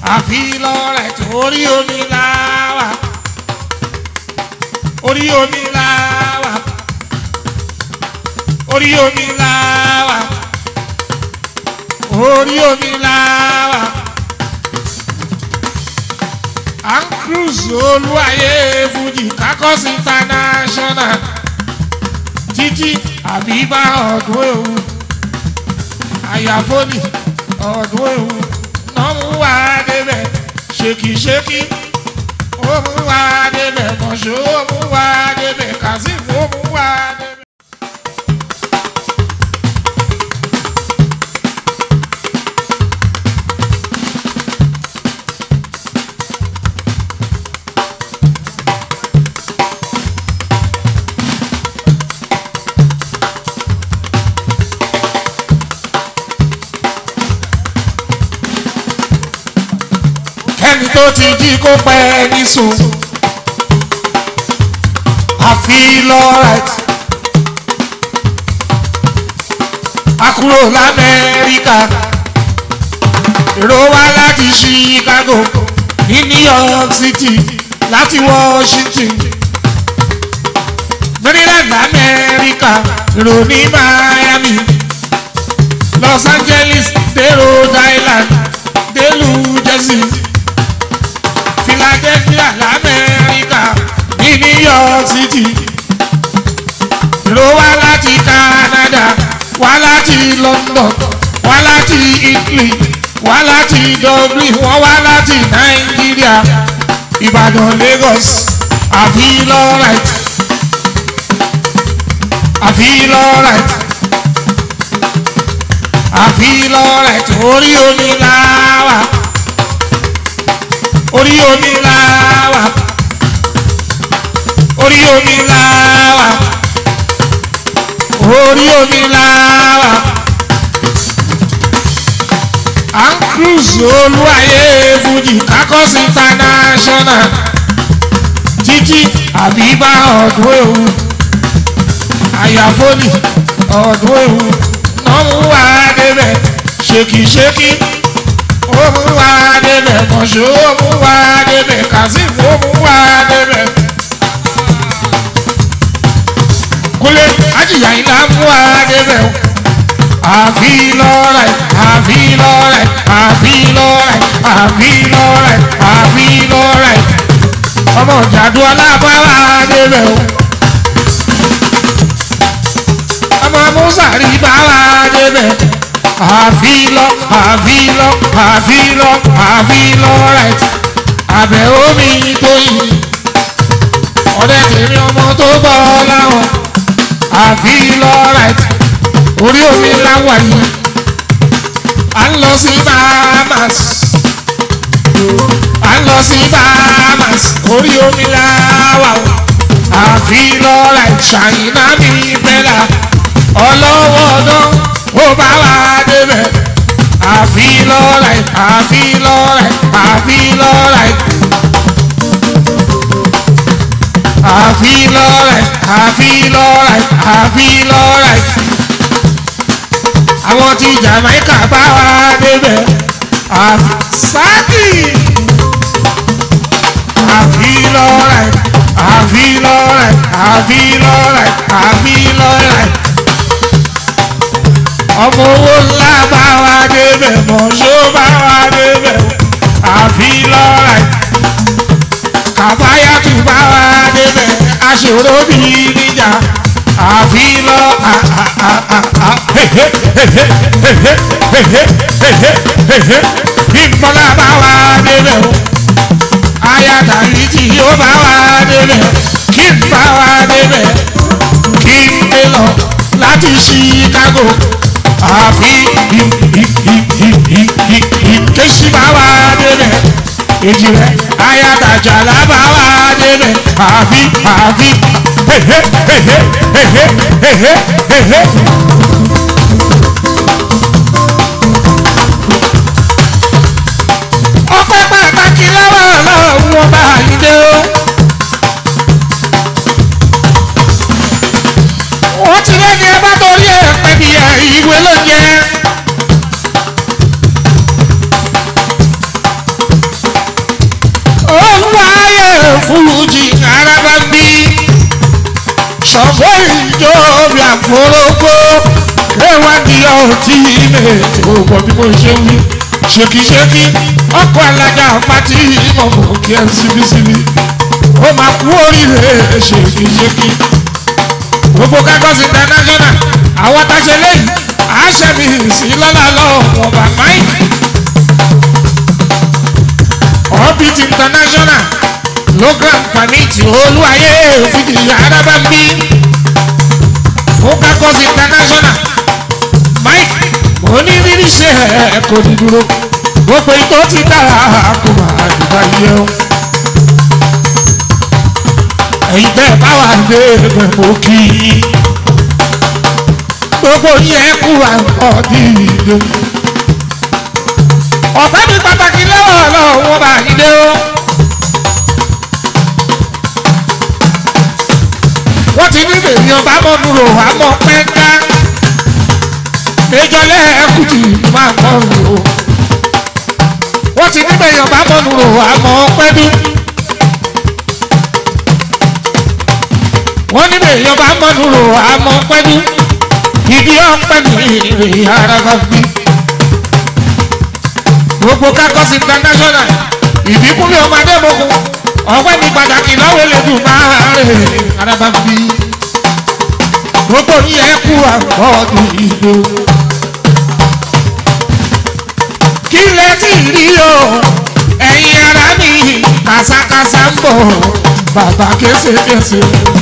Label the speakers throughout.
Speaker 1: àfi lọ́rẹ̀ torí omi láwà orí omi láwà orí omi láwà orí omi láwà à ń cruise olúwayé fújì kakọ́s international títí àbíbá ọdún ewu àyàfóni ọdún ewu náà mú wá débẹ̀ ṣèkìṣèkì ó mú wá débẹ̀ mọ̀ṣọ́ ó mú wá débẹ̀ kazeem ó mú wá débẹ̀. kẹ́ni tó ti jí kó pẹ́ ní sùn. I feel alright. A kúrò l'Amẹ́ríkà. Èrò wá láti Chicago ní New York City láti Washington. Maryland Amẹ́ríkà èrò ní Miami. Los Angeles dé Rhode Island dé New Jersey. Philadelphia l'Amẹ́ríkà ní New York City. Èrò wá láti Canada, wá láti London, wá láti Italy, wá láti Dublin, wọ́n wá láti Nàìjíríà, Ìbàdàn Lagos, I feel alright. I feel alright. I feel alright. Orí omi láwà orí omi láwà orí omi láwà orí omi láwà à ń cruise olúwayé fújì kakọ́s international títí àbíbá ọdún ewu àyàfóni ọdún ewu náà mú wá débẹ̀ ṣèkìṣèkì ó mú wá débẹ̀ mọ̀ṣọ́ ó mú wá débẹ̀ kazeem ó mú wá débẹ̀. kúlẹ̀ ajíyà iná mú wá débẹ̀ o. àfi lọ́rẹ̀ àfi lọ́rẹ̀ àfi lọ́rẹ̀ àfi lọ́rẹ̀ àfi lọ́rẹ̀ ọmọ ìjàdù alábáwá débẹ̀ o. ọmọ musa rí báwa débẹ̀ àfilọ àfilọ àfilọ àfilọ right àbẹ̀ omi tó yìí ọ̀rẹ́ tèmi ọmọ tó bọ̀ láwọn àfilọ right orí omi láwà yìí à ń lọ sí Bahamas à ń lọ sí Bahamas orí omi láwà o àfilọ right ṣàyìnà mi bẹ́là ọlọ́wọ́ ọdún ó bá wá débẹ̀ àfi lọ́rẹ̀ àfi lọ́rẹ̀ àfi lọ́rẹ̀ àfi lọ́rẹ̀ àfi lọ́rẹ̀ àfi lọ́rẹ̀ àwọn tí Jamaica bá wá débẹ̀ àfi sáàkì àfi lọ́rẹ̀ àfi lọ́rẹ̀ àfi lọ́rẹ̀ àfi lọ́rẹ̀ ọmọ owó ńlá bá wa débẹ̀ mọ̀ṣó bá wa débẹ̀ àfi lọ́ra kàfáyàtù bá wa débẹ̀ aṣòro bí níjà àfi lọ ìmọ̀lá bá wa débẹ̀ o ayatollah tí yóò bá wa débẹ̀ kí n bá wa débẹ̀ kí n dé lọ láti Chicago àfi ìkéṣí bá wà débẹ̀ èjì rẹ̀ ayatajà lábà wà débẹ̀ àfi àfi hehe hehe hehe hehe hehe. ọpẹ́ pàtàkì lọ́wọ́ ọlọ́run ọba àyíndé o. wọ́n ti lẹ́ni ẹ bá torí ẹ̀ pẹ́ bí ẹ ìwé ló jẹ́. ṣọ̀bọ̀ ìjọ bí àforógbó kéwàdí ọtí méjì ó gbọ́ bí mo ṣe wí ṣèkìṣèkì ọkọ̀ alájà pátí ìmọ̀mọ̀ kí ẹ síbísíbí ó máa kú oríire ṣèkìṣèkì gbogbo Lagos international àwọn táṣe lẹ́yìn àṣẹ mi sí lọ́la lọ́wọ́ bàbá yìí orbit international local permit olúwayé fìdí arábàmbí fún Lagos international mike onírírí ṣe ẹ kò ní dúró gbogbo ìtò ti dára kó máa dùbà yẹ o ẹ̀yin bẹ́ẹ̀ bá wà dé ẹgbẹ́ mo kí i gbogbo yẹn kú àwọn dìde ọ̀fẹ́ mi pàtàkì lọ́wọ́ lọ́wọ́ bá yín dé o. wọ́n ti ní èèyàn bá mọ̀ nùrò àmọ́ pẹ́ńká méjọ lẹ́ẹ̀kùtì máa mọ̀ nùrò wọ́n ti ní èèyàn bá mọ̀ nùrò àmọ́ pẹ́dú. wọ́n ní èèyàn bá mọ̀ nùrò àmọ́ pẹ́dú ìdí ọ̀pẹ́ mi ara bá bí gbogbo Lagos international ìbíkúnlẹ̀ ọmọdé mọ́kún ọ̀pẹ́ ní pàtàkì lọ́wọ́ elédùn máa rè araba bí gbogbo yẹn kú àkọ́ọ̀dù ìlú. kí lẹ ti rí o ẹ̀yin ara mi kàṣàkàṣà ń bọ̀ bàbá kéṣekéṣe.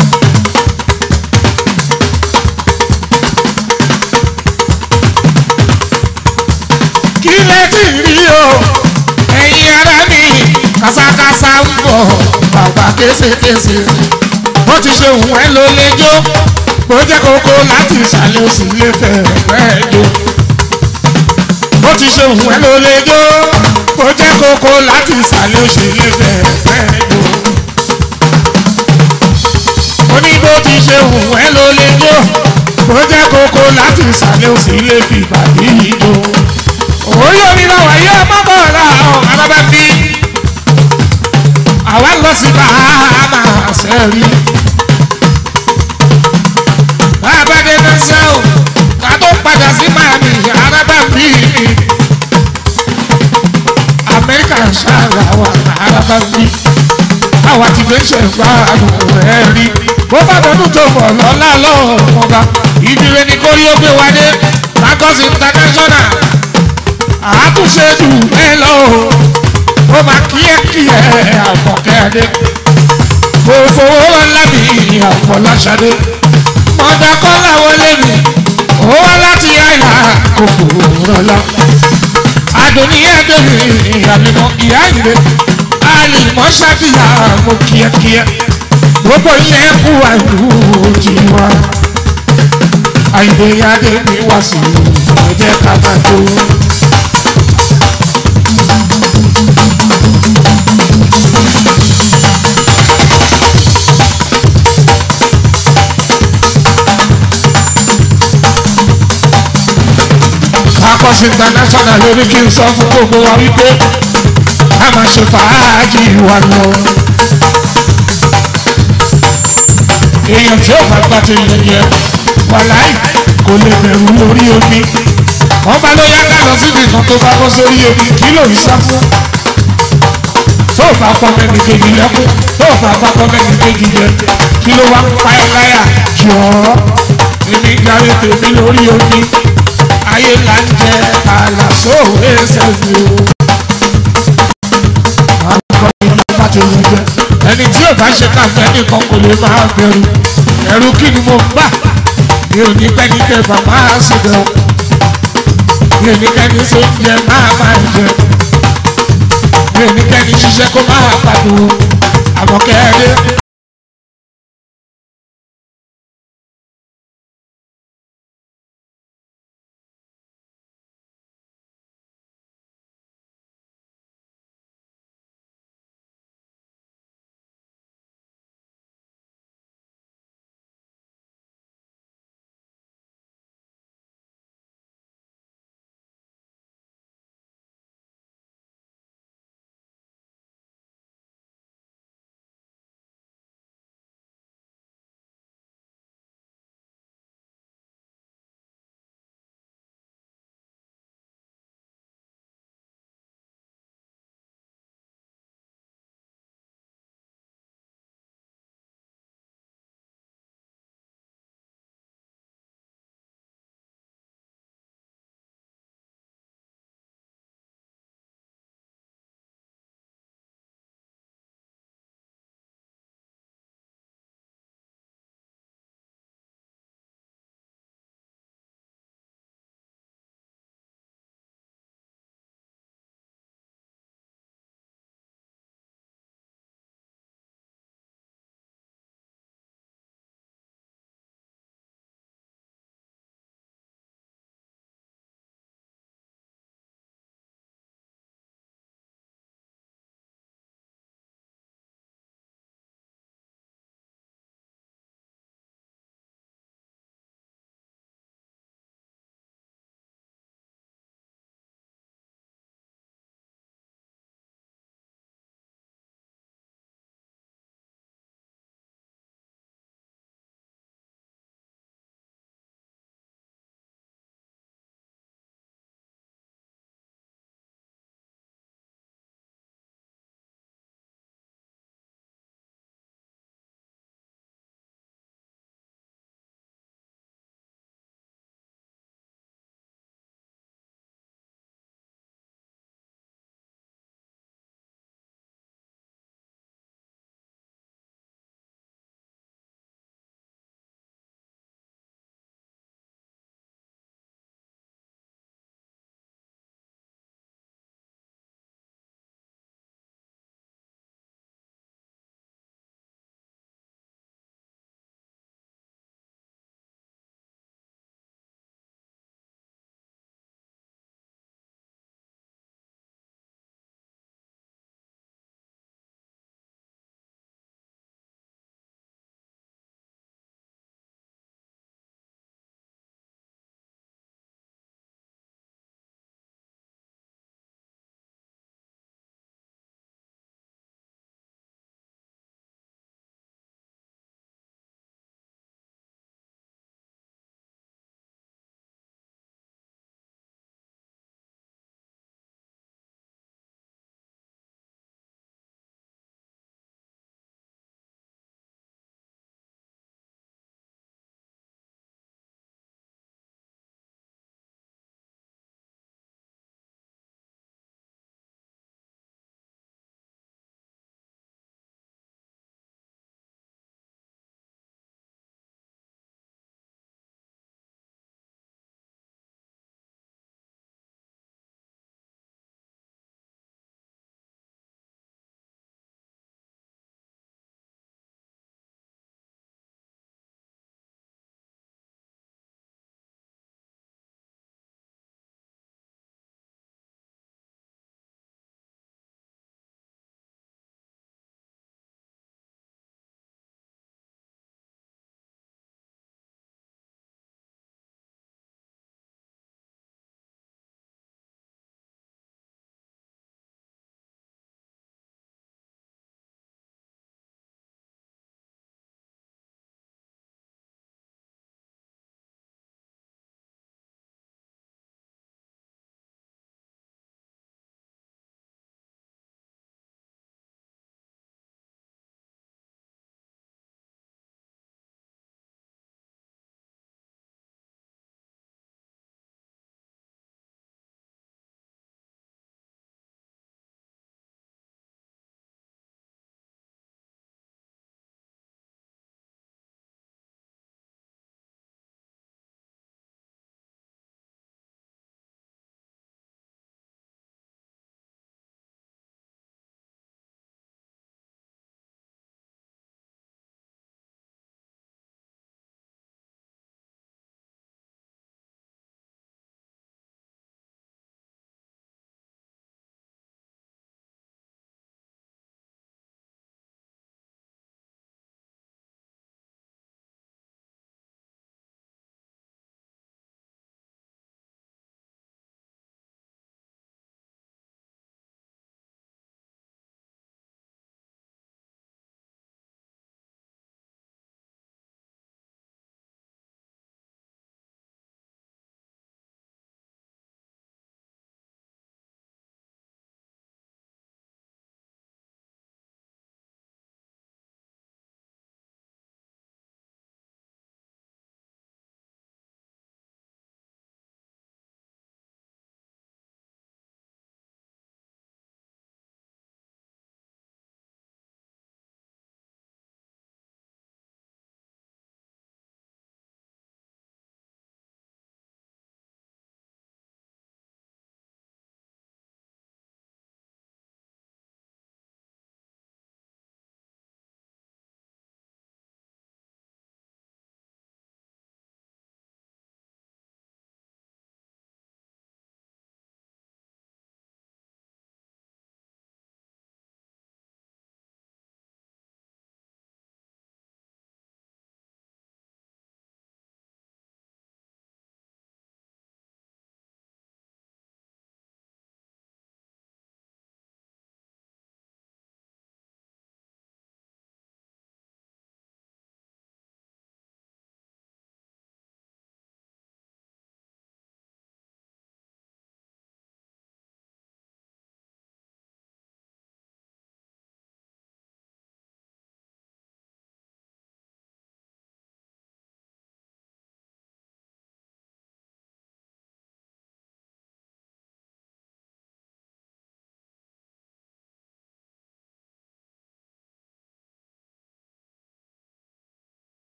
Speaker 1: kí lẹ ti rí o ẹ̀yin ara mi kàṣàkàṣà ń bọ̀ bàbá kéṣekéṣe bó ti ṣe hùn ẹ́ ló lè jó bó jẹ́ kókó láti ìsàlẹ̀ òsì lè fẹ́ fẹ́ jó bó ti ṣe hùn ẹ́ ló lè jó bó jẹ́ kókó láti ìsàlẹ̀ òsì lè fẹ́ fẹ́ jó ó ní bó ti ṣe hùn ẹ́ ló lè jó bó jẹ́ kókó láti ìsàlẹ̀ òsì lè fi bàbí jó orí omi náà wáyé ọmọ bọ̀ọ̀lá ọ̀hún alábàbí àwa lọ sí bàámà sẹ́rí. bàbá dé náà sẹ́ o ká tó padà sí Miami arábàbí mi. Amẹ́ríkà ṣáàlà wà arábàbí. àwa ti gbé ṣe gba rẹ̀ rí. bó bá dọdún tó bọ̀ lọ́la lọ́wọ́ ọba ìdílé ní kórí ó gbé wa dé Lagos international àtúnṣe jù ẹ lọ ó máa kíákíá àfọ̀kẹ́adé kò fowó lábì àfọláṣadé mọ̀dàkọ́lá wọlé mi ó wá láti àyà kò fòrò lọ. adùnníyàdé mi àmìmọ̀ ìyá ìrè àlìmọ́ ṣàbíyà mo kíákíá gbogbo yẹn kú àìlú tiwa àìdèyàdé mi wá sí ẹ̀jẹ̀ ká máa tó. Lagos international lórí kí n sọ fún gbogbo wa wípé a máa ṣe fàájì wa lọ. èèyàn tí ó bá gbà tó yẹyẹ wàláì kò lè bẹ̀rù lórí omi. wọ́n bá ló yá ká lọ síbi kan tó bá bọ́ sórí omi kí ló ń sá fún. tó o bá pọ́ mẹ́ni kejì lẹ́kún tó o bá bá pọ́ mẹ́ni kejì yẹ kí ló wá ń pa ẹ́ láyà jọ̀ọ́ èmi gbàgbé tèmi lórí omi ayé là ń jẹ àlàsó ẹsẹ̀sì o. àwọn ìlú bá ti wù jẹ ẹni tí ò bá ṣe káfẹ́ nìkan kò lè máa bẹ̀rù ẹ̀rù kí ni mo gbà mi ò ní pẹ́ni kẹfà máa sì bẹ̀ ọ́ mi ò ní kẹ́ni ṣe ń jẹ máa máa jẹ mi ò ní kẹ́ni ṣiṣẹ́ kó máa pàdé àmọ́kẹ́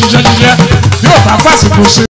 Speaker 1: ṣiṣẹ́ ṣiṣẹ́ yóò bá fásitì ṣe.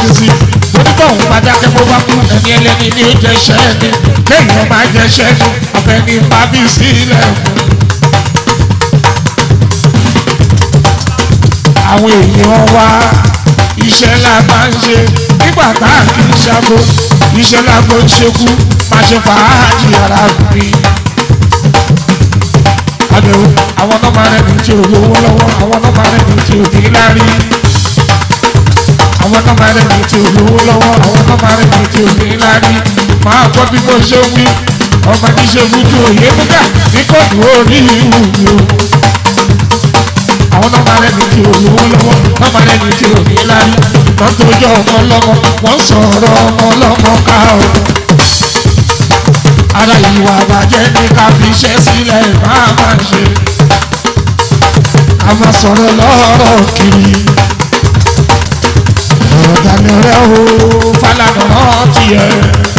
Speaker 1: sí onítọ̀hún bá dákẹ́ bó bá kú ẹni ẹlẹ́ni ní oúnjẹ ṣẹ́ ni kéèyàn máa jẹ ṣẹ́ ni àfẹ́ni bá fi sílẹ̀ fún. àwọn èèyàn wa iṣẹ́ la máa ń ṣe nígbà tá a kì í ṣàgó iṣẹ́ la kò ń ṣekú máa ṣe fàájì ara mi. àbẹ̀wò àwọn ọmọ rẹ̀ ní tí ò lówó lọ́wọ́ àwọn ọmọ rẹ̀ ní tí ò ní lárí. àwọn ọmọ rẹ̀ ní tí ò lówó lọ́wọ́ àwọn ọmọ rẹ̀ ní tí ò ní lárí. máa gbọ́ bí mo ṣe ń wí ọmọ ní ṣe fújú òye múgà ní kóòtù orí ìwù mi o àwọn nọ́mbà rẹ̀ ní ti olówó lọ́wọ́ nọ́mbà rẹ̀ ní ti òní lárí wọ́n tó jọ ọmọ lọ́mọ wọ́n sọ̀rọ̀ ọmọ lọ́mọ ká o. ara ìwà àbàjẹ́ ní ká fi iṣẹ́ sílẹ̀ máa máa ṣe. ká máa sọ̀rọ̀ lọ́rọ̀ kiri. ọ̀rọ̀ dání rẹ̀ o Fálànà rántí ẹ̀.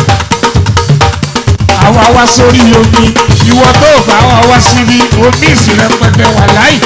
Speaker 1: àwa wá sórí omi ìwọ tó bá wa wá síbi omi ìsìnrẹ́pẹ̀tẹ̀ wà láì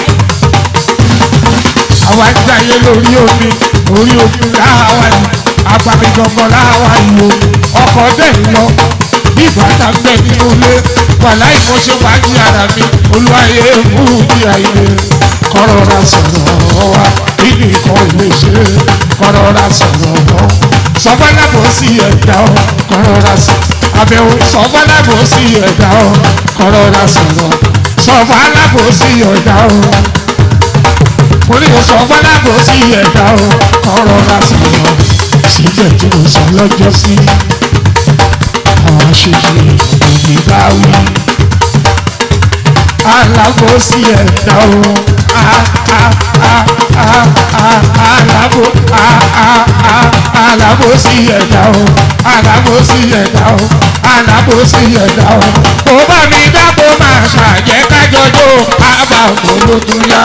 Speaker 1: àwa ń jayé lórí omi orí omi láwa ni agbami gangan láwa yìí o ọkọ̀ dẹ̀ ń lọ bí bàtà ń bẹ nínú ilé wàhálà ìmọ̀ṣẹ́ wájú ara mi olúwayé fún ìdí àìlè kọ́rọ̀ ra sọ̀rọ̀ wa nínú ikọ̀ ilé ṣe kọ́rọ̀ ra sọ̀rọ̀ wọn sọfọlábò sí ẹ̀dá ọ kọ́rọ̀ ra sọ̀rọ̀ àbẹ̀wò sọfọlábò sí ẹ̀dá ọ kọ́rọ̀ ra sọ̀rọ̀ sọfọlábò sí ẹ̀dá ọ mo ní o sọ fọlábò sí ẹ̀dá o ọ̀rọ̀ ra sọ̀rọ̀ síbẹ̀ tí mo sọ lọ́jọ́ sí àwọn aṣèṣe òní bá wí. alábò sí ẹ̀dá o alábò alábò sí ẹ̀dá o alábò sí ẹ̀dá o alábò sí ẹ̀dá o. kò bá mi dábò máa ṣàjẹ́ kájọjọ́ àbàmọ́ ló tún yá.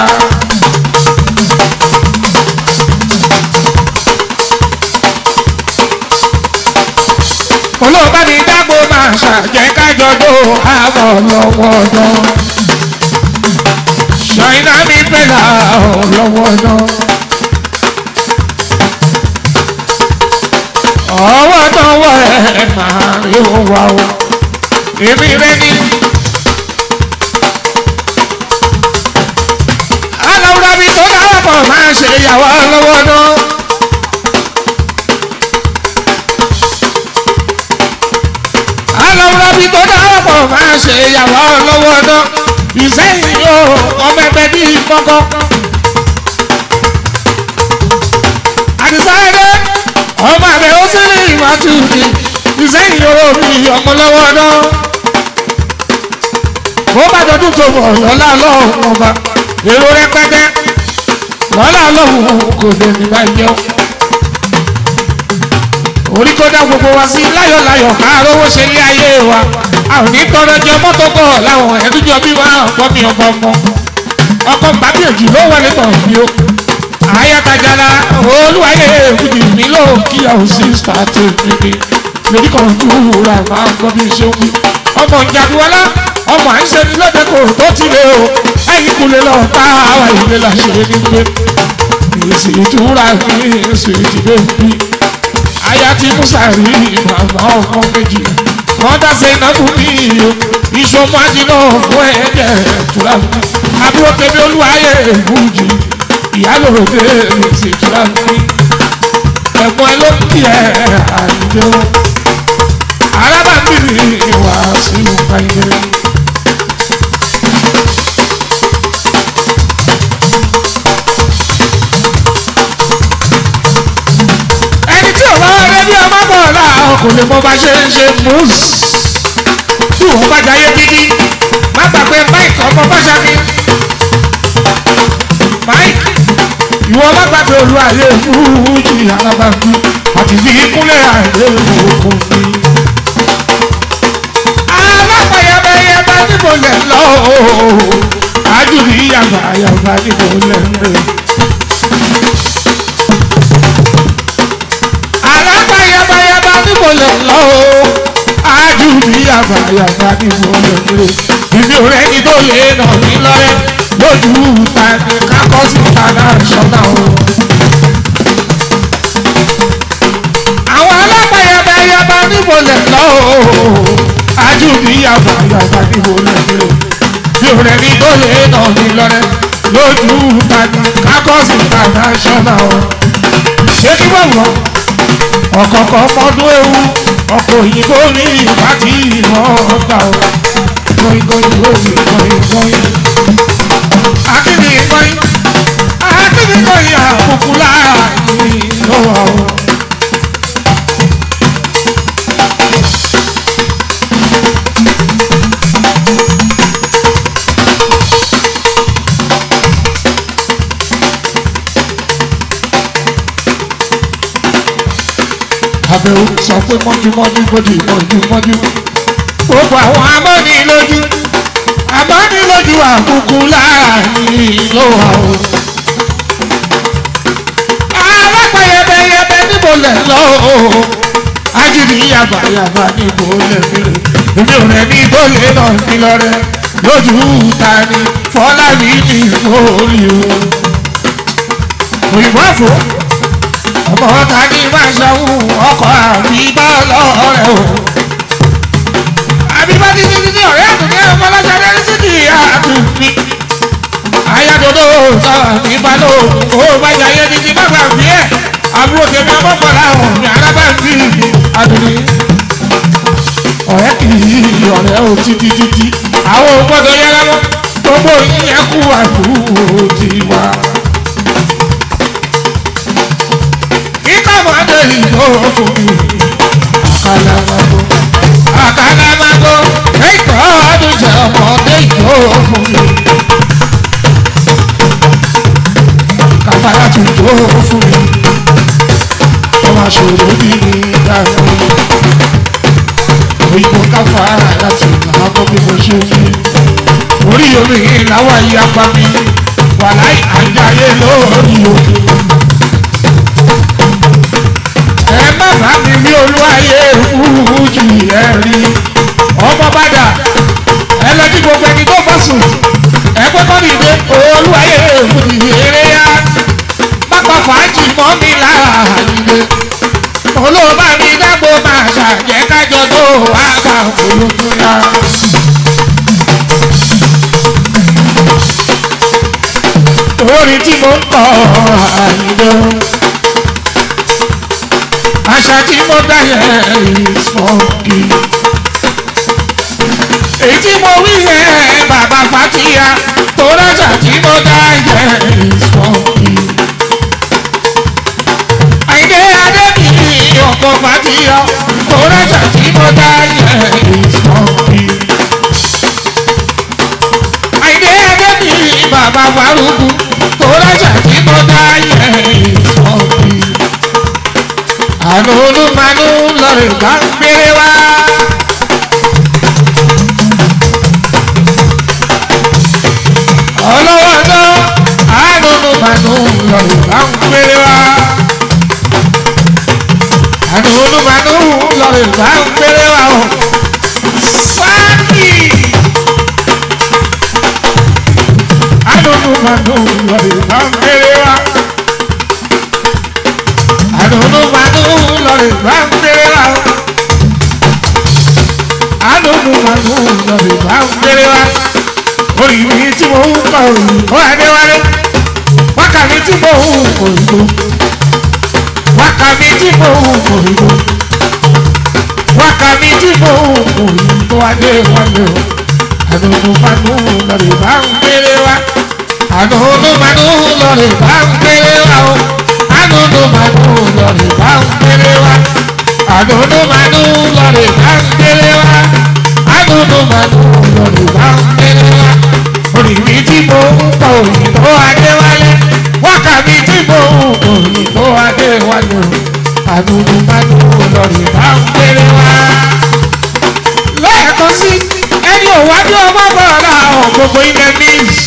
Speaker 1: olóòbá mi dágbó máa ṣàjẹ́ kájọjọ́ àbọ̀ lọ́wọ́ náà ṣàìná mi pẹ̀lá lọ́wọ́ náà. ọwọ́ tọwọ́ ẹ̀ máa rí wa o èmi rẹ ní. aláwùrọ̀ mi tó dáwọ́ pọ̀ máa ṣe ìyàwó lọ́wọ́ náà. alọ́wọ́rọ́bí tó dáwọ́ pọ̀ máa ṣe ìyàwó lọ́wọ́ ọdọ́ ìsẹ́yìn yóò ọmọ ẹgbẹ́ bí kọ́kọ́. àdìsáyẹ́dẹ́ ọmọ àbẹ̀ ó sì rí ìmọ̀tò mi ìsẹ́yìn yóò rí ọmọ lọ́wọ́ ọdọ́. bó bá dọdún tó bọ̀ lọ́lá lọ́hùn ọba èrò rẹpẹtẹ lọ́lá lọ́hùn kò lè ní máa jẹun orí tó dá gbogbo wa sí láyọ̀láyọ̀ máa rówó ṣe lé ayé wa a ò ní tọrọ jẹ mọ́tò bọ̀ láwọn ẹ̀dújọ bí wa ọ̀pọ̀ mi ọ̀pọ̀ ọmọ ọkọ̀ gbàgbéjì ló wọlé tọ̀ mí o àyàtàjàlá olúwayé fújì mi ló kí a ò sí start níbi lórí kan dúró máa ń gbọ́ bí ṣe ń wí ọmọ ìjàdùwọlá ọmọ àìsè ní lóde kò tó ti lé o ẹ̀yìn kúlẹ̀ lọ bá àwọn ìlẹ̀ làṣẹ nígbè èsì ìtura mi èsì ìdìbò mi aya ti musa rí màmá ọmọ méjì wọn dáṣe ìnáwó ní iyo ìṣọmọ àjìnà fún ẹ̀jẹ̀ tura mi àbúrò tẹ̀mí olúwayé fújì ìyálòròdé èsì tura mi ẹ̀gbọ́n ẹ ló ń kí ẹ àìjẹ́ o arábàbí ìwà sí ìpàdé. ẹni tí ò bá wá rẹ bí ọmọ bọ̀ láàárọ̀ kò lè mọ bá ṣe ń ṣe mùsù. tí wọ́n bá jayé gidi má gbàgbé mike ọmọ fáṣámi. mike ìwọ má gbàgbé olú ayé fújì alábàbí àti bí kúnlẹ̀ àìlè òkú mi. alápàyàbẹ̀yẹbẹ níbo lẹ̀ lọ àjùrí yàgbà yàgbà níbo lẹ̀ ń rè. alápàyàbẹ̀yẹbẹ níbo lẹ̀ lọ àjùrí yàgbà yàgbà níbo lẹ̀ ń rè. ìbí òrẹ́ ni tó lè nà mí lọ́rẹ́ lójú ta ni kákọ́ sí ta náà ṣọ́nà o. níbo lẹ̀ lọ o ajú bí yàgbà yàgbà níbo lẹ̀ lọ bí o rẹ̀ ní tó lè nà mí lọ́rẹ́ lójú tani kákọ́sì international o ṣé kí wọ́n wọ́n ọ̀kọ̀ọ̀kọ̀ ọmọdún ewu ọkọ̀ òyìnbó ní ìbátí ìmọ̀ ọgbà o going going going going going akíní going akíní going àkókò láàyè lọ́wọ́ o. àbẹ̀wò sọ pé mọ́júmọ́jú bójú mọ́júmọ́jú gbogbo àwọn amọ́nilójú amọ́nilójú àkùkù láàrin ló wà o. alápẹ̀yẹbẹyẹbẹ níbo lẹ̀ lọ o. ajínigbé yàbàyàbà níbo lẹ̀ mìíràn èmi ò rẹ̀ ní tó lè nà mí lọ́rẹ́ lójú ta ni fọlábí ní ìfòrí o. òyìnbó àfọ ọmọ ta ni máa ṣàwù ọkọ̀ àbíbá lọ́rẹ̀ o. àbíbá ti ti ti ọ̀rẹ́ àtúndé ọmọ ọlọ́sàdé sí kì í àtúndì. ayádodo sọ̀rọ̀ nípa ló ó bá jayé títí má gbà bí ẹ̀ àbúrò tèmi ọmọkànlá ọ̀hún ní alábàbí àtúndì. ọ̀rẹ́ kì í ọ̀rẹ́ o títí títí àwọn ò gbọ́dọ̀ yẹra lọ gbogbo yíyẹ kú àbúrò tiwa. ìtàmọ́dé ìlú fún mi. àkàlàmàgbò àkàlàmàgbò ẹ̀kọ́ ọdún jẹ́ ọmọdé ìlú fún mi. kàfàrà tún tó fún mi. ó máa ṣòro bí mi dànù. òyìnbó káfàrà láti làákọ́ bí mo ṣe fi. orí omi làwọn ìyapa mi wà láì àjáyé lórí òkè. ẹ má bá mi rí olúwayé fújì ẹ rí ọmọ bàdà ẹ lọ kí gbogbo ẹni tó bọ́ sùn ẹ pé kọ́ nìyẹn olúwayé fújì eré yá pápá fàájì mọ́ mi lára nílé olóòbá mi dágbò máa ṣàjẹ́ kájọ tó wá bá olóòtú yá. orin tí mo ń kọ àyíndó àṣà tí mo dá yẹn is funky. èyí tí mo wí yẹn bàbá fatia tó rájà tí mo dá yẹn is funky. àyìndé adébíyí ọkọ̀ fatia tó rájà tí mo dá yẹn is funky. àyìndé adébíyí bàbá faruku tó rájà tí mo dá yẹn is funky àánú olúmanú lọ́rẹ̀ bá ń gbére wá. ọlọ́wọ́ náà àánú olúmanú lọ́rẹ̀ bá ń gbére wá. àánú olúmanú lọ́rẹ̀ bá ń gbére wá o. sáàkì. àánú olúmanú lọ́rẹ̀ bá ń gbére wá àdùnnú màdù lọ́rẹ̀ bá ń gbére wa. àdùnnú màdù lọ́rẹ̀ bá ń gbére wa. orí mi tí mo ń kọ òyìnbó adéwálé. wákà mi tí mo ń kọ òyìnbó. wákà mi tí mo ń kọ òyìnbó. wákà mi tí mo ń kọ òyìnbó adéwálé o. àdùnnú màdù lọ́rẹ̀ bá ń gbére wa. àdùnnú màdù lọ́rẹ̀ bá ń gbére wa o àdúndú màdú lọ́rẹ̀ bá ń gbére wá. àdúndú màdú lọ́rẹ̀ bá ń gbére wá. àdúndú màdú lọ́rẹ̀ bá ń gbére wá. oríbi tí mo ń kọ òyìnbó adéwálé. wákà mi tí mo ń kọ òyìnbó adéwálé. àdúndú màdú lọ́rẹ̀ bá ń gbére wá. lẹ́ẹ̀kan sí ẹni òwájú ọmọ bọ̀ọ̀lá ọ̀ gbogbo ilẹ̀ níìsì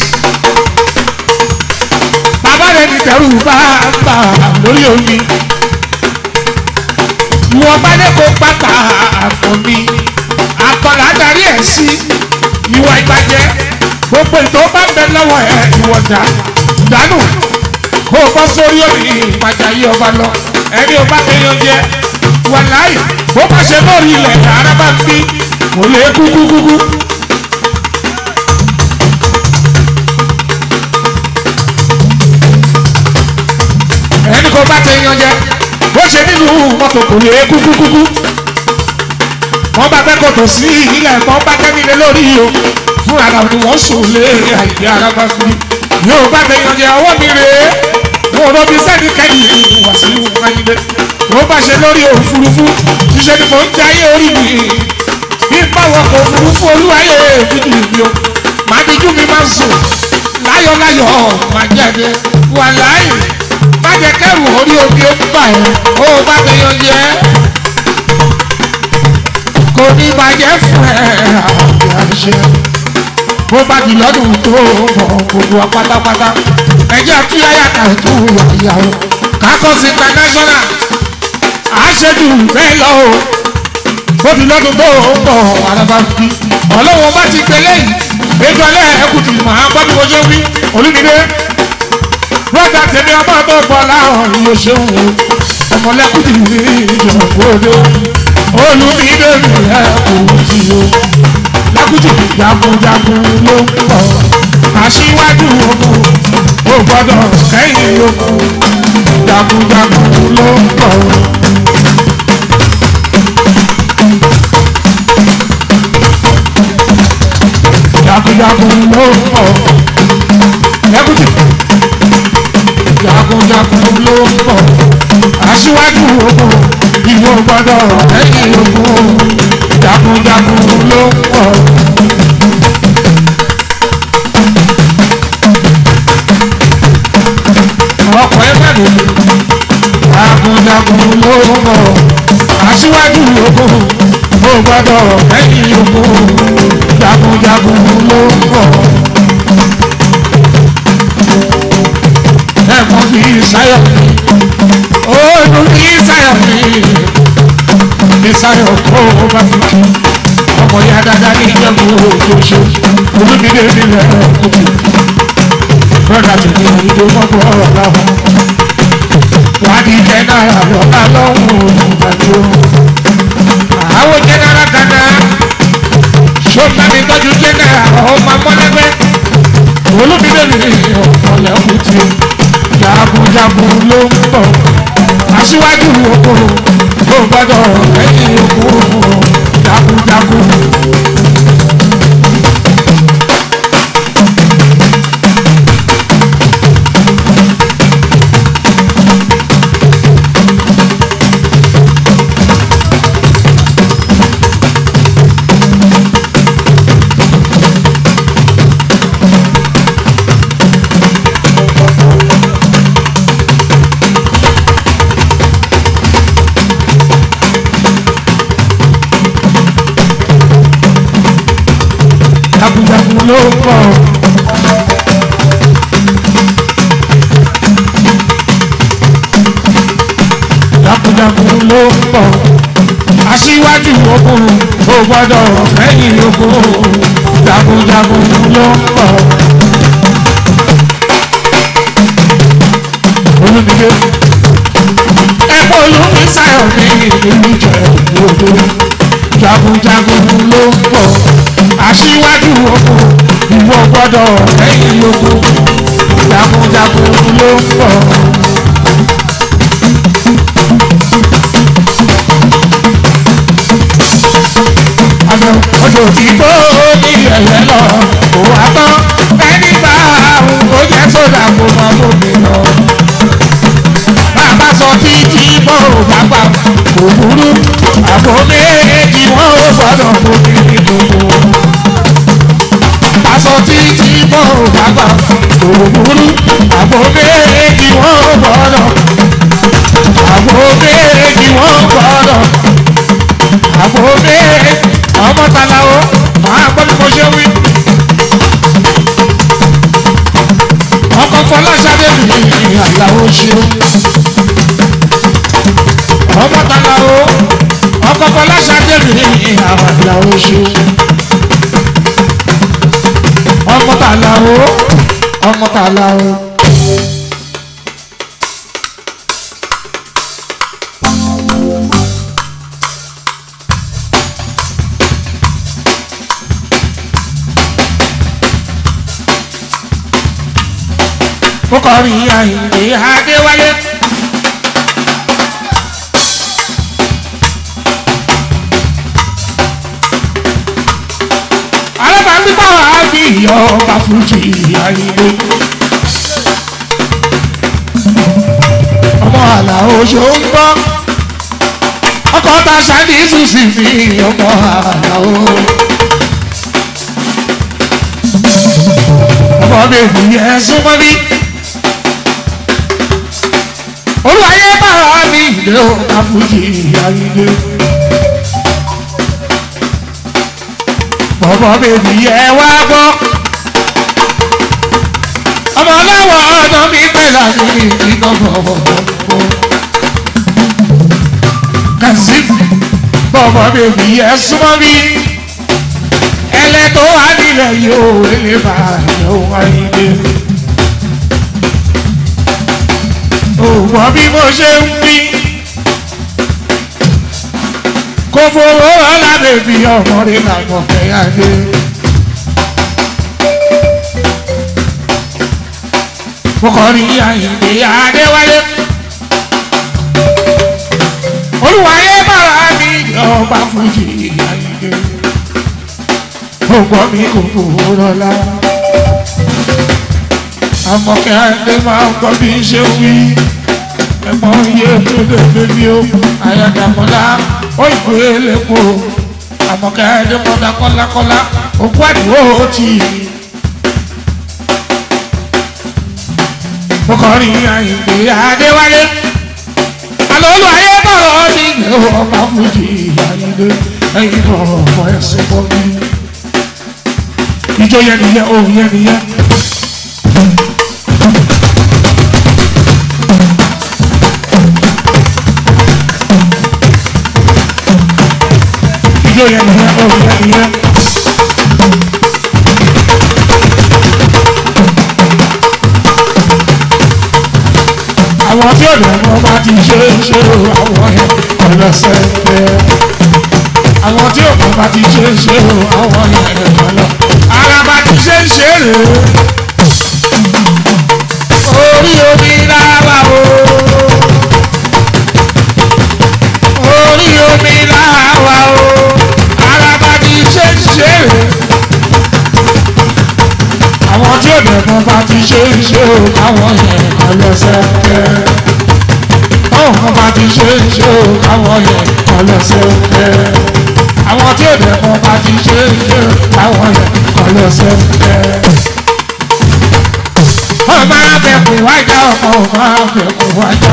Speaker 1: rẹ̀ ní tẹ̀rù bá bà lórí omi. Ìwọ̀n bá dé kó pátá àpò mi. Àkọlà darí ẹ̀ sí ìwà ìbàjẹ́. Gbogbo ètò bá bẹ lọ́wọ́ ẹ̀ ìwọ̀dà. Dànù kó o bọ́ sórí òní ìpàjà yí ọba lọ. Ẹni o bá kéèyàn jẹ wàláì bó bá ṣe lórí ilẹ̀ ara bá ń bí kò lè kúkú kúkú. ẹni kò bá tẹ yan jẹ bó ṣe nínú mọ́tò kò lè kúkú kúkú. wọ́n bá fẹ́ kòtò sí ilẹ̀ kan bá tẹ́ nílé lórí o fún ara ni wọ́n sùn lé àìdí ara bá fi yóò bá tẹ yan jẹ ọwọ́ mi rèé wọn ò lọ bí sẹ́ni kẹ́yìn wá sí wáyé wọ́n bá ṣe lórí òfurufú ṣiṣẹ́ ni mò ń jẹ ayé orí mi bí báwọn kò òfurufú olúwayé fìdí mi o màá dijú mi máa ń sùn láyọ̀láyọ̀ máa jáde wà láàyè má jẹ kẹrù orí omi ó bà ẹ́ ó bá tẹyọ jẹ kò ní bàjẹ́ fún ẹ àbí àṣẹ bó bá di lọ́dún tó mọ̀ gbogbo wa pátápátá ẹjẹ́ àtúnyáyà kàtó ìyàwó kakọ́sí international àṣejù bẹ́ẹ̀ lọ o ó di lọ́dún tó ń bọ̀ àràbà bí ọlọ́wọ́n bá ti gbélé yìí ètò ẹlẹ́ ẹkùtì màá gbọ́ bí mo ṣe wí olùdílé brọ́dà tèmi ọmọ tó gbọ́ láwọn ìyó ṣeun o ọmọlẹ́kùtì ní ìjọba òde olùdílé mi ẹkùtì o lákùtì jagunjagun ló ń bọ̀ aṣíwájú ogun ó gbọ́dọ̀ kẹ́yìn ogun jagunjagun ló ń bọ̀. jagunjagun ló ń bọ̀. lẹ́kùtì jagunjagun ló ń bọ̀. aṣíwájú ogun ìwọ gbọ́dọ̀ kẹ́yìn ogun jagunjagun ló ń bọ̀. ọkọ̀ ẹ mẹ́rin jagunjagun ló ń bọ̀ aṣíwájú ogun ó gbọ́dọ̀ lẹ́yìn ogun jagunjagun ló ń bọ̀. ẹ̀mọ́ fi sáyọ̀ mi òòlù fi sáyọ̀ mi fi sáyọ̀ kó o bá fi kí ọmọ ya dáadáa ní ìjọba òjòjò olùdílé nílẹ̀ kùtù brọ́dà tó ní ìdó mọ́gbọ́ ọ̀rọ̀ láwọn wádìí jẹ́ náírà lọ́la lọ́hùn ìgbàlú. àwọn jẹ́nẹ́rà gánà ṣọ́ọ̀tà mi tọ́jú jẹ́nẹ́rà ọmọ amọ́lẹ́gbẹ́ olùdílé ní ọ̀pọ̀lẹ́kùn tí jagunjagun ló ń bọ̀ aṣíwájú oko tó gbọ́dọ̀ lẹ́yìn oko jagunjagun. jagunjagun ló ń bọ̀. jagunjagun ló ń bọ̀. aṣíwájú ogun ó gbọ́dọ̀ lẹ́yìn ogun jagunjagun ló ń bọ̀. olùdíje ẹ̀kọ́ olùmí sáyọ̀ ní ìlú ìjẹ̀bú jagunjagun ló ń bọ̀ aṣíwájú ogun ìwọ gbọ́dọ̀ lẹ́yìn ogun jagunjagun ló ń bọ̀. àmọ́ odò tí gbó ní ẹ̀yẹ lọ kò wá tán ẹni bá àrùn kó jẹ́ sódà kó mọ bóbi lọ. bàbá sọ títí bọ́ ò bá gbà kò burú àbò méjì wọn ò gbọ́dọ̀ bóbi ní gbogbo aṣọ títí bọ́ bàbá òwúrú àbò méjì wọ́n gbọ́dọ̀ àbò méjì wọ́n gbọ́dọ̀ àbò méjì ọmọ talawo máa gbọ́ bí mo ṣe wí. ọkọ̀ fọláṣadé mi àyàwó ṣe ọmọ talawo ọkọ̀ fọláṣadé mi àyàwó ṣe ọmọ tààlà o ọmọ tààlà o. mo kọrin àyìnlé adéwálé. alábàágbé báwa á bí ọba fújì àyìnlé. ọmọ àlà oṣù ń gbọ́ ọkọ̀ ta ṣáàdì ìsúsì mi ọmọ àlà o. ọmọ bèbí ẹ súnmọ́ bí. olùwàyé báwa mi ìdè ọba fújì àyìnlé. ọmọ bèbí ẹ wá gbọ́. ọmọ ọlọ́wọ́ ọ̀nà mi pẹ̀lú àmì ìdíkọ̀ bọ̀bọ̀. Kazeem bọ̀bọ̀ bèbí ẹ súnmọ́ mi. ẹlẹ́tọ́ wà nílẹ̀ yóò lè bá yóò wáyé dé. òwò bí mo ṣe ń bí. kò fowó ọ̀la bèbí ọmọdé làwọn fẹ́yà dé. mo kọ́ ní àyìnbé adéwálé. olùwàyé bàrà mi ọba fújì àyìnbé. ògbọ́n mi kò fowó lọ́la. àmọ̀kẹ́ adé máa ń gbọ́ bí n ṣe wí. ẹ̀gbọ́n iye tó lè bébí o àyàdàmọ́lá òyìnbó elépo àmọ̀kẹ́ adé mọ́dá kọ́lákọ́lá òkú àdúgbò tì í. mo kọrin àyìnbé adéwálé alóòlù ayé bọ̀rọ̀ ní ìlú ọba fújì àyìnbé ẹ̀yìn bọ̀ ọ̀pọ̀ ẹ̀sùn bọ̀ mí. ìjọ yẹn nìyẹn òun yẹn nìyẹn. ìjọ yẹn nìyẹn òun yẹn nìyẹn. àwọn tí ọ̀dọ̀ wọn bá ti ṣe é ṣe o àwọn yẹn ọlọ́sẹ̀ fẹ́. àwọn tí ọ̀dọ̀ bá ti ṣe é ṣe o àwọn yẹn ọlọ́. ara bá ti ṣe é ṣe rè é. orí omi láwa o. orí omi láwa o. ara bá ti ṣe é ṣe rè é. àwọn tí ọ̀dọ̀ wọn bá ti ṣe é ṣe o àwọn yẹn ọlọ́sẹ̀ fẹ́ táwọn kan bá ti ṣe é ṣe o káwọn yẹn ọlọ́sẹ̀ fẹ́. àwọn tí èdè kan bá ti ṣe é ṣe o káwọn yẹn ọlọ́sẹ̀ fẹ́. wọ́n máa fẹ́ kó wájà ọkọ̀ wọ́n máa fẹ́ kó wájà.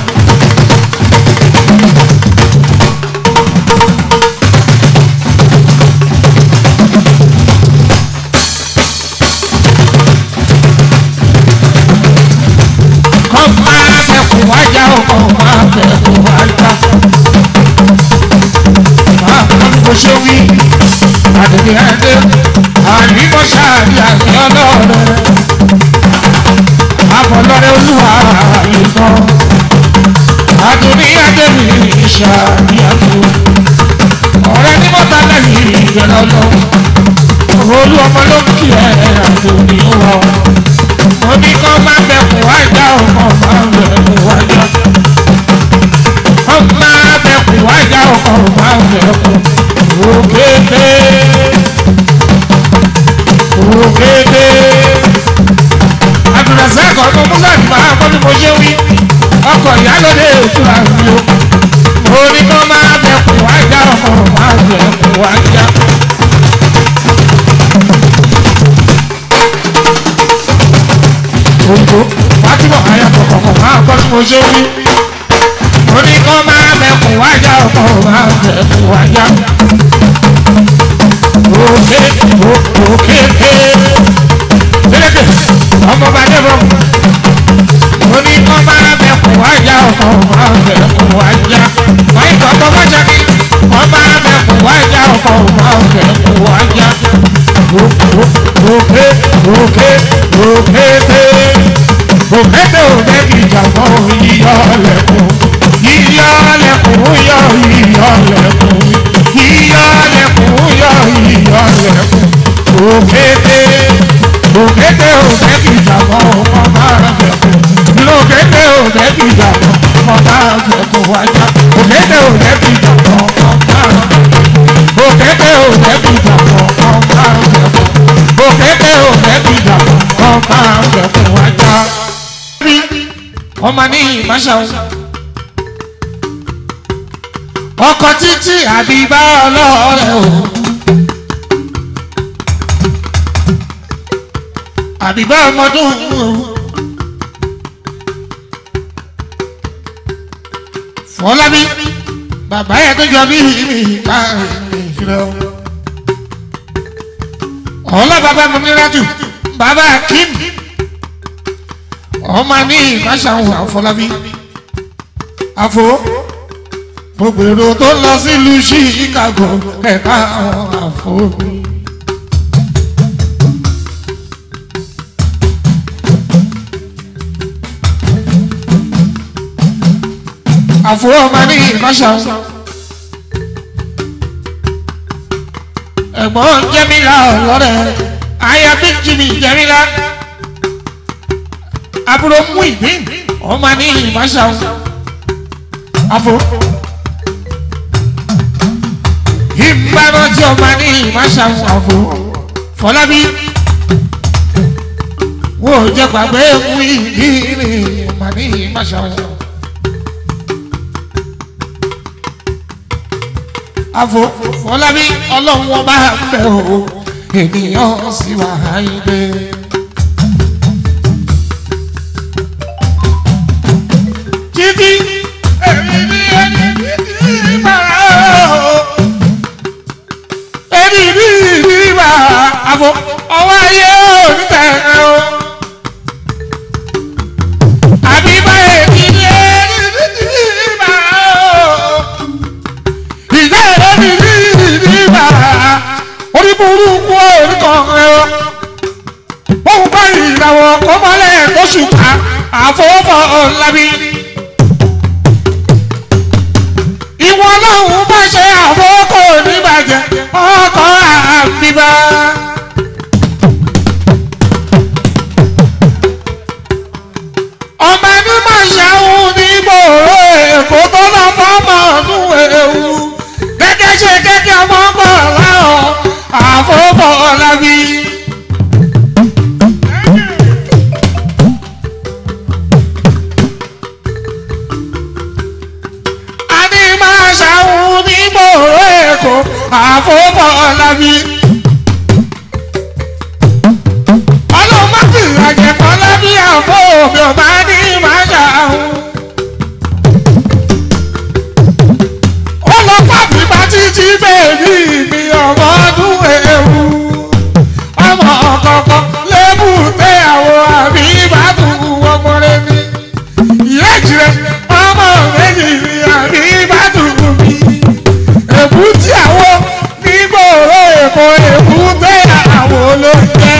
Speaker 1: kọ́ máa fẹ́ kó wájà ọkọ̀ máa fẹ́ kó wájà. máa kọ́ kó ṣe wí àdìrí ẹdẹ àdìmọ́ ṣáàbí àti ọlọ́rẹ̀. àbọ̀lọ́rẹ̀ olúwa ìtàn àdìrí ẹdẹ mi ṣáàbí àtò. ọ̀rẹ́ ní mọ́ta lẹ́yìn ìgbẹ́lẹ́ ọlọ́run. olú ọmọ ló ń kí ẹ àti òní wọ omi kan máa bẹ kó wá já ọkọ máa bẹ kó wá já ọkọ máa bẹ kó wá já ọkọ máa bẹ kó òkété òkété abdulrasaq ọkọ musa ti máa kọ́ bí mo ṣe wí ọkọ̀ ìyálóde ìtura mi o omi kan máa bẹ kó wá já ọkọ máa bẹ kó wá já. òyìnbó fatima ayàtọ̀ kọ̀ọ̀kan máa gbọ́ tí mo ṣe wí. ó ní kó máa mẹ́kùn wájà ọkọ̀ máa mẹ́kùn wájà. òkè òkè ké pélékè ọmọ bá dé bọ̀. ó ní kó máa mẹ́kùn wájà ọkọ̀ máa mẹ́kùn wájà. wáyé kọ̀ọ̀kan bá jẹ́ kí kó máa mẹ́kùn wájà ọkọ̀ máa mẹ́kùn wájà. òkè òkè òkè ké òkété òde ìjàmbá yíyọ lẹkùn yíyọ lẹkùn yọ yíyọ lẹkùn yíyọ lẹkùn yọ yíyọ lẹkùn òkété òkété òde ìjàmbá ọmọ máa fẹ ìjàpọ̀ ọ̀gá àfẹ́kùn wájà òkété ò lẹ́bi ìjàpọ̀ ọ̀gá òkété ò lẹ́bi ìjàpọ̀ ọ̀gá àfẹ́kùn òkété ò lẹ́bi ìjàpọ̀ ọ̀gá àfẹ́kùn wájà. ọmọ ní ìmáṣáwó ọkọ̀ títí àbíbá ọlọ́ọ̀rẹ́ o. àbíbá ọmọdún o. fọlábí bàbá yẹn tó jọ bí mi ká ìṣirò. ọlá bàbá mọ̀mílájú bàbá kim ọmọ ní ìmáṣáwó àfọlábí àfọ gbogbo èrò tó lọ sílùú chicago ẹ̀ka àwọn àfọwọ́bí. àfọwọ́ ọmọ ní ìkọ́ṣà ẹ̀gbọ́n jẹ́mílá ọ̀lọ́rẹ̀ aya bí jimmy jẹ́mílá àbúrò mú ìgbín ọmọ ní ìkọ́ṣà àfọwọ́ ìbánájẹ́ ọmọ ní ìmáṣàmù àfò fọlábí wò ó jẹ́ gbàgbé mú ìdílé ọmọ ní ìmáṣàmù. àfò fọlábí ọlọ́run wọn bá ń bẹ̀ o ènìyàn sì wà áyídé. títí èmi ní ẹni títí bàrà o ẹni bí ìdíbà àfọ ọwọ́ ayé onítẹ̀ o. àbí báyìí kí ni ẹni bí ìdíbà o. ìgbà ẹni bí ìdíbà orí burúkú oríkan ẹ o. bóun bá ìràwọ̀ kọ́mọlẹ̀ oṣù ká àfọwọ́fọ́ ọ̀làbí ìwọ lọ́hùn bá ṣe àfọwọ́kọ̀ oníbàjẹ́ ọkọ̀ àbíbá. ọmọ ẹni máa ṣàwọn onígbòòrò èkó tó lọ fọmọ ọdún ewu gẹ́gẹ́ ṣe gẹ́gẹ́ ọmọ bọ̀ láwọn àfọwọ́fọ̀ ọ̀làbí. Adé máa ṣàwọn onígbòòrò èkó àfọwọ́fọ̀ ọ̀làbí. ọlọ́mọ fi àjẹkọ́ lábí àfọ́ òbí ọba ní máa ṣàwọn. ó lọ fàbí bá títí bèbí mi ọmọ ọdún ewu. ọmọ kọ̀ọ̀kan lébù tẹ àwọn àbí ìbádùn ọmọ rẹ ní. ìyá ìjìrẹ ọmọ méjì ni àbí ìbádùn mi. èbú tí àwọn nígbòòrò èkó èbú tẹ àwọn olóúnjẹ.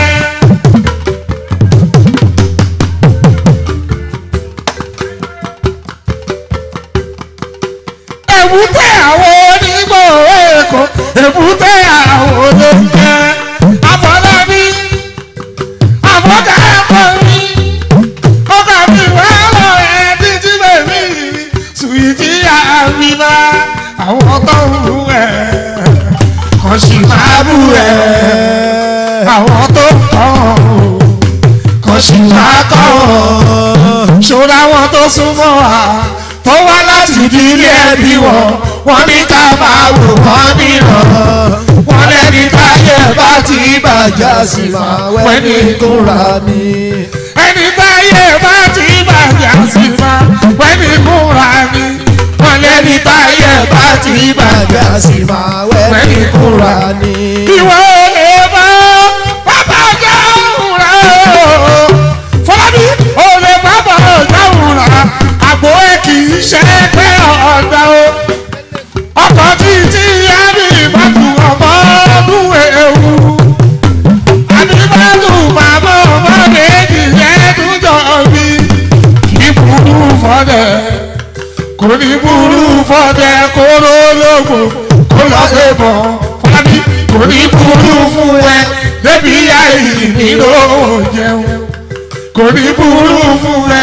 Speaker 1: èbúté àwọn onígbòho èkó èbúté àwọn olóúnjẹ àfọlábí àfọkà ẹ̀kọ́ mi ọkà mi wà lọ ẹ títí bèbí sùwìtì àbíbá àwọn tó ń bú ẹ kò sì máa bú ẹ àwọn tó ń kọ́ ọ kò sì máa kọ́ ọ ṣòro àwọn tó súnmọ́ wa tó wá láti ìdílé ẹbí wọn wọn ní ká máa wò wọn níràn wọn lẹni táyé bá ti bàjá sí máa wẹ́ni kúnra ní. ẹni táyé bá ti bàjá sí máa wẹ́ni kúnra ní. wọn lẹni táyé bá ti bàjá sí máa wẹ́ni kúnra ní. ìwọ lè bá bàbá jáwùn rẹ o fọlábí ò lè bá bàbá jáwùn rẹ àgbo ẹ kì í ṣe pé ọ̀dà o ọkọ̀ títí ẹbí ìbátú ọmọ ọdún ewu àbíbátú màmá ọmọ méjì ẹdún jọ bí kì í burú fọdẹ kò ní burú fọdẹ kó lólógbò kó lọ sí bọ fọlábí kò ní burú fún ẹ débi àìní ló jẹun kò ní burú fún ẹ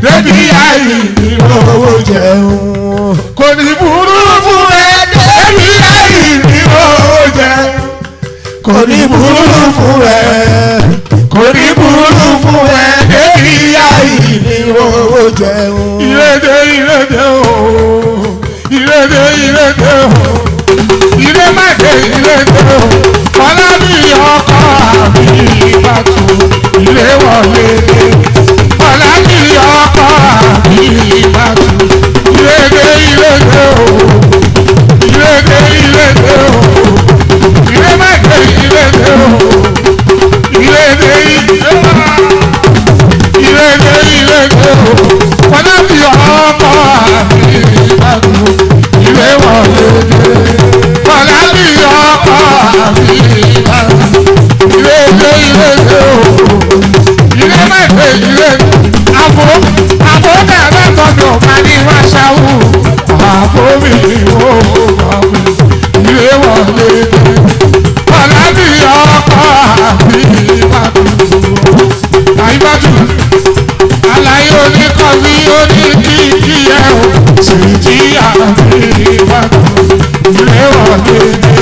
Speaker 1: débi ayé ní owó jẹun kò ní burú fún ẹ débi ayé ní owó jẹun kò ní burú fún ẹ kò ní burú fún ẹ débi ayé ní owó jẹun. ìrèdè ìrèdè o ìrèdè ìrèdè o ìrè má dé ìrèdè o ọlá mi ọkọ àbí ìbátú ìrè wọlé dé ọlá mi ọkọ àbí ìbátú ìrèdè ìrèdè o ìrèdè ìrèdè o ìrè má dé ìrèdè o ìrèdè ìrèdè o ìrèdè ìrèdè o ọlá mi ọkọ àbí ìbátú ìrè wọlé dé ọlá mi ọkọ àbí ìbátú ìrèdè ìrèdè o ìrè má dé ìrèdè àbò àbò bẹ̀rẹ̀ tọ́jú ọ̀pá ní wáṣáwù àbò mi ò mọ̀ mi ìrè wọlé dé ọlá mi ọkọ àbí ìbátú àyíbátú àlàyé oníkọ̀wé oníkìkì ẹ̀ o sì jí àbí ìbátú ìrè wọlé dé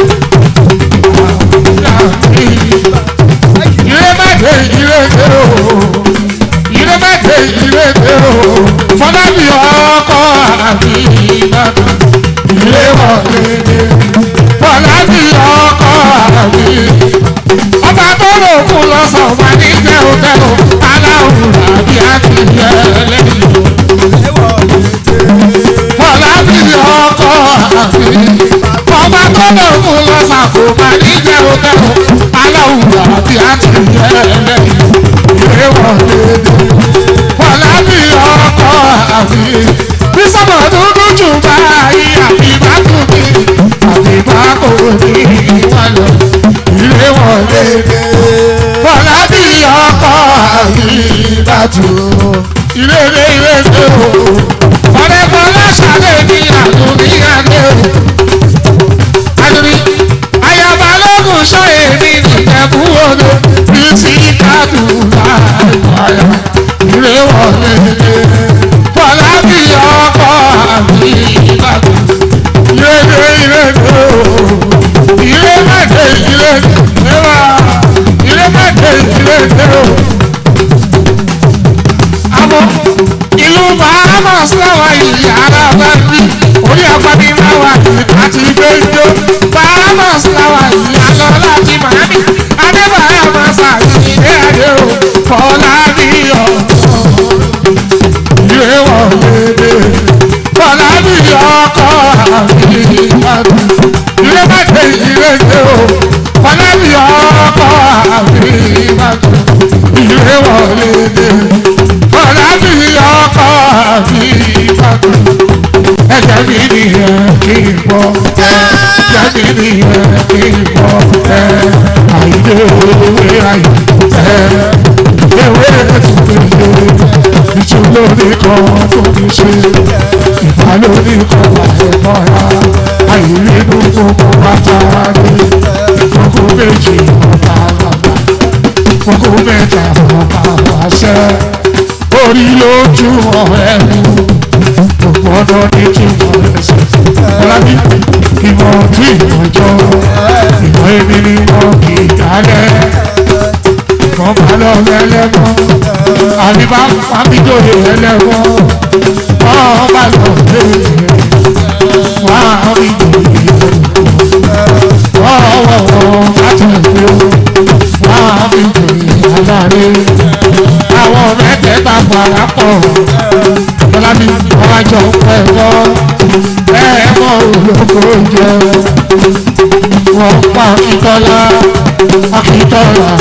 Speaker 1: àbí ìrèmàdé ìrèdè o ìrèmàdé ìrèdè o fọlábí ọkọ àbí ìbàdàn ìrèwọlédè fọlábí ọkọ àbí ọba tó lò kú lọ́sàn wà ní tẹ́wọ́tẹ́wọ́ aláwùrà bí a ti yẹ lẹ́yìn fọlábí ọkọ àbí ọba tó lò kú lọ́sàn kò má ní tẹ́wọ́tẹ́wọ́ aláwùrà bí a ti yẹ lẹ́yìn ìrèwọlédè fọlábí ọkọ àbí bí sọ́mọ dúdú jù báyìí àbí bá kú mi àbí bá kò ní ìwàlọ́ ìrèwọlédè fọlábí ọkọ àbí bàtú ìrèlè ìrèlè o ọ̀rẹ́fọlá ṣàlẹ̀ ní àdúgbìyànjẹ́ o àdúrí ayaba lóògùn sọ èmi nìjẹ̀bú odò bí sí kádùúrà ìwàyà ìrèwọlédè fọlábí ọkọ àbí bàtú ìrèlè ìrèlè o ìrèmàdé ìrèlè ẹwà ìrèmàdé ìrèlè o àmọ́ ìlú bahamas láwa ìyá ara bá rí orí ọgbọ́n ní láwa àti gbẹ́jọ́ bahamas láwa ìyá lọ láti miami adébáyà máa ṣàyẹ̀yẹ ilé adé o fọlá ní ọ̀sán ìwé wọ̀lédè fọlá ní ọkọ̀ àbí ìbàdàn ìwé bàtẹ ìwé dé o fọlá ní ọkọ̀ àbí ìbàdàn ìwé wọ̀lédè fọlá ní ọkọ̀ àbí ìbàdàn ẹ̀jẹ̀ mi nìyẹn kí n bọ̀ ẹ̀jẹ̀ mi nìyẹn kí n bọ̀ ẹ̀ àìdè òwe àyè ẹ̀ ewé tuntun ìtúlórí kan tó ti ṣe ìbálòrí kan wà ẹ̀mọ́ra àìrínú gbogbo bàtà ní gbogbo méjì ọba àgbà gbogbo mẹ́ta ọba àṣẹ orí lójú ọ̀rẹ́ mi gbogbo ọdọ ní kí n mọ ẹsẹ̀ ọlábí ìmọ̀ tí ìmọ̀jọ́ ìmọ̀ èmi ni wọ́n kì í dálẹ̀ kan bá lọ lẹ́lẹ́gbọ́n àbí bá pàmídòye lẹ́lẹ́gbọ́n wọ́n bá lọ lẹ́lẹ́ wọ́n á rí ìdòye wọ́n wọ̀wọ́ láti ìgbé wọ́n á rí ìdòye aláre àwọn mẹ́tẹ̀ẹ̀ta fara pọ̀ bọ́lábí wọ́n á jọ pẹ́ bọ́ ẹ̀ mọ́ olóko jẹ wọ́n pa akíntọ́lá akíntọ́lá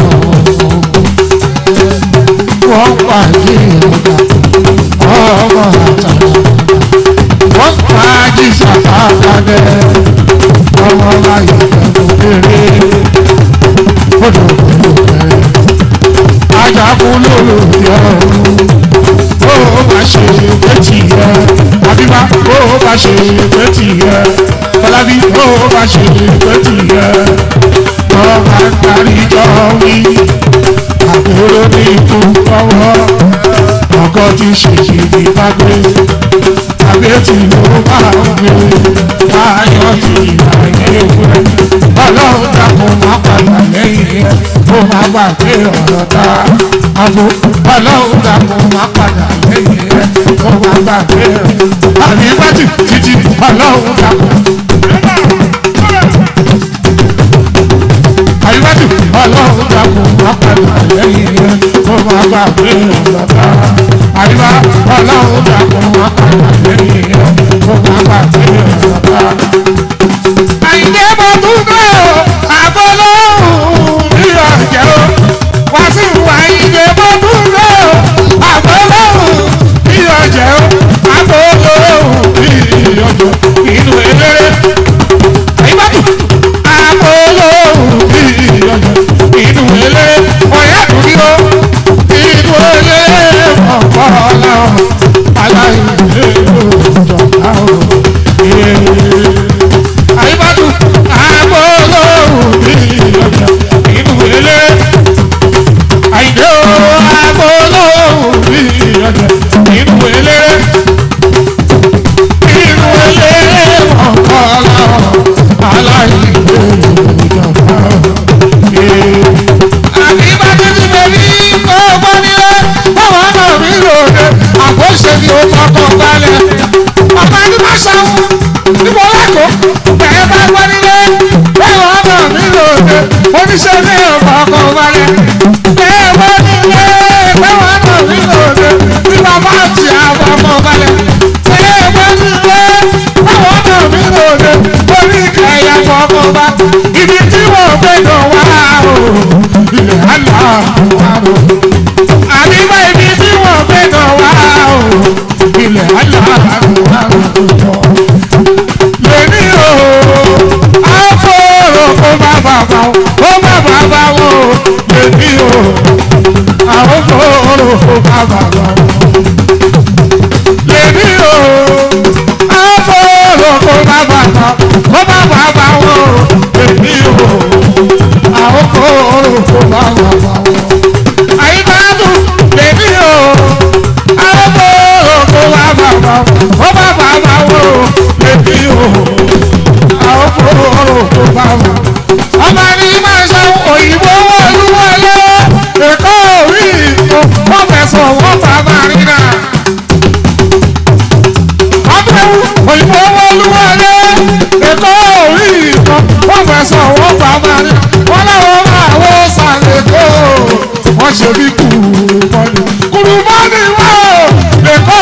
Speaker 1: wọ́n pa ìdíyẹ̀dá ọmọ àtàlà wọ́n pa jísàfà lábẹ́ ọmọ láyé pẹ̀lú eré fọdọ̀ pẹ̀lú kẹrẹ ajagun lórí ọ̀run ó bá ṣe létí yẹ àbíbá ó bá ṣe létí yẹ fọlábí ó bá ṣe létí yẹ ọba darí jọ wí àbúrò ní ikú ọwọ́ ọgọ́ta ti ṣe ìdí bá gbé tàbí tí ló bá gbé ayọ̀ tí ìlànà ewúrẹ́ ọlọ́run dàpọ̀ má padà lẹ́yìn ẹ̀ ó má gbàgbé ọ̀rọ̀ tá a fò ọlọ́run dàpọ̀ má padà lẹ́yìn ẹ̀ ó má gbàgbé ọ̀rọ̀ àmì bàtì títí ọlọ́run dàpọ̀. àyíwájú ọlọ́run dàpọ̀ má padà lẹ́yìn ẹ̀ ó má gbàgbé ọ̀rọ̀ tá a àyíwá ọlọ́run dàpọ̀ má padà lẹ́yìn ẹ̀ ó má gbàgbé ọ̀rọ̀ tá a. àyíndé mo tún gbé o àbọ̀lọ́hùn mi ọ̀jẹ̀ o wá sí ìwà àyíndé mo tún gbé o àbọ̀lọ́hùn mi ọ̀jẹ̀ o àbọ̀lọ́hùn mi ọ̀jẹ̀ inú eléré àyíwájú àbọ̀lọ́hùn mi ọ̀jẹ̀ inú eléré ọ̀yá dùn o inú eléré ọ̀pọ̀ ọ̀làwọ̀ aláìlè òjọ̀ká o. àyíwájú àbọ̀lọ́hùn mi ọ̀jẹ̀ inú eléré àyíndé o àbọ̀lọ́hùn mi ọ̀jẹ̀ inú eléré inú eléré ọ̀pọ̀ ọ̀làwọ̀ aláìlè òjọ̀ká o àbíbájú ti bẹ̀rí ọgbọ́n nílé báwọn náà mi lòdì àbóṣe ni ó fọkàn balẹ̀. ọ̀pá ní má ṣàwọn níbo lẹ́kọ̀ọ́ bẹ̀rẹ̀ bá gbọ́ nílé báwọn náà mi lòdì oníṣẹ́ ní ọ̀fọkàn balẹ̀. bẹ́ẹ̀ wọ́n nílé báwọn náà mi lòdì bí bàbá àti àfọkàn balẹ̀. bẹ́ẹ̀ wọ́n nílé báwọn náà mi lòdì orí ìkẹyà fọkàn bá ibi tí wọ́n gbé dùn wá o ilẹ̀ àlá àrò. Àbíbá ibi tí wọ́n gbé náà wá o. Ilẹ̀ àlá àrò jọ. Lèmi o, àfọ̀rọ̀ kó má bàbá o, kó má bàbá o. Lèmi o, àfọ̀rọ̀ kó má bàbá o. Lèmi o, àfọ̀rọ̀ kó má bàbá o, kó má bàbá o. Lèmi o àwọn kòòrò kò bá wà wà wọ. àyíkáàdù lèmi o àwọn kòòrò kò bá bà bà wọ bá bà bà wọ lèmi o àwọn kòòrò kò bá wà. ọmọ ní máa ṣe òyìnbó wọlú wọlé èkó orí ìkó wọn fẹsọ̀ wọn bá bá rí náà. ọmọ òyìnbó wọlú wọlé èkó orí ìkó wọn fẹsọ̀ wọn bá bá rí náà wọ́n láwọn máa wọ́ sàlẹ̀ kó wọ́n ṣe bí kùrùmọ́nì kùrùmọ́nì wọ́ èkó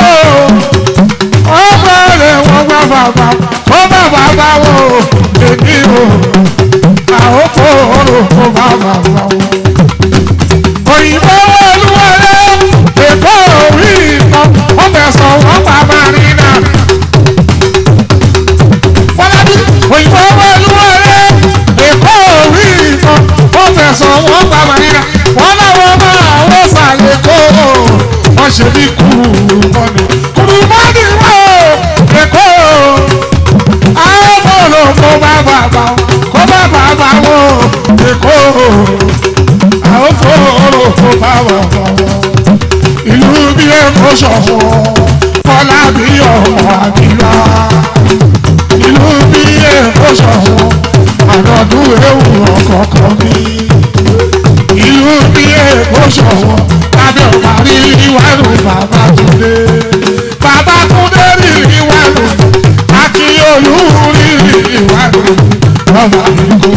Speaker 1: ọgbà rẹ̀ wọ́n gbà bàbá ó bá bàbá wò èmi o àwọn fòrò kó bá bàbá wò. òyìnbó wọlúwọlé èkó orí ìtàn wọ́n fẹ̀sọ̀ wọ́n bàbá rí náà. fọlábí òyìnbó wọlúwọlé èkó orí ìtàn wọ́n fẹ̀sọ̀ wọ́n bàbá rí náà. wọ́n láwọn máa wọ́n sàlẹ̀ kó wọ́n ṣe bí kùrùmọ́nì kùrùmọ́nì wọ́ èkó àwọn fòrò kó bá bàbá kó bá bàbá wò èkó àwọn fòrò kó bá bàbá wò ìlú bí èkó ṣọ̀wọ́ fọlá bí ọ̀pọ̀ àbílá ìlú bí èkó ṣọ̀wọ́ ànàdún ewu ọ̀kọ̀ọ̀kan bí ìlú bí èkó ṣọ̀wọ́ lábẹ́ ọ̀parí ìwádùn bàbá túndé bàbá túndé rí ìwádùn àti olúrí ìwádùn ọmọ àdúgbò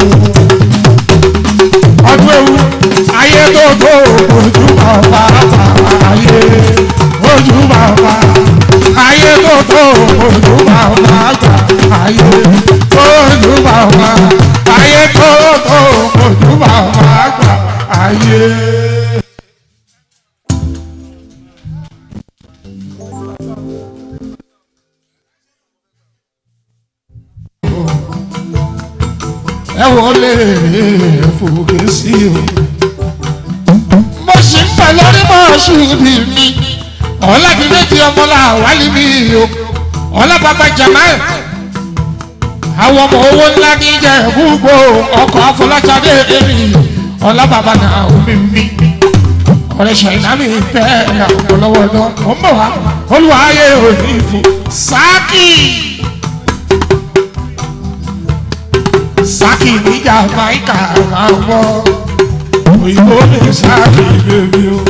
Speaker 1: ọdún ewu ayé tó tó ojú bàbá ayé ojú bàbá ayé tó tó ojú bàbá gbà ayé ojú bàbá ayé tó tó ojú bàbá gbà ayé. ẹ wọlé fòkè sí o. mo ṣì ń pẹ̀ lórí mọ́ọ̀ṣù ibi mi ọ̀làdúndéjì ọmọlá wálé mi o ọ̀làbàbà jamal àwọn ọmọ owó ńlá ní jẹ gbogbo ọkọ̀ afọlájáde èmi ọ̀làbàbà náà omi mi ọ̀rẹ́ ṣàìná mi bẹ́ẹ̀ ọ̀pọ̀lọpọ̀ lọ mọ̀ ń bọ̀ wá olùwàyè òní fún sáàkì sáàkì níjà máìkà àwọn òyìnbó ní sáàkì bèbí o.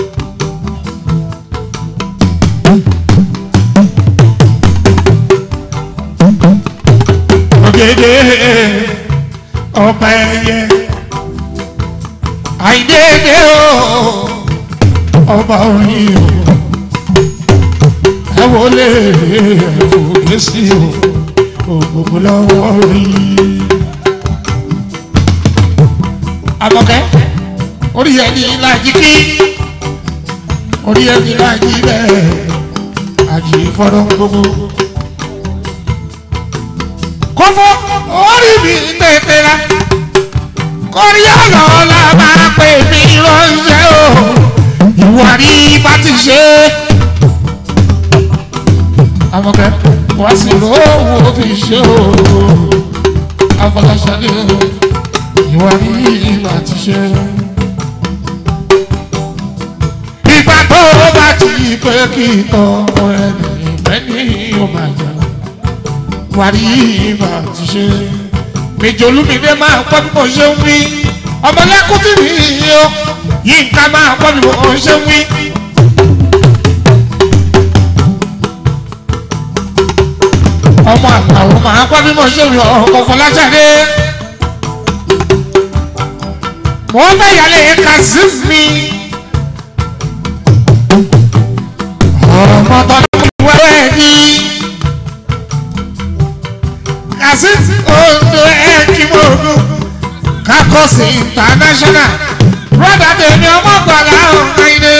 Speaker 1: ògèdè ọba ẹyẹ àìdédé o ọba orin o ẹ wọlé ẹfọgẹ sí o ògbógbó lọ́wọ́ rí. Àmọ̀kẹ́ orí ẹni lájí kí orí ẹni lájí bẹ́ẹ̀ àjí fọ́dọ̀ gbogbo. Kọ́fọ́ orí mi tètè la kórí ọ̀nà la máa pè mí ránṣẹ́ o ìwà rí bá ti ṣe. Àmọ̀kẹ́ wá sí lówó fi ṣe o afọláṣadé o ìwà rí bá ti ṣe. Ìgbà tó bá ti pé kí tọ́ ẹni ìgbẹ́ni ó máa jà wà rí bá ti ṣe méjì olúmídé máa gbọ́ bí mo ṣe ń wí ọmọlẹ́kùn tí mi yí o yínká máa gbọ́ bí mo ṣe ń wí. ọmọ àgbàwọ̀ máa gbọ́ bí mo ṣe ń wí ọkọ̀ fọlájáde. wọ́n fẹ́ yàlẹ̀ kazeem mi. ọmọ tọ́lá wẹ́wẹ́ ni kazeem ondo ẹ̀kímọ̀ọ́dún kakọ́sì international broda tèmi ọmọ gbọ́dọ̀ ọ̀hún ilé.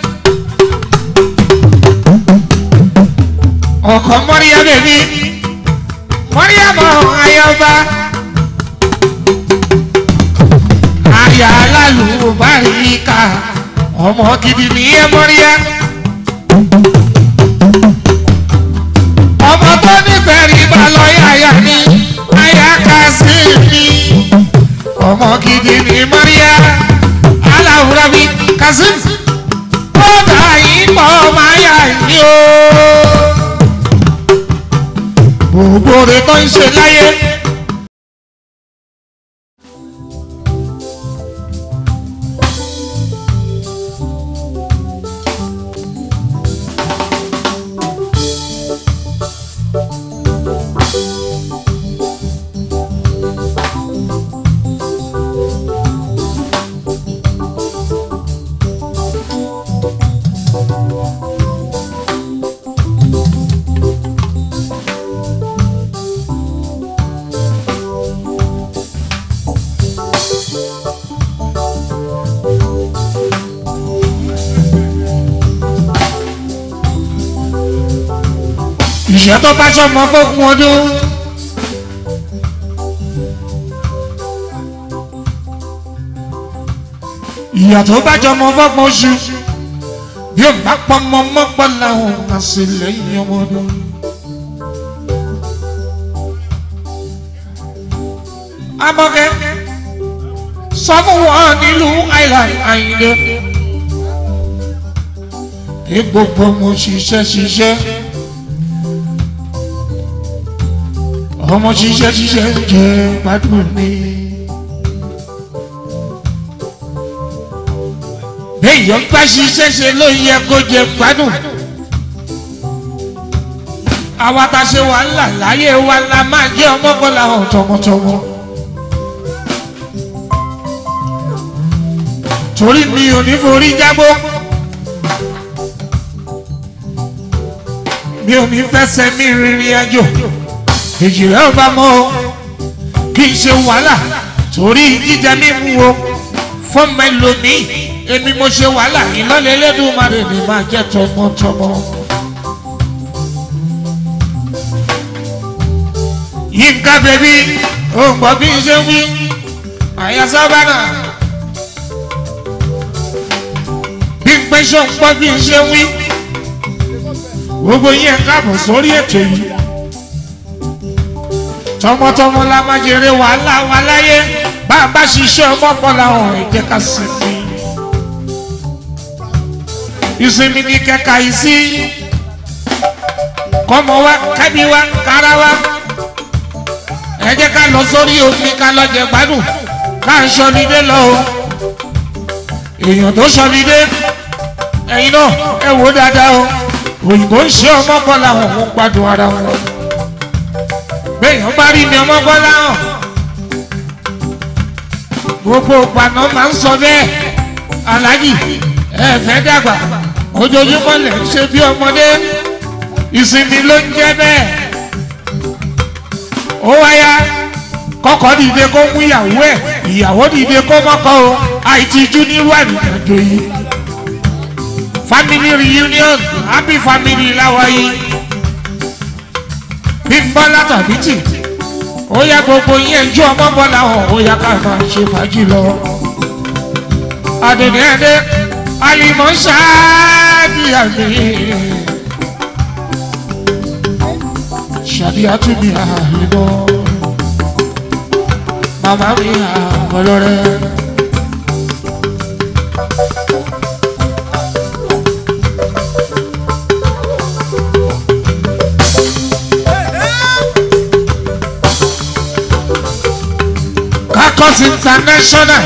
Speaker 1: ọkọ mọ́ríyá bèbí mọ́ríyá mọ́ ayọba aya alálùbáríkà ọmọ gidi nìyẹn mọ́ríyá. ọmọ tó nífẹ̀ẹ́ rí bá lọ yáyà ní ayáka sí mi ọmọ gidi ní Maria aláwùrọ̀ mi Kazeem kódà yìí pọ̀ máa yà ní o. gbogbo rẹ̀ tó ń ṣe láyé. ìṣẹ́ tó bá sọmọ fókun ọdún. ìyà tó bá jọmọ fọ́gbọ̀n oṣù bí ó bá pọmọ mọ́pọ̀ làwọn àṣìlẹ́yìn ọmọ ọdún. Amọ̀kẹ́ sọ fún wọn nílùú island Àyìndé. Ní gbogbo mo ṣiṣẹ́ ṣiṣẹ́. ọmọ ṣiṣẹ́ ṣiṣẹ́ jẹ́ gbádùn mi. béèyàn bá ṣiṣẹ́ ṣe ló yẹ kó jẹ gbádùn. àwa ta ṣe wàhálà láyé wa la máa jẹ́ ọmọkànlá hàn tọmọtọmọ. torí mi ò ní forí jágbó. mi ò ní fẹsẹ̀ mi rìnrìn àjò èjì rẹ̀ ò bá mọ́ o kì í ṣe wàhálà torí jíjẹ mímu o fún mẹlòmíì èmi mo ṣe wàhálà ìlọ́lẹ̀ Elédùmarè ni máa jẹ́ tọmọtọmọ. Yínká bèbí ò ń gbọ́ bí n ṣe wí àyà sábànà bí n pẹ́ ṣọ́ ń gbọ́ bí n ṣe wí gbogbo yẹn káàbọ̀ sórí ètò yìí tọmọtọmọ la máa jèrè wàhálà wa láyé bá a bá ṣiṣẹ́ ọmọkànlá ọ̀hún ìjẹ́ ká sinmi. ìsinmi ní kẹka yìí sí kọ́mọ wa kábí wa kára wa ẹ jẹ́ ká lọ sórí omi ká lọ jẹ gbádùn ká ń sọlidé lọ o èèyàn tó sọlidé ẹ̀yin náà ẹ wò ó dáadáa o òyìnbó ń ṣe ọmọ kan làwọn ò ń gbádùn ara wọn béèyàn bá rí mi ọmọ kan láwọn gbogbo ìpànà máa ń sọ bẹ́ẹ̀ aláàjì ẹ fẹ́ dàgbà ojoojúmọ́ lẹ̀ ń ṣe bí ọmọdé ìsinmi ló ń jẹ́ bẹ́ẹ̀ ó wáyá kọ́kọ́ dìde kó mú ìyàwó ẹ̀ ìyàwó dìde kó mọ́kọ́ o àìtíjú nírú àdìgbàjò yìí family reunion happy family láwa yìí bí n bọ́ látàbí tì ó yá gbogbo yín ẹjọ́ ọmọ bọ́ làwọn ó yá ká máa ṣe fàájì lọ. àdùnní ẹdẹ alimọ̀ ṣáàdì àmì ṣàdí àtúndì àlùbọ̀ màmá mi àbọ̀lọ́rẹ́. Kakos International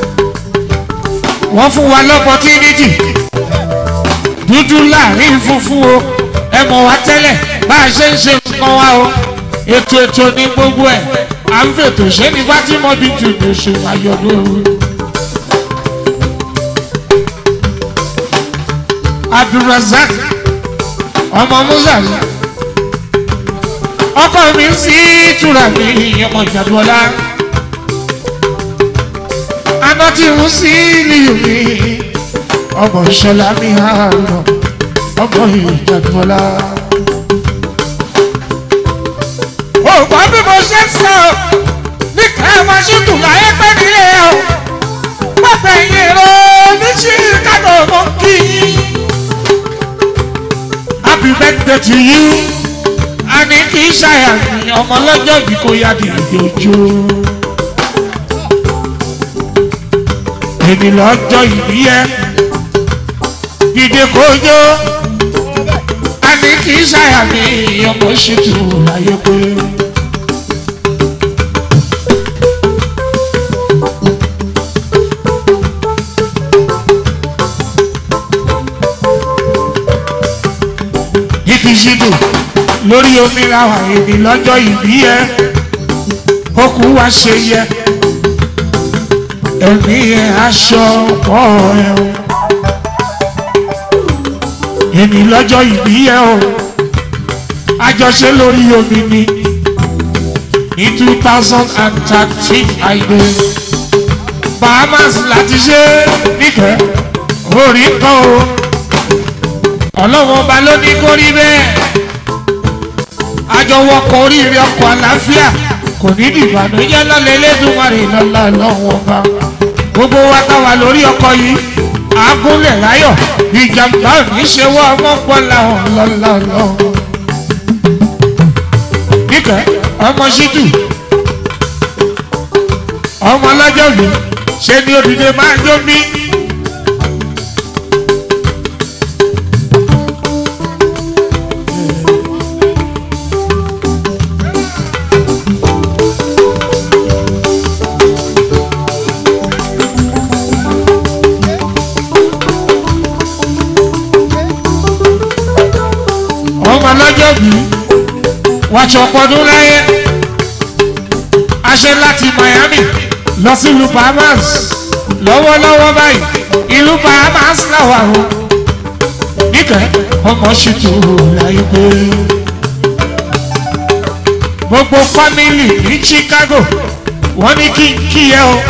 Speaker 1: wọ́n fún wa lọ́pọ̀tínítì dúdú láàrin funfun o ẹ mọ̀ wá tẹ́lẹ̀ bá a ṣe ń ṣe nǹkan wa o ètò ètò ní gbogbo ẹ̀ à ń fètò ṣé ní Fatima Bintu lè ṣe àyọ̀dọ̀ òru. Abdulrasaq ọmọ Muzali ọkọ mi sí ìtura mi ọmọ ìjàdùọlá aná tí ń sí ìlú mi ọmọ ìṣọlá mi àárọ̀ ọmọ ìjàdùọlá. ògbọ́n bí mo ṣe ń sọ ní káwọn ṣètò láyé pẹ́ nílé o pẹ́pẹ́ yẹn lọ ní chicago mọ́ kí yín. happy birthday to you a ní kí ṣàyàmì ọmọ lọ́jọ́ bí kò yá di ìdòjò. èmi lọ́jọ́ ìbí ẹ dìde kójó a ní kí ṣàyàmì ọmọ ṣètò láyé pé. ibi ṣètò lórí omi làwọn èmi lọ́jọ́ ìbí ẹ ó kú wá ṣe yẹ ẹ̀mí ẹ̀ aṣọ pọ̀ ẹ̀ o èmi lọ́jọ́ ìbí ẹ o àjọṣe lórí omi ni ní two thousand and thirteen àìdè Bahamas láti ṣe níkẹ́ orí kan o ọlọ́wọ́n ọba ló ní kó rí bẹ́ẹ̀ àjọwọ́kọ̀ oríire ọkọ̀ àlàáfíà kò ní dìbànújẹ́ lọ́lẹ̀ Elédùmarè lọ́la lọ́wọ́ ọba gbogbo wa ká wà lórí ọkọ̀ yìí àágúnlẹ̀ láyọ̀ ìjàmbá ò ní ṣe wọ́ ọmọ pọ̀ làwọn lọ́la lọ́wọ́. níkẹ́ ọmọ ṣídù ọmọ ọlọ́jọ́ mi ṣe ni òdìdè máa jó mi. ọmọ lọ́jọ́ bí wàṣọ pọdún láyé aṣẹ láti Miami lọ sí ìlú Bahamas lọ́wọ́lọ́wọ́ báyìí ìlú Bahamas làwà o níkẹ́ ọmọ ṣètò láyé pé gbogbo fámìlì ní Chicago wọ́n ní kí n kí ẹ o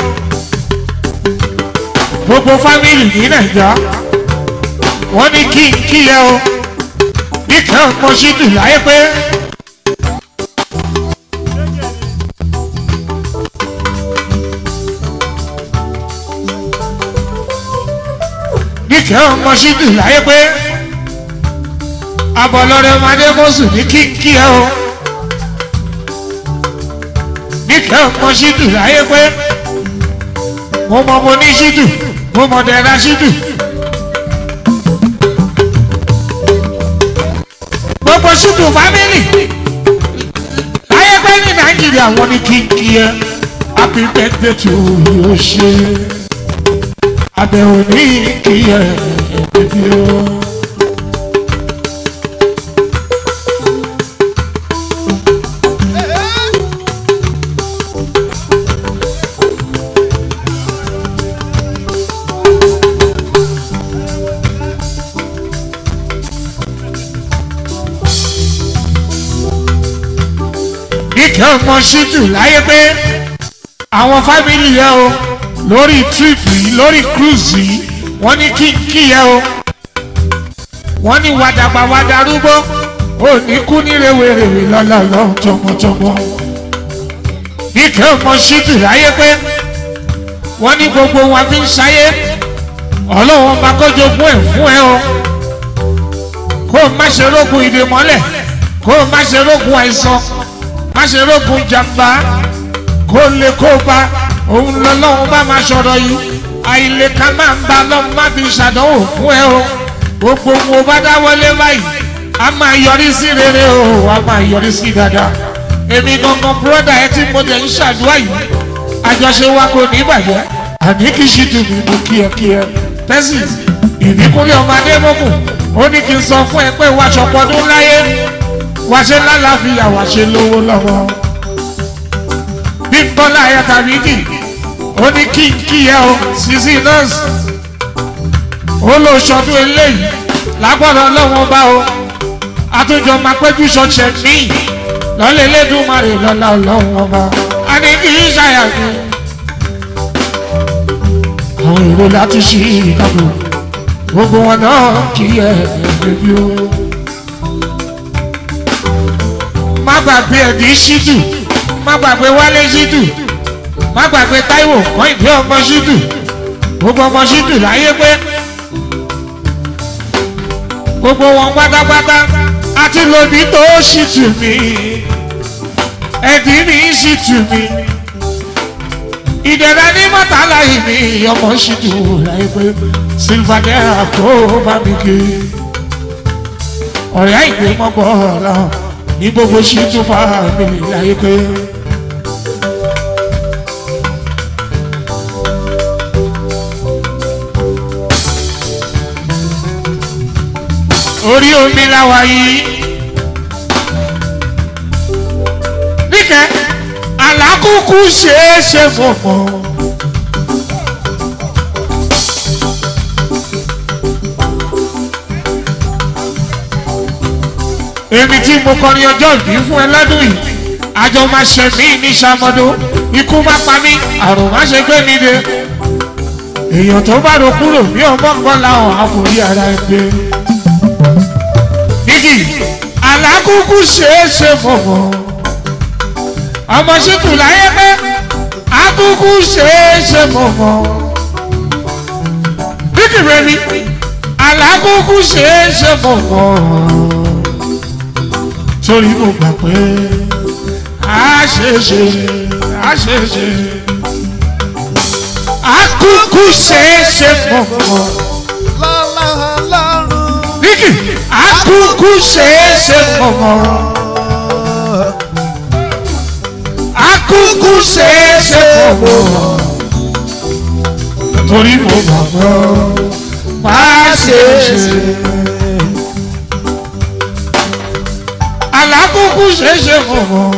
Speaker 1: gbogbo fámìlì ní Nàìjíríà wọ́n ní kí n kí ẹ o níkẹ́ ọmọ ṣídù láyé pé. níkẹ́ ọmọ ṣídù láyé pé. abọ́lọ́rẹ́ ọmọdé mọ́sù ní kíkí ẹ o. níkẹ́ ọmọ ṣídù láyé pé. mo mọ mo ní ṣídù mo mọ dẹ̀ra ṣídù. gbogbo ṣùtù fámìlì láyé pé ní nàìjíríà wọn ní kíkí ẹ happy birthday to you ṣe àbẹ̀wò ní kí ẹ bíbí o. ìkẹ́ ọmọ ṣítù láyé pé àwọn fámìlì yẹ o lórí tírípù yìí lórí cruise yìí wọ́n ní kíkí yẹ o wọ́n ní wàdàgbà wàdàrúgbó ò ní kú ní rèwerèwe lọ́lọ́lọ́ tọmọtọmọ ìkẹ́ ọmọ ṣítù láyé pé wọ́n ní gbogbo wọn fi ń ṣayé ọlọ́wọ́n máa kọ́jọ́gún ẹ̀ fún ẹ o kó o má ṣe rógun ìdè mọ́lẹ̀ kó o má ṣe rógun àìsàn má ṣe rógun jàmbá kó lè kó bá òun lọ́lọ́run bá máa sọ̀rọ̀ yìí àìlè ká máa ń bá lọ́run má fi ṣàdánwò fún ẹ o gbogbo wo bá dáwọ́lé báyìí a máa yọrí sí rere o a máa yọrí sí dáadáa èmi gangan búrọ́dà ẹ tí mo tẹ̀ ń ṣàdúrà yìí àjọṣe wa kò ní bàjẹ́ àní kì í ṣe tù mí mú kíákíá tẹ́sí ìdíkúnlẹ̀ ọmọdé mọ́kù ó ní kí n sọ fún ẹ pé wàá ṣọpọ́dún láyé wàá ṣe lálàáfíà wàá ṣe lówó lọ́wọ́ bí bọ́lá ayé tàbí dì ó ní kí n kí ẹ o sísí nọ́ọ̀sì ó lọ ṣọdún eléyìí lágbọ́dọ̀ lọ́wọ́ bá o àtúnjọ máa péjú ṣọṣẹ míì lọ́lẹ̀ lẹ́dùnmarè lọ́la ọlọ́run ọba a ní kí n ṣàyàgbé àwọn èrò láti ṣí ìdàgbò gbogbo wọn náà kí ẹ ẹbí o má gbàgbé ẹ̀dí ṣídù má gbàgbé wálé ṣídù má gbàgbé táíwò kọ́ ìdí ọmọ ṣídù gbogbo ọmọ ṣídù láyé pé gbogbo wọn pátápátá àti lòdì tó ṣìtù mí ẹ̀dí mi ṣìtù mí ìdẹ̀rẹ̀ ní mọ́tàlá yìí mi ọmọ ṣìtù láyé pé sílvàdẹ́rà kó bá mi ké ọ̀rẹ́ àìgbé mọ́gbọ́ ọ̀la ní gbogbo ṣìtù fámìlì láyé pé. orí omi láwa yìí. níkẹ́ àlákùkù ṣeé ṣe fọ̀fọ̀. èmi tí mo kọrin ọjọ́ ìbí fún ẹ lọ́dún yìí àjọ máa ṣe mí ní sàmọ́dọ́ ikú má pa mí àrùn má ṣe gbé mi dé èèyàn tó bá ro kúrò ní ọmọ kan láwọn àforí ara ẹ gbé nígì alákùkù ṣeéṣe fọ̀fọ̀ ọmọ ṣètò láyé pé akùkù ṣeéṣe fọ̀fọ̀ nígì rẹ ni alákùkù ṣeéṣe fọ̀fọ̀ torí mo gbà pé a ṣeéṣe a ṣeéṣe akùkù ṣeéṣe fọ̀fọ̀
Speaker 2: lọ́lá ọlọ́run.
Speaker 1: nígì akùkù ṣeéṣe fọ̀fọ̀. akúkú ṣeéṣe fọwọ́ torí mo gbàgbọ́ máa ṣeéṣe. alákúkú ṣeéṣe fọwọ́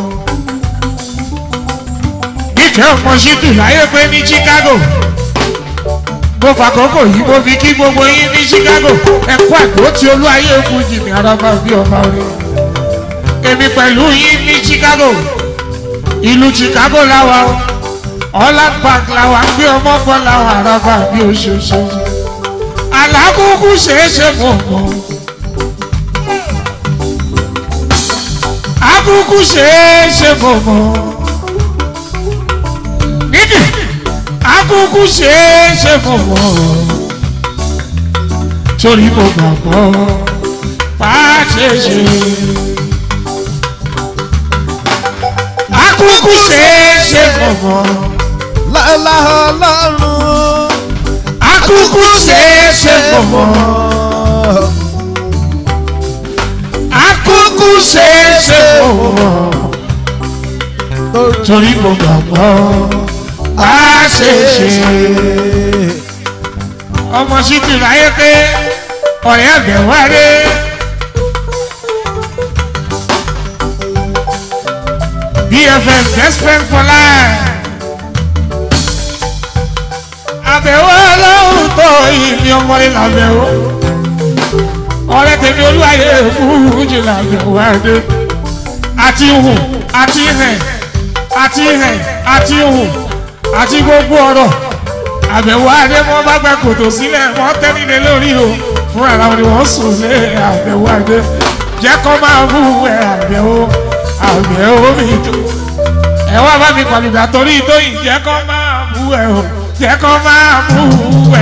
Speaker 1: ìkẹ́ ọmọ ṣídùú láyé pé ní Chicago mo fàkókò yìí mo fi kí gbogbo yín ní Chicago ẹ̀kọ́ àgbo tí olú ayé fún jìnnì araba bí ọba rẹ èmi pẹ̀lú yín ní Chicago ìlú Chicago làwà o Holland Park làwà gbé ọmọ bọ́ làwà àràbà bí oṣooṣù alákòókò ṣeéṣe fọ̀mọ́ akókò ṣeéṣe fọ̀mọ́ nídìí akókò ṣeéṣe fọ̀mọ́ torí mo gbàgbọ́ pàṣẹṣe. akúkú ṣeéṣe fọ̀fọ̀.
Speaker 2: lọ́lá ọlọ́run.
Speaker 1: akúkú ṣeéṣe fọ̀fọ̀. akúkú ṣeéṣe mọ̀ torí mo gbàgbọ́ á ṣeéṣe. ọmọ sí ti ráyé pé ọ̀rẹ́ àgbẹ̀ wáyé. BFF best friend for life. àbẹ̀wò ọlọ́run tó ìní ọmọ ilé àbẹ̀wò. ọ̀rẹ́ tèmi olúwayé fújì làbẹ̀wò adé. àti hùn àti hẹ̀ àti hẹ̀ àti hùn àti gbogbo ọ̀rọ̀. àbẹ̀wò adé wọn bá gba kòtò sílẹ̀ wọ́n tẹ́lẹ̀ lórí o fúnra làwọn ni wọ́n sùn lé àbẹ̀wò adé. jẹ́ kó máa bú ẹ̀ àbẹ̀wò àbẹ̀wò mi tó ẹ wá bá mi pàlùdà torí tóyìn jẹ́ kó máa bú ẹ o jẹ́ kó máa bú ẹ.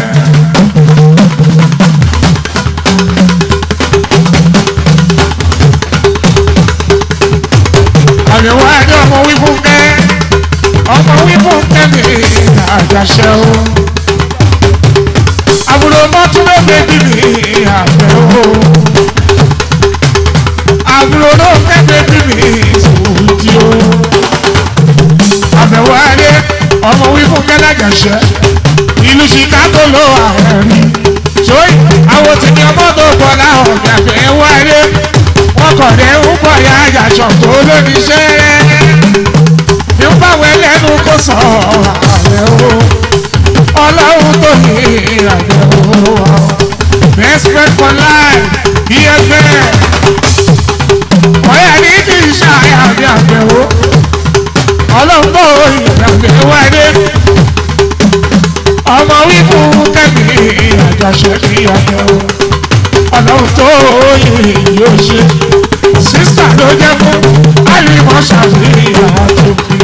Speaker 1: àbẹ̀wò àjọ ọmọ wí fún kẹ́ ọmọ wí fún kẹ́ mi àjàṣẹ́ o. àbúrò mọ́túndé bèbí mi àbẹ̀wò. àbúrò náà kẹ́ bèbí mi sùúrù o àbẹ̀wò ayé ọmọ wí fún kẹ́lájàṣẹ́ ìlú chicago ló àwọn rí sóyè àwọn tí ní ọmọ tó bọ̀ láwọn ọ̀gbìn àbẹ̀wò ayé wọn kọ̀ dé ń bọ̀ ya àjàṣọ tó lóníṣẹ́ ní ń báwọn ẹlẹ́nu kó sọ àbẹ̀wò ọlọ́run tó ní àbẹ̀wò best friend for life bfl ọ̀yà ní kì í ṣàyà bí àbẹ̀wò ọlọ́gbọ́ ìgbàgbé wáyé ọmọ wí fún kẹ́mi àjọṣe kí ọjọ́ ọlọ́run tó yìí yóò ṣe sísà ló jẹ́ fún àlìmọ́ ṣàfihàn àtòkì.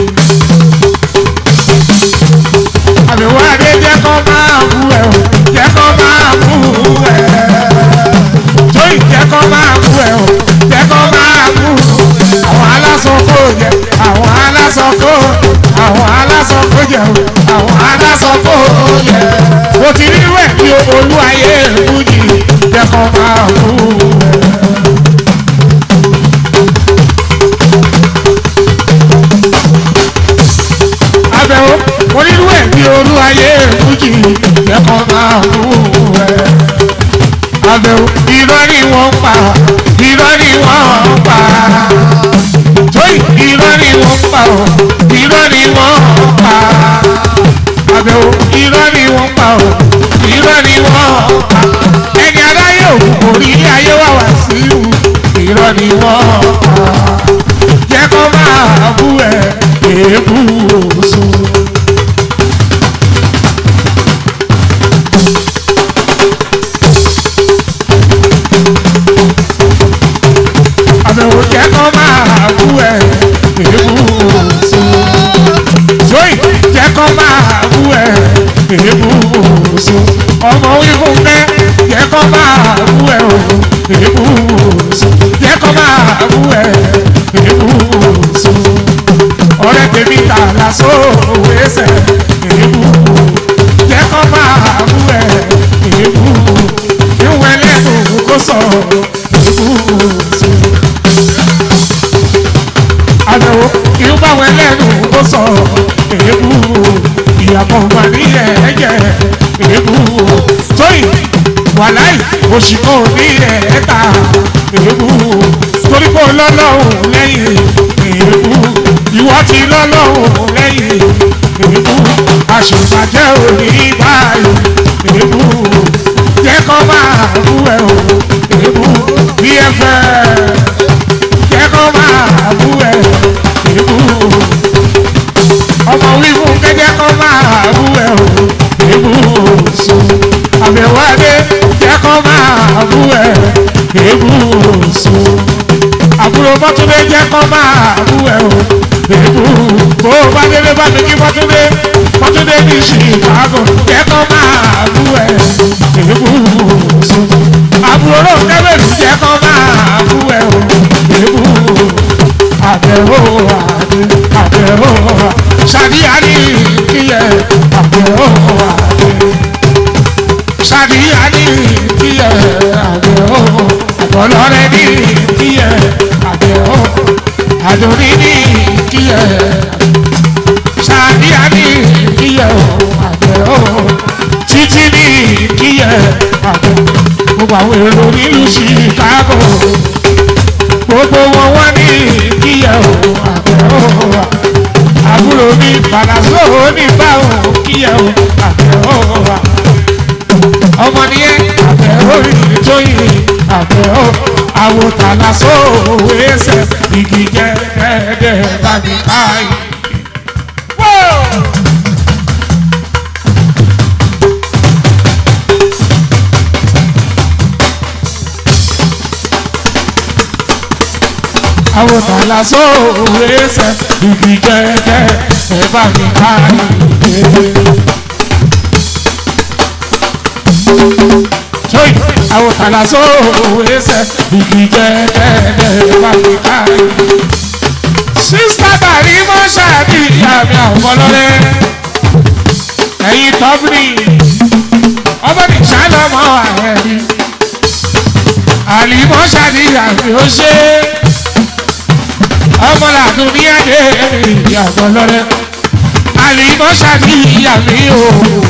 Speaker 1: àbẹ̀wò adé jẹ́ kó máa bú ẹ̀ o jẹ́ kó máa bú ẹ̀ tóyì jẹ́ kó máa bú ẹ̀ o jẹ́ kó máa bú àwọn aláṣọ kò jẹ àwọn aláṣọ kò àwọn aláṣọ kò jẹ o àwọn aláṣọ kò jẹ mo ti rí rẹ̀ bí olú ayé fújì jẹ́ kó máa bú ẹ̀. abẹ́wò mo rí rẹ̀ bí olú ayé fújì jẹ́ kó máa bú ẹ̀ abẹ́wò irọ́ ni wọ́n pa irọ́ ni wọ́n pa tóyì irọ́ ni wọ́n pa ọ́ irọ́ ni wọ́n pa abẹ́wò irọ́ ni wọ́n pa ọ́ irọ́ ni wọ́n pa ẹni aráyé òkú kò rí ilé ayé wà wá sí ìlú irọ́ ni wọ́n pa jẹ́ kó máa bú ẹ èébú oṣù. àbẹ̀wò jẹ́ kó máa bú ẹ èébú oṣù. Joy jẹ́ kó máa bú ẹ èébú oṣù. ọmọ wí fún kẹ́ jẹ́ kó máa bú ẹ o èébú oṣù. jẹ́ kó máa bú ẹ èébú oṣù. ọ̀rẹ́ tèmi ta lásò ẹsẹ̀ èébú jẹ́ kó máa bú ẹ èébú ìwẹ̀ lẹ́nu kó sọ èébú oṣù àbẹ̀wò kí ó bá wọn lẹ́nu ó sọ èébú ìyàpọ̀ wà ní ẹ̀ẹ́jẹ̀ èébú tóyìn wàláì òṣìkò ní ẹ̀ẹ́ta èébú torí kò lọ́lọ́hùn lẹ́yìn èébú ìwọ ti lọ́lọ́hùn lẹ́yìn èébú àṣìbàjẹ́ òní báyìí èébú jẹ́ kó máa bú ẹ̀ o èébú bí ẹ fẹ́ jẹ́ kó máa bú ẹ̀ èébú ọmọ wí fún kẹ́jẹ́ kó máa bú ẹ̀ o èébú so àbẹ̀wò adé jẹ́ kó máa bú ẹ̀ èébú so àbúrò mọ́túndé jẹ́ kó máa bú ẹ̀ o èébú bó o bá délé bá mi kí mọ́túndé mọ́túndé ní chicago jẹ́ kó máa bú ẹ̀ èébú so àbúrò kẹ́bẹ̀rù jẹ́ kó máa bú ẹ̀ o èébú àbẹ̀wò àdé àbẹ̀wò ṣàdíyà ní kíyẹ àbẹ̀wò àdé ṣàdíyà ní kíyẹ àbẹ̀wò àbọ̀lọ́rẹ́ ní àdùnní ní kíyẹ sàdíà ní kíyẹ o àgbẹ̀ o títí ní kíyẹ àgbẹ̀ gbogbo àwọn èrò nílùú chicago gbogbo wọn wá ní kíyẹ o àgbẹ̀ o àbúrò mi fàlàsó ní báwọn kíyẹ o àgbẹ̀ o ọmọ nìyẹn àgbẹ̀ orí tó yìí àgbẹ̀ o àwòtálá sóòwò ẹsẹ̀ igi jẹ́ ẹ̀ẹ́dẹ̀ bàbí káyì. àwòtálá sóòwò ẹsẹ̀ igi jẹ́ ẹ̀ẹ́dẹ̀ bàbí káyì. Soy àwòtálá sóòwò ẹsẹ̀ igi jẹ́ ẹ̀ẹ́dẹ̀ bàbí káyì. Sísá bàrí mọ́ ṣáàbì ìyá mi àwọn ọlọ́rẹ́. Ẹ̀yin tọ́bìnì, ọmọ ní sálọ́mọ́ ààrẹ mi. Àlìmọ́ ṣáàbì ìyá mi ó ṣe. Ọmọ làdùn ní adé ìyá àwọn ọlọ́rẹ́. Àlìmọ́ ṣáàbì ìyá mi o.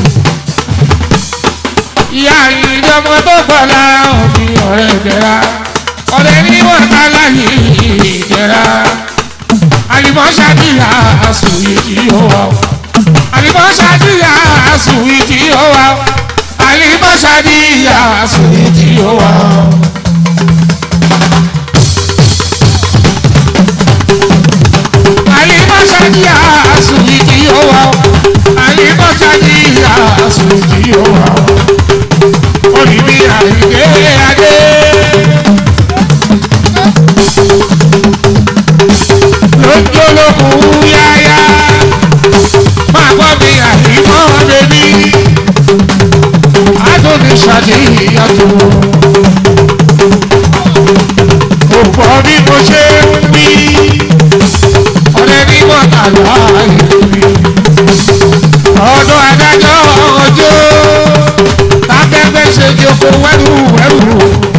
Speaker 1: Ìyá ìjọmọ tó pọ̀ lára òbí ọ̀rẹ́ ìdẹ́ra. Ọ̀rẹ́ ní wọ́n ká láyé ìdẹ́ra alimọ́sádìyà àsùnwì tí ó wà ó alimọ́sádìyà àsùnwì tí ó wà ó alimọ́sádìyà àsùnwì tí ó wà ó. alimọ́sádìyà àsùnwì tí ó wà ó alimọ́sádìyà àsùnwì tí ó wà ó. oníbi àìdé adé. lójúlókun yáyá máa gbọ́ mi àìmọ́ bèbí adóni ṣàdéyàtò kò pọ̀ bí mo ṣe ń bí ọ̀rẹ́ ní mọ́tàlá ìlú ọdún adájọ́ ọjọ́ tábẹ́gbẹ́ ṣe jòkó wẹ́rù wẹ́rù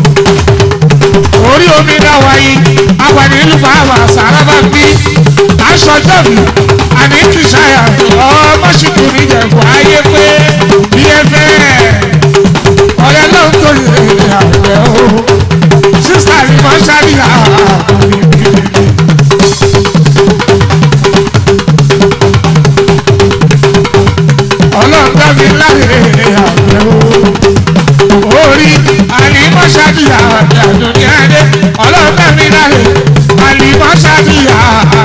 Speaker 1: orí omi náà wáyé apàdé ìlú bàbá sàrábà bí aṣọjọ́ mi àní kìsàyà ọmọ ṣìkò níjẹ̀kù ayé pé bí ẹ fẹ́ ọ̀rẹ́ ló ń tó ìrìn àgbẹ̀ o sísá mi máa ń ṣàríyá ọlọ́run dá mi láre àgbẹ̀ o orí àlìmọ́ṣáàdìyà àdùnní adé ọlọ́ọ̀bẹ mi láre àlìmọ́ṣáàdìyà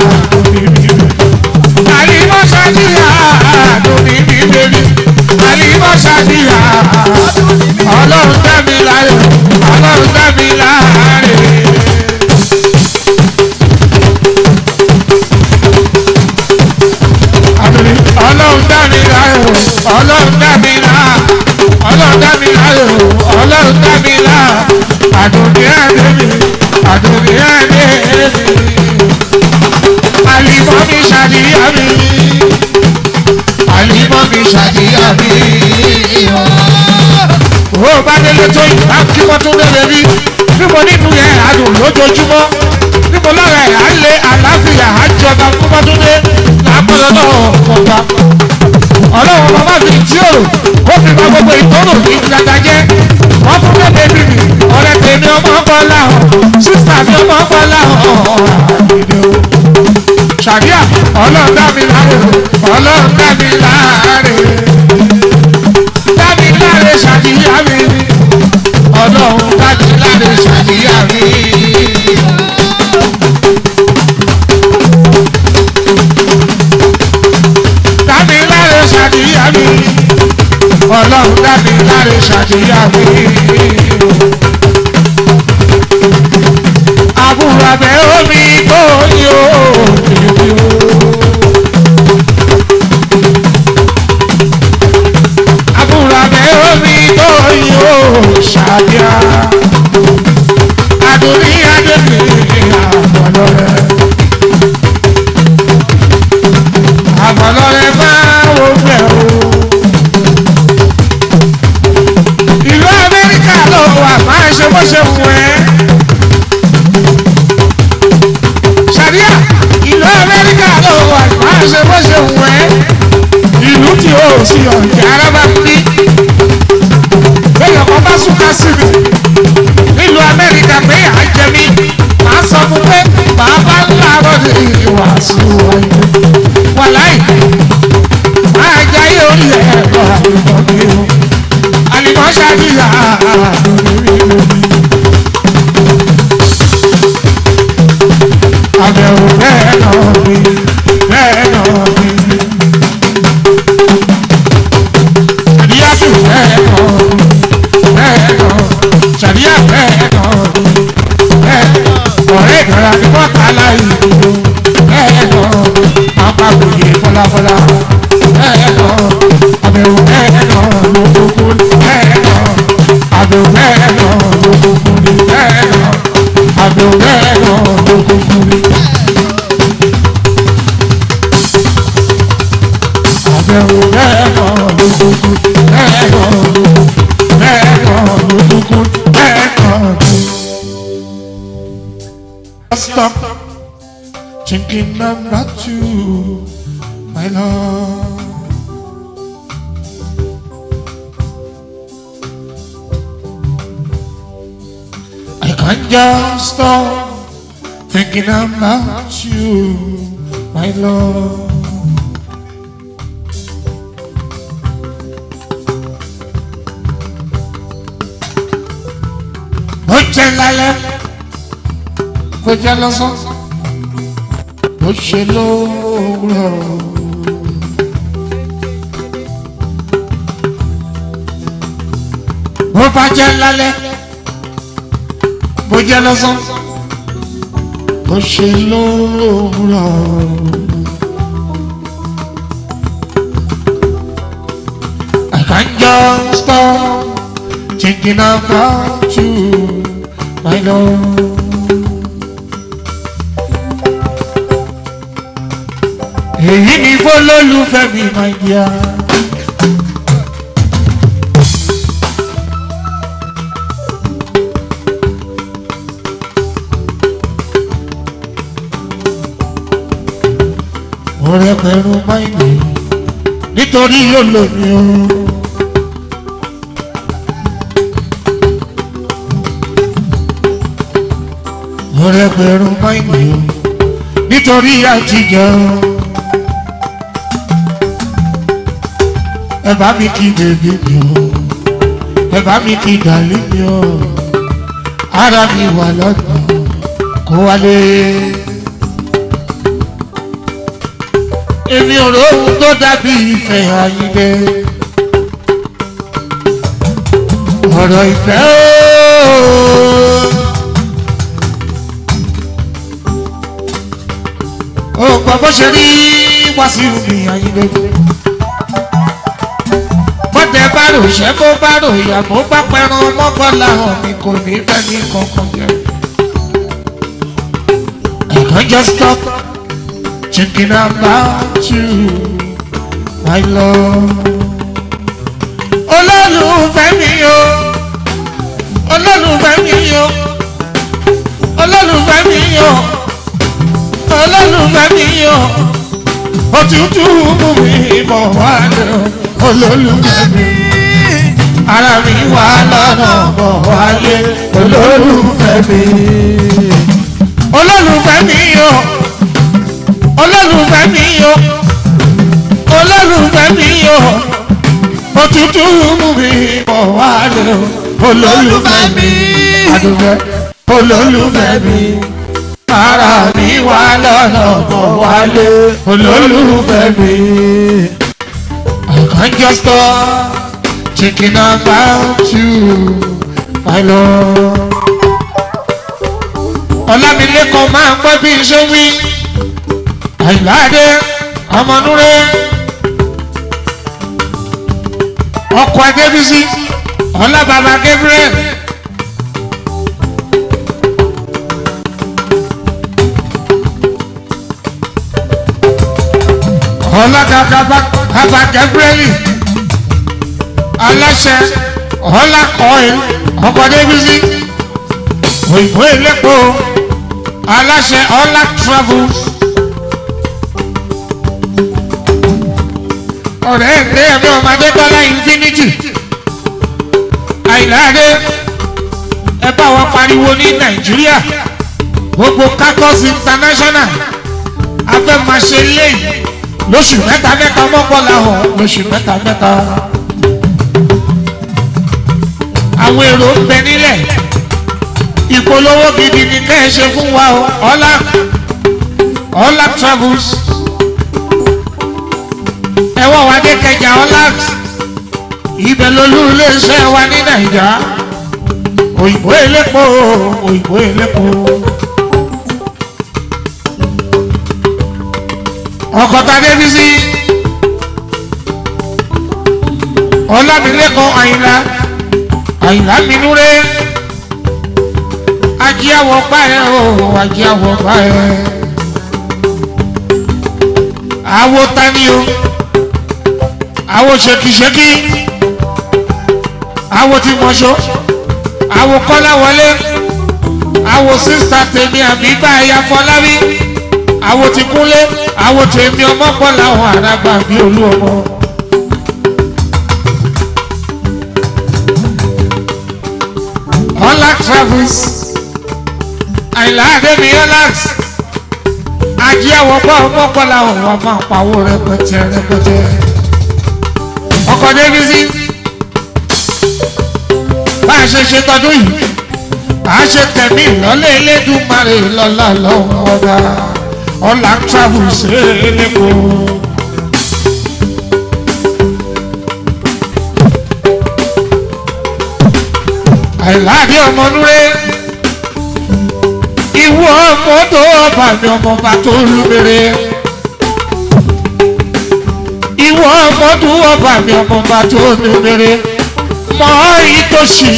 Speaker 1: àlìmọ́ṣáàdìyà àdùnní mi bèbí àlìmọ́ṣáàdìyà ọlọ́ọ̀bẹ mi láre ọlọ́ọ̀bẹ mi láre. ọlọ́run dá mi láre ọlọ́run dá mi láre ọlọ́run dá mi láre ọlọ́run dá mi láre àdùnní ẹ̀dẹ́ mi àdùnní ẹ̀dẹ́ mi àlìmọ́ mi ṣàdíyà mi àlìmọ́ mi ṣàdíyà mi. ó bá délé tó ìgbà kí wọ́n tún lé bẹ́bí níbo nínú yẹn àdùn lójoojúmọ́ níbo lára ẹ̀ á lé àlàáfíà àjọba fún bọ́dúndé làápọ̀lọ́ náà kọ̀ọ̀kan ọlọ́run bàbá fi jíòrò ó fi gba gbogbo ìtọ́nù ìgbàgbà jẹ́ wọ́n fún bẹ́ẹ̀ bẹ́ẹ̀ mi ọ̀rẹ́ tèmi ọmọ ọkọ láhùn sísà mi ọmọ ọkọ láhùn ṣàdíà ọlọ́run dá mi láre ọlọ́run dá mi láre dá mi láre ṣàdíyà mi ọlọ́run dá mi láre ṣàdíyà mi. dá mi láre ṣàdíyà mi ọlọ́run dá mi láre ṣàdíyà mi. àbúrò abẹ́ omi tó yó. àbúrò abẹ́ omi tó yó ṣàdíyà. àdùnní adébí àbọ̀lọ́rẹ́. àbọ̀lọ́rẹ́ máa wò fẹ́ o. ìlú amẹ́ríkà ló wà máa ṣe bó ṣe wù ẹ́. kábọ̀dé wàásù wáyé wàláì máa jáyé orí ẹ̀rọ àlùmọ́ mi o àlùmọ́ ṣáàdìyà àbẹ̀wò bẹ́ẹ̀ náà mi bẹ́ẹ̀ náà mi àdíyàtù bẹ́ẹ̀ náà mi bẹ́ẹ̀ náà ṣàdíyà bẹ́ẹ̀ náà mi bẹ́ẹ̀ ọ̀rẹ́ ìdọ̀rà ni wọ́n kà láì dúró bẹ́ẹ̀ náà máa bá gbòye fọláfọlá bẹ́ẹ̀ náà àbẹ̀wò bẹ́ẹ̀ náà ló kúkú bẹ́ẹ̀ náà àbẹ̀wò bẹ́ẹ̀ náà ló kúkú bẹ́ẹ̀ náà àbẹ̀wò bẹ́ẹ̀ náà ló kúkú àbẹ̀wò bẹ́ẹ̀ náà ló kúkú bẹ́ẹ̀ náà ló kúkú bẹ́ẹ̀ náà ló kúkú bẹ́ẹ̀ náà ló Stop thinking about you, my love. I can't just stop thinking about you, my love. Ó jẹ́ lálẹ́ kó jẹ́ lọ́sàn ó ṣe lóòrọ̀. bó bá jẹ́ lálẹ́ bó jẹ́ lọ́sàn ó ṣe lóòrọ̀. I can't just stop thinking about you, my love. èyí ni fọlọ́lùfẹ́ mi máa yá. ọ̀rẹ́ pẹ̀lú máìlì nítorí yóò lò mí o. ọ̀rẹ́ pẹ̀lú máìlì o nítorí àtijọ́. ẹ bá mi kí bèbí mi o ẹ bá mi kí dàlí mi o ara mi wà lọ́dún kó wálé. èmi ò róhun tó dàbí ìfẹ́ àyíndé ọ̀rọ̀ ìfẹ́ o ò gbọ́ bó ṣe rí wàásù mi àyíndé bọ́tẹ̀ bá rò ṣẹ́ bó bá rò ìyá bó bá pẹran mọ́kànlá hàn mi kò ní fẹ́ ní kankan jẹ. I can't just stop thinking about you, my love. olólùfẹ́ mi o olólùfẹ́ mi o olólùfẹ́ mi o olólùfẹ́ mi o òtútù mú mi bọ̀ wá lọ olólùfẹ́ mi ara mi wà lọ́nà bọ̀ wálé olólùfẹ́ mi olólùfẹ́ mi o olólùfẹ́ mi o olólùfẹ́ mi o òtútù mú mi bọ̀ wálé olólùfẹ́ mi àdùfẹ́ olólùfẹ́ mi ara mi wà lọ́nà bọ̀ wálé olólùfẹ́ mi. I can't just stop thinking about you, my love. Ọlámilékan máa ń pẹ́ bí iṣẹ́ wí. Àìláde ọmọnúrẹ́. Ọkọ̀ Adébísí Ọlábàbà Gabriel. Ọlọ́dàdà Bàbá Gabriel aláṣẹ ọlá kọ́ìn ọkọ̀ débísí òyìnbó elépo aláṣẹ ọlá travels ọ̀rẹ́ ẹ̀dẹ́ ẹ̀mí ọmọdé bọ́lá infinity àìláde ẹ bá wọn pariwo ní nàìjíríà gbogbo kakos international a fẹ́ máa ṣe léyìí lóṣù mẹ́ta mẹ́ta mọ́kànlá hàn lóṣù mẹ́ta mẹ́ta àwọn èrò ń bẹ nílẹ̀ ìpolówó gidi ni kẹ́ ẹ ṣe fún wa o ọlá ọlá travels ẹwọ́ wa dé kẹjà ọlá ibẹ̀ lolú iléeṣẹ́ wa ní nàìjà òyìnbó elépo òyìnbó elépo. ọkọ̀tà débísí ọlámilẹ́kọ̀ọ́ àyìnlá àyìnlá minúré ajíàwọ̀ báyẹ̀ o ajíàwọ̀ báyẹ̀ àwo tani o àwo ṣèkìṣèkì àwo tí mọ̀ṣọ́ àwo kọ́lá wọlé àwo sísá tèmi àbí báyà fọlábí àwo tí kúnlé àwo tèmi ọmọ pọ̀ làwọn àràgbà bí olú ọmọ. Olax travels àìlá àdébí Olax ajé àwọn pọ̀ ọmọ pọ̀ làwọn wà máa pawó rẹpẹtẹ rẹpẹtẹ. ọkọ̀ débi sí bá a ṣe ṣe tọdún yìí bá a ṣe tẹ̀mí ìlọ́lẹ̀ elédùnmarè lọ́la lọ́wọ́ ọba Olax travels ẹ̀ẹ́dẹ́gbò. àìláàdé ọmọ núré ìwọ ọmọ tó ọba mi ọmọ bá tó lùbẹrẹ ìwọ ọmọ tó ọba mi ọmọ bá tó lùbẹrẹ mọ ìtòsí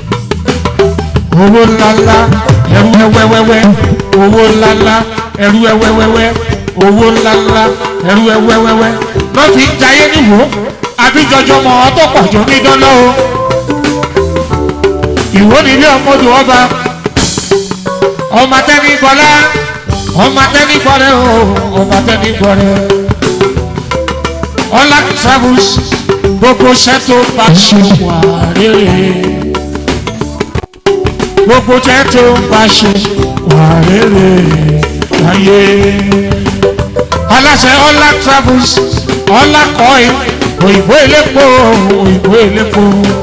Speaker 1: owó ńláńlá ẹrú ẹwẹwẹwẹ owó ńláńlá ẹrú ẹwẹwẹwẹ owó ńláńlá ẹrú ẹwẹwẹwẹ lọ fi ń jayé níwò àbíjọjọ mọ ọ tó pàjọ ní dánlọ o ìwọ nílé ọmọdé ọba ọmọ tẹni bọlá ọmọ tẹni bọlẹ o ọmọ tẹni bọlẹ Olax travels gbogbo iṣẹ́ tó bá ṣe wà rere gbogbo iṣẹ́ tó bá ṣe wà rere láyé aláṣẹ Olax travels ọlákọ̀ọ́ òyìnbó elépo òyìnbó elépo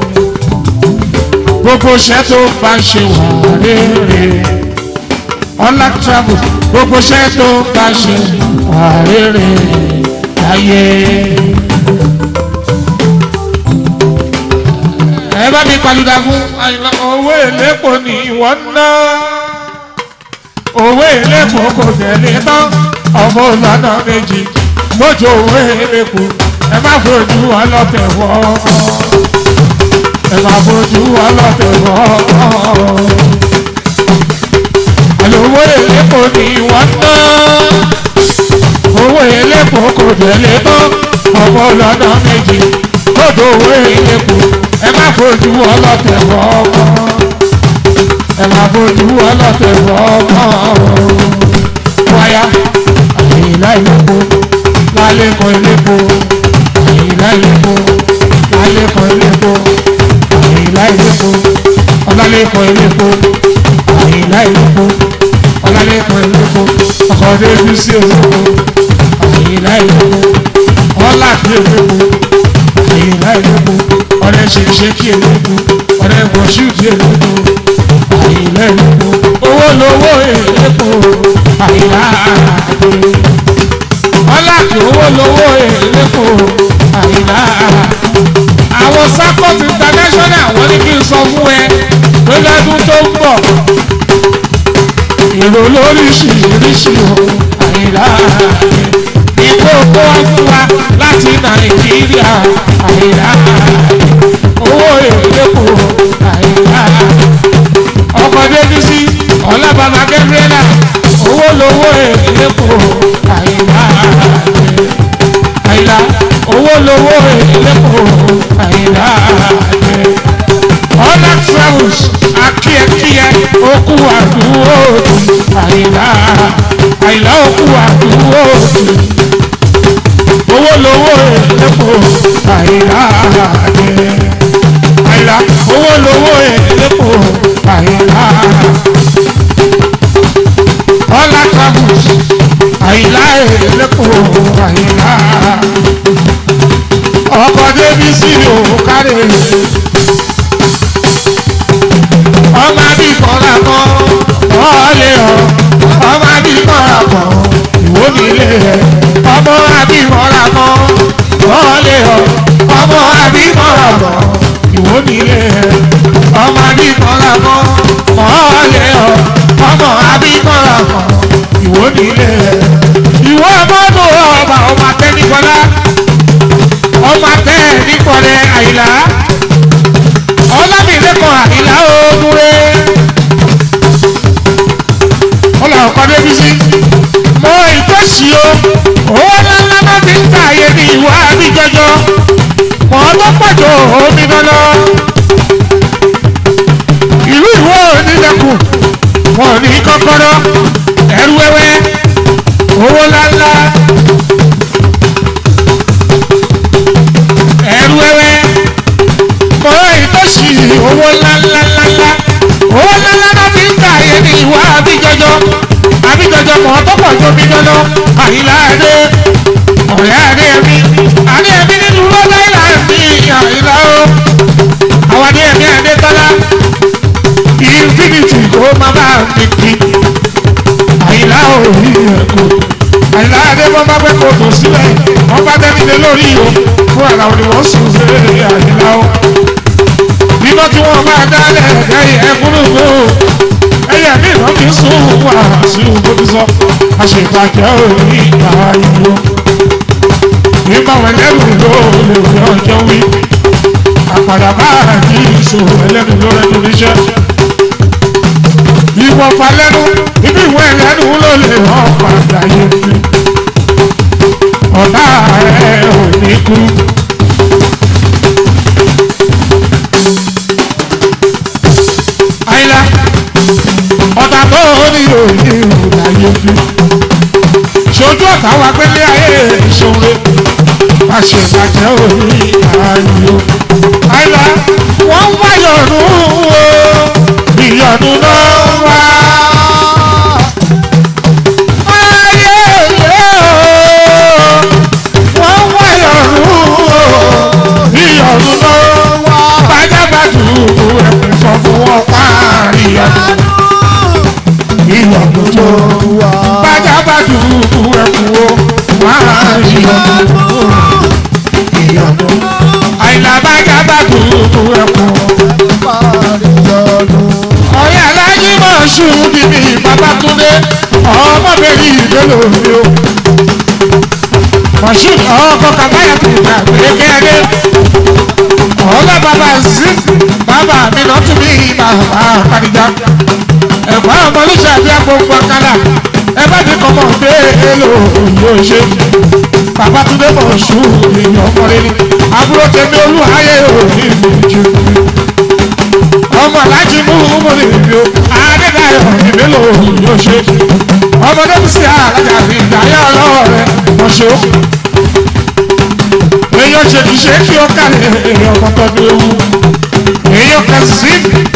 Speaker 1: gbogbo iṣẹ́ tó bá ń ṣe wà rere Olax travel gbogbo iṣẹ́ tó bá ń ṣe wà rere láyé. ẹ bá mi palùdà fún àyìnlá owó èlépo ní ìwọ ná owó èlépo kò tẹ̀lé tán ọmọ ìlànà méjì mójú owó èlépo ẹ má fojú ọlọ́tẹ̀ wọ́ọ́ ẹ máa fojú ọlọ́tẹ̀ wọ́. àlòwò èlépo ni wọ́n ná owó èlépo kò tẹ̀lé tán ọmọ lọ́nà méjì kódò owó èlépo ẹ máa fojú ọlọ́tẹ̀ wọ́. ẹ máa fojú ọlọ́tẹ̀ wọ́. wáyà àyìnlá ìlépo lálẹ́ kan ìlépo àyìnlá ìlépo lálẹ́ kan ìlépo àyìnlá ìlépo ọlálẹ́kọ̀ ìlépo àyìnlá ìlépo ọlálẹ́kọ̀ ìlépo ọkọ̀ débi sí ìlépo àyìnlá ìlépo ọlákì ìlépo àyìnlá ìlépo ọ̀rẹ́ ṣèṣe kí ìlépo ọ̀rẹ́ wọ̀ṣúùdì ìlépo àyìnlá ìlépo owó lówó ìlépo àyìnlá àgbè ọlákì owó lówó ìlépo àyìnlá àgbè àwọn sakot international wọ́n ní kí n sọ fún ẹ pé lọ́dún tó ń bọ̀ èrò lóríṣiríṣi o àyìnlá ìkó kó wá fún wa láti nàìjíríà àyìnlá owó èlépo àyìnlá ọkọ̀ débísí ọlábàbà gẹ́gẹ́rẹ́là owó lówó èlépo àyìnlá àyìnlá owó lówó èlépo àyìnlá àjẹ. Olax travels akíyẹkíyẹ okú àdúró àyìnlá àyìnlá okú àdúró owó lówó èlépo àyìnlá àjẹ. àyìnlá owó lówó èlépo àyìnlá. lẹ́kọ̀ọ́ àyíká ọkọ̀ débi sí òkàrè ọmọ àbí kọ́ra kan ọ̀ọ́lẹ̀ ọ̀ ọmọ àbí kọ́ra kan ìwọ nílé ẹ̀ ọmọ àbí kọ́ra kan ọ̀ọ́lẹ̀ ọ̀ ọmọ àbí kọ́ra kan ìwọ nílé ẹ̀ ọmọ àbí kọ́ra kan ọ̀ọ́lẹ̀ ọ̀ ọmọ àbí kọ́ra kan ìwọ nílé ẹ̀ ìwọ mọ́tò ọba ọmọ atẹ́nìkọ́lá ọmọ atẹ́nìkọ́lẹ̀ àyìnlá ọlámìlẹ́kọ̀ọ́ àyìnlá òdúré ọlọ́run kan débi sí mọ ìtòsí o owó ńláńlá máa fi ń ta àyè ní ìwà àbíjọjọ mọ tó pọ̀jọ omi lọ́lọ́ ìlú ìwọ onílẹ̀kùn wọn ò ní kọ́kọ́rọ́ ẹrú wẹ́wẹ́ owó ńláńlá ẹrú wẹ́wẹ́ mọ ìtòsí owó ńláńláńláńlá owó ńláńlá máa fi ń ta àyè ní ìwà àbíjọjọ àbíjọjọ mọ̀ tó pọ̀ tó mi lọ́lọ́ àyílá adé ọ̀rẹ́ adé ẹ̀mí adé ẹ̀mí nínú lọ́lá ìlà ẹ̀mí àyílá o àwọn adé ẹ̀mí adé tọ́lá infinity kó má bá mi kí àyílá o rí ẹ̀kọ́ àyílá adé wọ́n bá pẹ́ kó tó sílẹ̀ wọ́n bá tẹ́ nílé lórí o fún àlàó ni wọ́n sùn sí àyílá o bíbọ́ tí wọ́n bá dálẹ̀ ẹ̀yẹ ẹ̀kúrúgbó ẹ̀yẹ mi ìran fi sùn wà sí ògbóbi sọ àṣetàjẹ́ òní ìgbà ìlú nígbà wọn lẹ́nu ló lè fi ọjọ́ wí àpàdà bá àjí ìṣòro ẹlẹ́nu ló rẹ́nu níṣẹ́ ìwọ̀n falẹ́nu ibi ìwọ ẹlẹ́nu ló lè hàn padà yé mi ọ̀tá ẹ̀ ò ní kú. àyìnlá ọ̀tà tó ní òní ìròyìn bí. ṣojú ọ̀tá wa gbélé ayé ìṣòro má ṣe bàjẹ́ òní ayò. àyìnlá wọ́n ń wá yọ̀nù o ìyọ̀nù náà wá. ayé ilé o wọ́n ń wá yọ̀nù o ìyọ̀nù náà wá. bájábàtú ẹ̀kún sọ fún wọn páàrí ọdún ìyọ̀nù tó bájábàtú ẹ̀kún o páàrí ọdún ìyọ̀nù àìlà bájábàtú ẹ̀kún ọ̀rẹ́ alájí máa ṣù níbi babatunde ọmọbìnrin ìdélò mi o mọ̀ṣúù ọkọ̀ kàbáyà tó gbà gbẹ̀gẹ́dẹ́ ọlọ́ bàbá sí bàbá mi lọ tún bí bàbá àkàdìjà ẹ̀gbọ́n ọmọ oníṣẹ́ àbí agbóhùn ọ̀kadà ẹ bá mi kọ́ mọ̀ pé èlò yóò ṣe bàbá tún dé mọ̀ ṣù èèyàn ọkùnrin ni àbúrò tèmi olúhayé òní ìmọ̀jú ọmọ alájí mú mú ní ìlú adédáyọ̀ ìmélò yóò ṣe ọmọdé bí sí alájà fi ìdáyà ọlọ́wọ́ rẹ̀ mọ̀ṣọ́ èèyàn ṣe kì í ṣe kí ó kàlẹ̀ èèyàn kọ́kọ́ bí ewu èèyàn kan sí.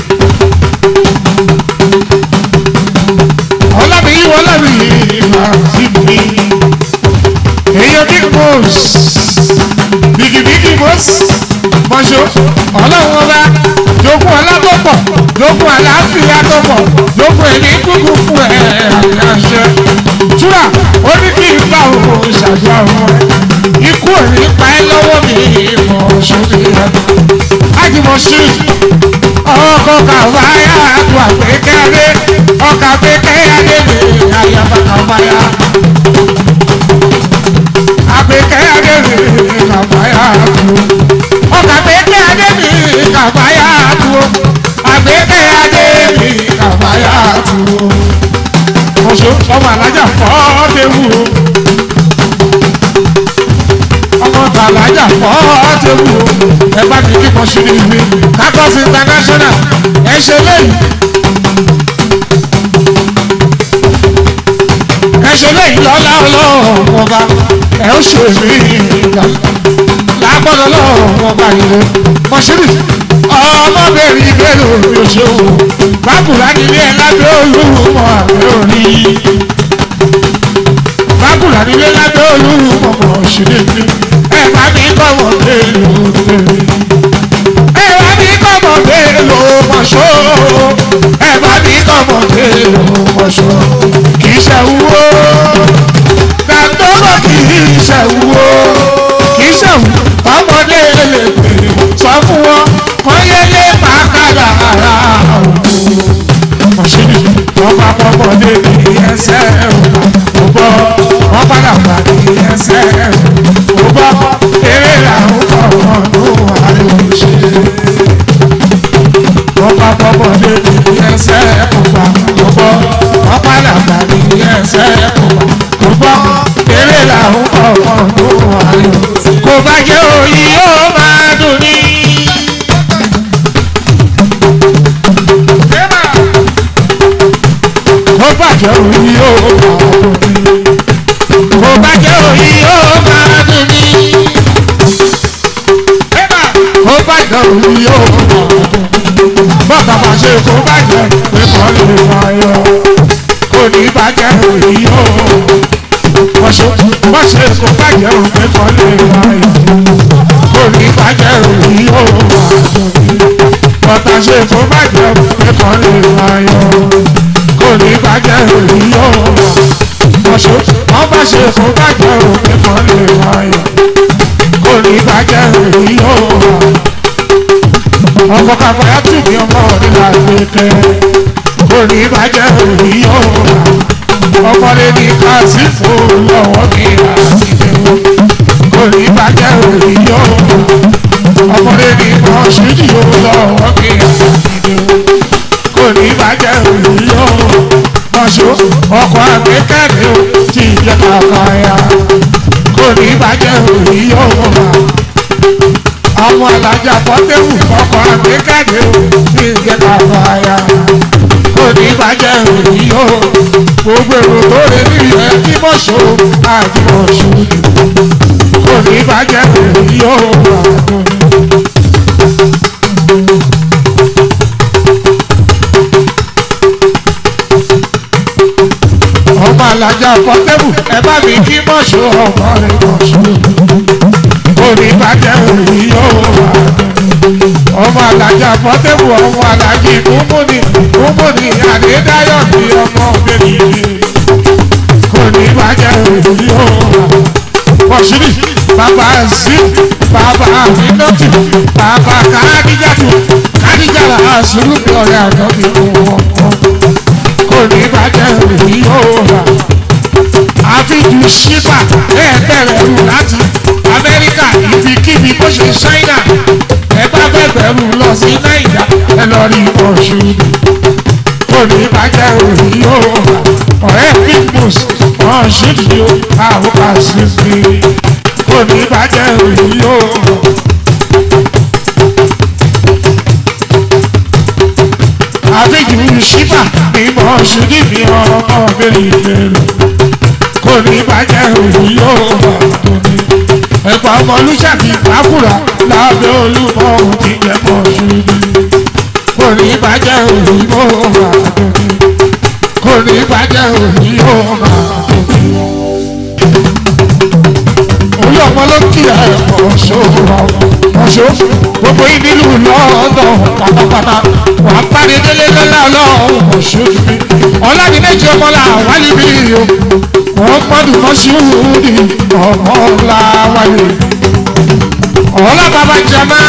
Speaker 1: ọlọ́bì yìí wọ́n lọ́bì yìí máa sí mi. èèyàn big boss bigibigi boss mọ̀ṣọ́ ọlọ́run ọba jogún ọlá tó pọ̀ jogún àlàáfíà tó pọ̀ jogún ẹ̀mí kúkú fún ẹ̀ àṣẹ. túrà ó ní kí n bá òun ṣàjọ àwọn ẹ̀ ikú ò ní pa ẹ́ lọ́wọ́ mi mọ̀ ṣoṣo yẹn. ájùmọ̀ sí ọkọ̀ kàwáyà tó àgbékẹ́rẹ́ ọkà àgbékẹ́rẹ́ mi àyàbá kàwáyà. àgbékẹ́rẹ́ mi kàwáyà tó ọkà àgbékẹ́rẹ́ mi kàwáyà tó àgbékẹ́rẹ́ mi kàwáyà tó. ọ̀ṣọ́ ọmọ alájà fọ́ ọ́ tẹ́wù o ọmọ tàlájà fọ́ tẹ́wù ẹ bá mi kíkọ́ sí ní ibi kakọ́s international ẹ ṣe lẹ́yìn ẹ ṣe lẹ́yìn lọ́lá ọlọ́run ọba ẹ ó ṣe mí ìgbà lágbọ́dọ̀ ọlọ́run ọba ìlú mọ̀ṣírì ọmọbìnrin ìbéèrè òbí ṣe wò bákùrá nílé ẹ lábẹ́ olúmọ̀ àbẹ́ òní bákùrá nílé lábẹ́ olúmọ̀mọ̀ ṣílẹ̀ mi ẹ bá mi kọ́mọ̀ mélòó tèmi. ẹ bá mi kọ́mọ̀ mélòó mọ̀ṣọ́ ẹ bá mi kọ́mọ̀ mélòó mọ̀ṣọ́ kì í ṣe wúwo dàgbọ́gbọ́ kì í ṣe wúwo kì í ṣe wúwo ọmọdé lè pè sọ fún wọn wọ́n yé lé pàkàlà ara òkú mọ̀ṣíìnì wọ́n bá pọ́pọ́dé ní ẹsẹ̀ ò bọ́ wọ́n padà gbà ní ẹsẹ̀ ò bọ́ eré làwọn kọ̀ wọ́n ló wà lóṣè. wọ́n bá pọ́pọ́dé ní ẹsẹ̀ ò bá ò bọ́ wọ́n padà gbà ní ẹsẹ̀ ò bọ́ eré làwọn kọ̀ wọ́n ló wà lóṣè. kò bá jẹ́ òyìn yóò máa dùn ní. Ó bàjẹ́ òyìn yóò máa dùn ní. Ó bàjẹ́ òyìn yóò máa dùn ní. Ó bàjẹ́ òyìn yóò máa dùn ní. Bọ́tà máa ṣe kó bàjẹ́ pé kọ́ lè máa yọ. Kò ní bàjẹ́ òyìn yóò. Wọ́n ṣe kó bàjẹ́ òyìn pé kọ́ lè máa yọ. Kò ní bàjẹ́ òyìn yóò máa dùn ní. Bọ́tà ṣe kó bàjẹ́ pé kọ́ lè máa yọ kò ní bàjẹ́ òní yóò wà. Ọ̀ṣọ́ wọ́n bá ṣe fún bàjẹ́ òní kan lè wáyọ̀. Kò ní bàjẹ́ òní yóò wà. Ọkọ̀ kàfáyà tù mí ọmọ nígbà gbẹ̀kẹ́. Kò ní bàjẹ́ òní yóò wà. Ọkọ̀ lè ní kásìfò lọ́wọ́ mi àtìlẹ́wọ̀. Kò ní bàjẹ́ òní yóò wà. Ọkọ̀ lè ní mọ̀ṣídìí lọ́wọ́ mi àtìlẹ́wọ̀ kò ní bàjẹ́ òní yóò mọ̀ṣọ́ ọkọ̀ akẹ́kẹ̀rẹ́ o tí ìjẹ́ kàkà ya kò ní bàjẹ́ òní yóò wà. àwọn alájà pọ́tẹ́wù ọkọ̀ akẹ́kẹ̀rẹ́ o tí ìjẹ́ kàkà ya kò ní bàjẹ́ òní yóò gbogbo èrò tó lè ní ìyẹn tí mọ̀ṣọ́ àti mọ̀ṣọ́ kò ní bàjẹ́ òní yóò wà. ọmọ alájà pọ́tẹ́bù ẹ bá mi kí mọ̀ṣọ́ ọmọ rẹ̀ mọ̀ṣọ́ orí bàjẹ́ òní yóò wà ọmọ alájà pọ́tẹ́bù ọmọ alájì kúmùnì kúmùnì àdédáyọ̀ ní ọmọ bèbí kò ní bàjẹ́ òní yóò wà mọ̀ṣúrì bàbá sí bàbá àmínọ́tì bàbá kádíjàtù kádíjàlá àṣírí ọ̀rẹ́ àjọbí wọn kò ní bàjẹ́ òní yóò wà. àfijù ṣípà ẹ bẹ̀rẹ̀ rù láti amẹ́ríkà ibikíbi bó ṣe ṣáínà ẹ bá fẹ́ bẹ̀rù lọ sí náìjà ẹ lọ rí ọ̀ṣun. kò ní bàjẹ́ òní yóò wà. ọ̀rẹ́ pigmus wọ́n ṣì ní o àwọn àṣìṣe. kò ní bàjẹ́ òní yóò wà. àfijù ṣípà ní mọ̀ ṣù níbi ọmọ bẹ́ẹ̀ ìbẹ̀rù kò ní bàjẹ́ òní yóò wà tóní. ẹ̀pà ọmọ olùṣàkì pàkúrà lábẹ́ olúmọ òun ti jẹ́ mọ̀ ṣù ní. kò ní bàjẹ́ òní yóò wà tóní. kò ní bàjẹ́ òní yóò wà tóní. olú ọmọ ló kí ẹ ọ̀ṣọ́ ọ̀ṣọ́ gbogbo yìí nílùú lọ́ọ̀dọ̀ pátápátá wà á parí délé lọ́la ọlọ́run ọ̀ṣọ́ mi ọ̀làdì méjì ọmọlá wálé bí o wọ́n gbọ́dọ̀ mọ́ sí wúdi ọmọlá wálé ọ̀là bàbá jama.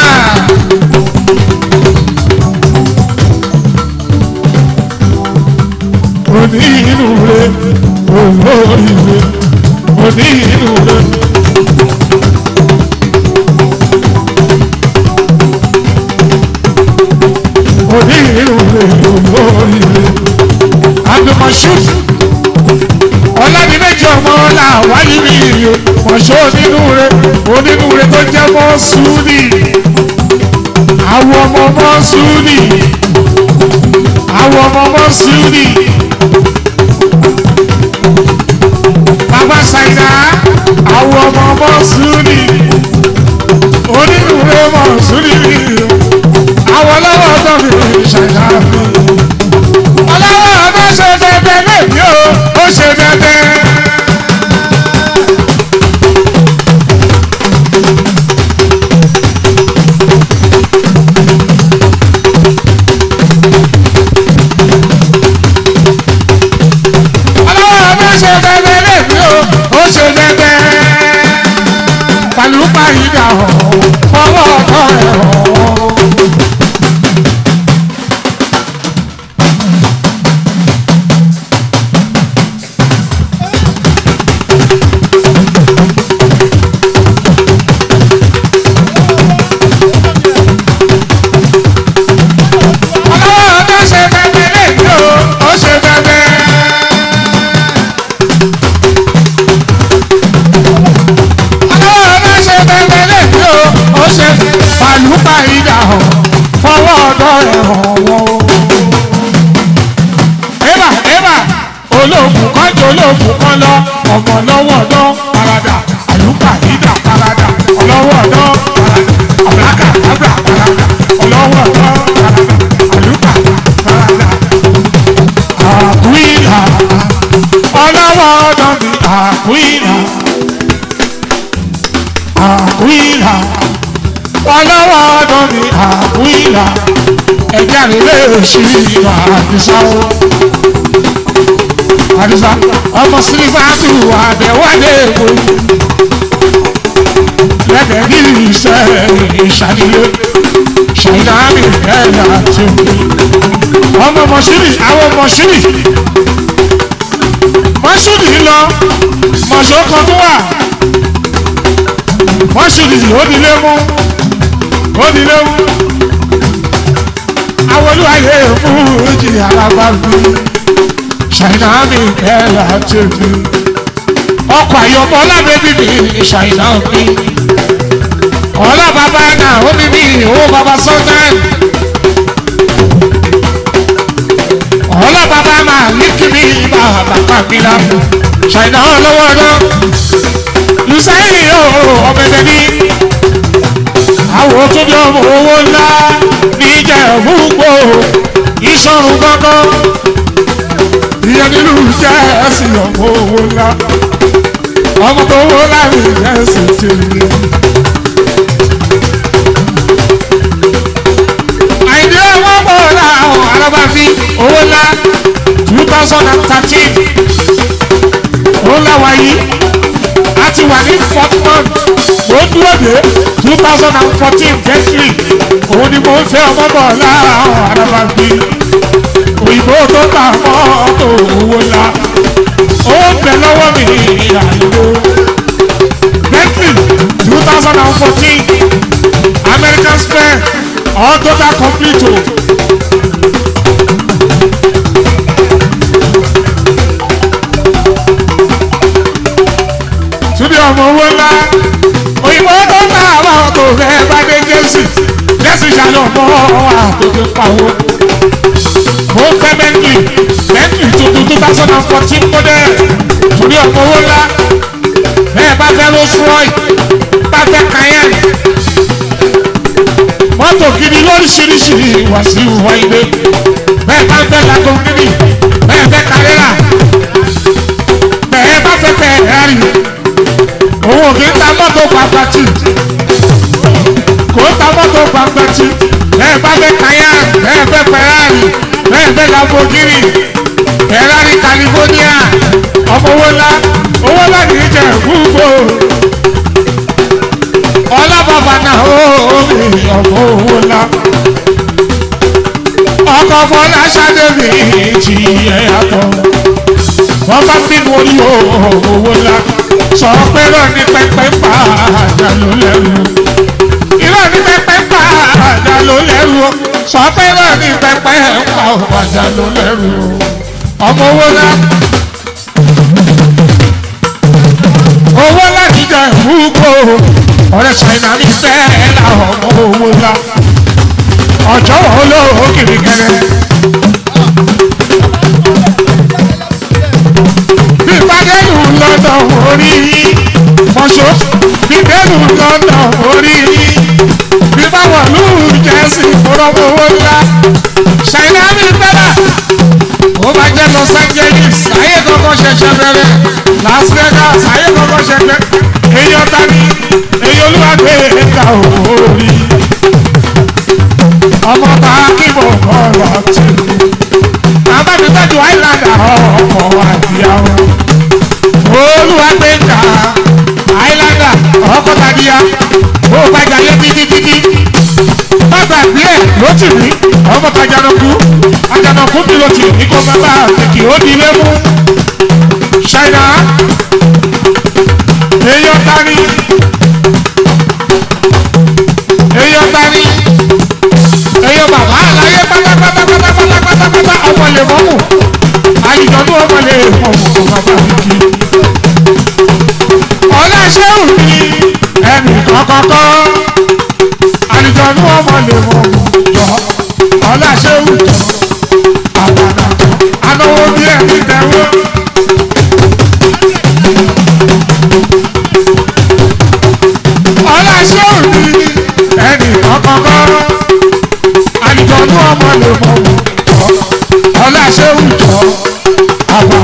Speaker 1: òní inú rẹ olórí rẹ òní inú rẹ. onírúurú olóríire abdulmashood ọlọ́dúnméjì ọmọ ọlá wáyé mi ìrìn mọ̀ṣọ́ onírúurú onírúurú tó jẹ́ mọ́súlì àwọn ọmọ mọ́súlì àwọn ọmọ mọ́súlì bàbá ṣàìdá àwọn ọmọ mọ́súlì onírúurú mọ́súlì mi àwọn ọlọ́wọ́ tó fi ṣẹ̀dá mi. ọlọ́wọ́ tó ṣe dẹ́dẹ́ lèmi o ó ṣe dẹ́dẹ́. ṣe bẹ́ẹ̀ pàlùpà ìdá hàn fọwọ́ ọ̀tọ̀ ẹ̀ hàn. ọlọ́wọ́ ọ̀tọ̀ ṣe bẹ́ẹ̀ lẹ́yìn o ó ṣe bẹ́ẹ̀. ọlọ́wọ́ ọ̀tọ̀ ṣe bẹ́ẹ̀ lẹ́yìn o ó ṣe pàlùpà ìdá hàn fọwọ́ ọ̀tọ̀ ẹ̀ hàn wọ́n. Ébà ébà olóògùn kan jẹ́ olóògùn kan lọ ọmọ lọ́wọ́ ọ̀dọ́ parada àlùkà ìdá parada ọlọ́wọ́ ọ̀dọ́ parada àbúrákà àbúrà parada ọlọ́wọ́ ọ̀dọ́ parada àlùkà parada àkúìlà ọlọ́wọ́ ọ̀dọ́ mi àkúìlà àkúìlà ọlọ́wọ́ ọ̀dọ́ mi àkúìlà ẹ̀jẹ̀ àrílẹ̀ èṣù ìwà àdìsáwò àdìsá ọmọ sílífàtù àbẹ̀wálé èkó lẹ́bẹ̀ẹ́ bí iṣẹ́ ìṣàdílé ṣàìdáàmì ẹ̀yà àti òkè ọmọ mọ̀ṣúrì àwọn mọ̀ṣúrì mọ̀ṣúrì lọ mọ̀ṣọ́ kan tó wà mọ̀ṣúrì ó dilé mú ó dilé mú àwọn olúwàyè fún ìjì alábàbí ṣàìdáàmì ẹ̀yà àti òkè ọkọ̀ àyọ̀bọ̀ lábẹ́bí mi ṣàìdáàmì ọ̀la bàbá náà ó ní ní owó bàbá sọ́tàn ọ̀la bàbá máa ní kíní ibà bàbá mi la ṣàìdá ọlọ́wọ́ náà lùsáyìn yóò ọ̀bẹ̀dẹ̀ ní àwọn tó ní ọmọ owó ńlá níjẹ̀ fúgbò ìṣọ̀rùn gángan ìyẹn nílùú jẹ́ ẹ̀sìn ọmọ owó ńlá ọmọ tó wó láàrin ẹ̀sìn tèmi. àìdí owó pọ̀ láàrùn alábàbí owó ńlá two thousand and thirteen owó ńlá wáyé a ti wà ní fourth month ó dúró dé two thousand and fourteen january òun ni mo ń fẹ́ ọmọ bọ̀ láàrùn alábàbí òyìnbó tó ta mọ́tò owó ńlá ó ń bẹ lọ́wọ́ mi àìló bentley two thousand and fourteen american spare all total complete o. Túbí ọmọ owó ńlá òyìnbó tó ń ta àwọn ọkọ̀ rẹ̀ bá dé jẹ́sì jẹ́sì ṣàlọ́ mọ́ àtòkè pàwọ́. Mo fẹ́ Bentley Bentley tuntun two thousand and fourteen model túbí ọmọ owó ńlá bẹ́ẹ̀ bá fẹ́ Rolls Royce bá fẹ́ Cayenne mọ́tò gidi lóríṣiríṣi wà sí ìwà ilé bẹ́ẹ̀ bá fẹ́ Lamborghini bẹ́ẹ̀ fẹ́ Carrera bẹ́ẹ̀ bá fẹ́ Ferrari owó kì í ta mọ́tò pàpàtì kò ń ta mọ́tò pàpàtì bẹ́ẹ̀ bá fẹ́ Cayenne bẹ́ẹ̀ fẹ́ Ferrari bẹ́ẹ̀ fẹ́ Lamborghini Ferrari California ọmọ owó ńlá owó ńlá kì í jẹ gbogbo ọlọ́bàbà náà ó mi ọmọ owó ńlá ọkọ̀ fọlá ṣàdébì ti ẹ̀ yàtọ̀ wọ́n bá bínú orí owó ńlá sọ pé rọ ní pẹpẹ pa àjà ló lẹ́rù irọ́ ní pẹpẹ pa àjà ló lẹ́rù sọ pé rọ ní pẹpẹ pa àjà ló lẹ́rù ọmọ owó ńlá. owó láti jẹ ìfúgbò ọ̀rẹ́ ṣàìnà ní bẹ́ẹ̀ làwọn ọmọ owó ńlá ọjọ́ wọn lówó kìrìkẹrẹ. bí bàdẹ́lù lọ́dọ̀ orí mọ̀ṣọ́ bí bẹ́lù lọ́dọ̀ orí bí báwọn lù jẹ́sì fúnrọ́mọ owó ńlá ṣàìnà ní bẹ́ẹ̀ ó bá jẹ́ Los Angeles ayé kọ́kọ́ ṣẹ̀ṣẹ̀ bẹ̀rẹ̀ Las Vegas ayé kọ́kọ́ ṣẹ̀ṣẹ̀ èyí ọ̀tá ni èyí olúwàgbé ẹ̀ka òórí ọmọ bá kíbọ̀ ọ̀rọ̀ tì bàbá mi tọ́jú island ọkọ̀ àdìyàwó olúwàgbé ẹ̀ka tì mí ọmọ tajanaku ajanaku mi ló ti ní kó má bá àtẹkì ó di ilé mú ṣáínà èèyàn tani èèyàn tani èèyàn bàbá àlàyé pátápátápátápátápátá ọmọ lè mọ́mù àyíjọ́dún ọmọ lè mọ́mù kó má bá mi kí ọlọ́ṣẹ́wù ni ẹnì kọ́kọ́kọ́ àlùjọ́nú ọmọ lè mọ jọ ọlọ́ṣẹ́wù jọ àbànà anáwó bí ẹni tẹ̀wọ́. ọlọ́ṣẹ́wù ni ẹnì kọ́kọ́kọ́ àlùjọ́nú ọmọ lè mọ jọ ọlọ́ṣẹ́wù jọ àbànà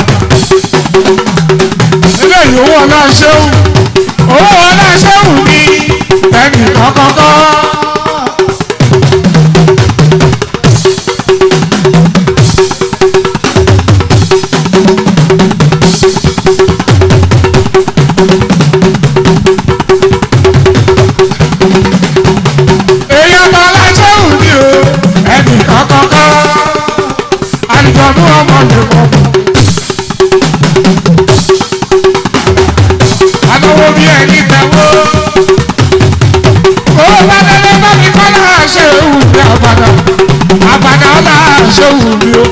Speaker 1: eléyìí owó ọlọ́ṣẹ́wù owó ọlọ́ṣẹ́wù ni ẹnì kọ́kọ́kọ́. èyí ọmọ ọlọ́ṣẹ́wù ni o ẹnì kọ́kọ́kọ́. àlùjọ̀nú ọmọ lè mọ̀ mọ́. anáwó bí ẹni tẹ̀wọ́. ó bá délé bá mi kọ́ náà ṣe ewu ní àbàdà àbàdà ọ̀là ṣe ewu mi o.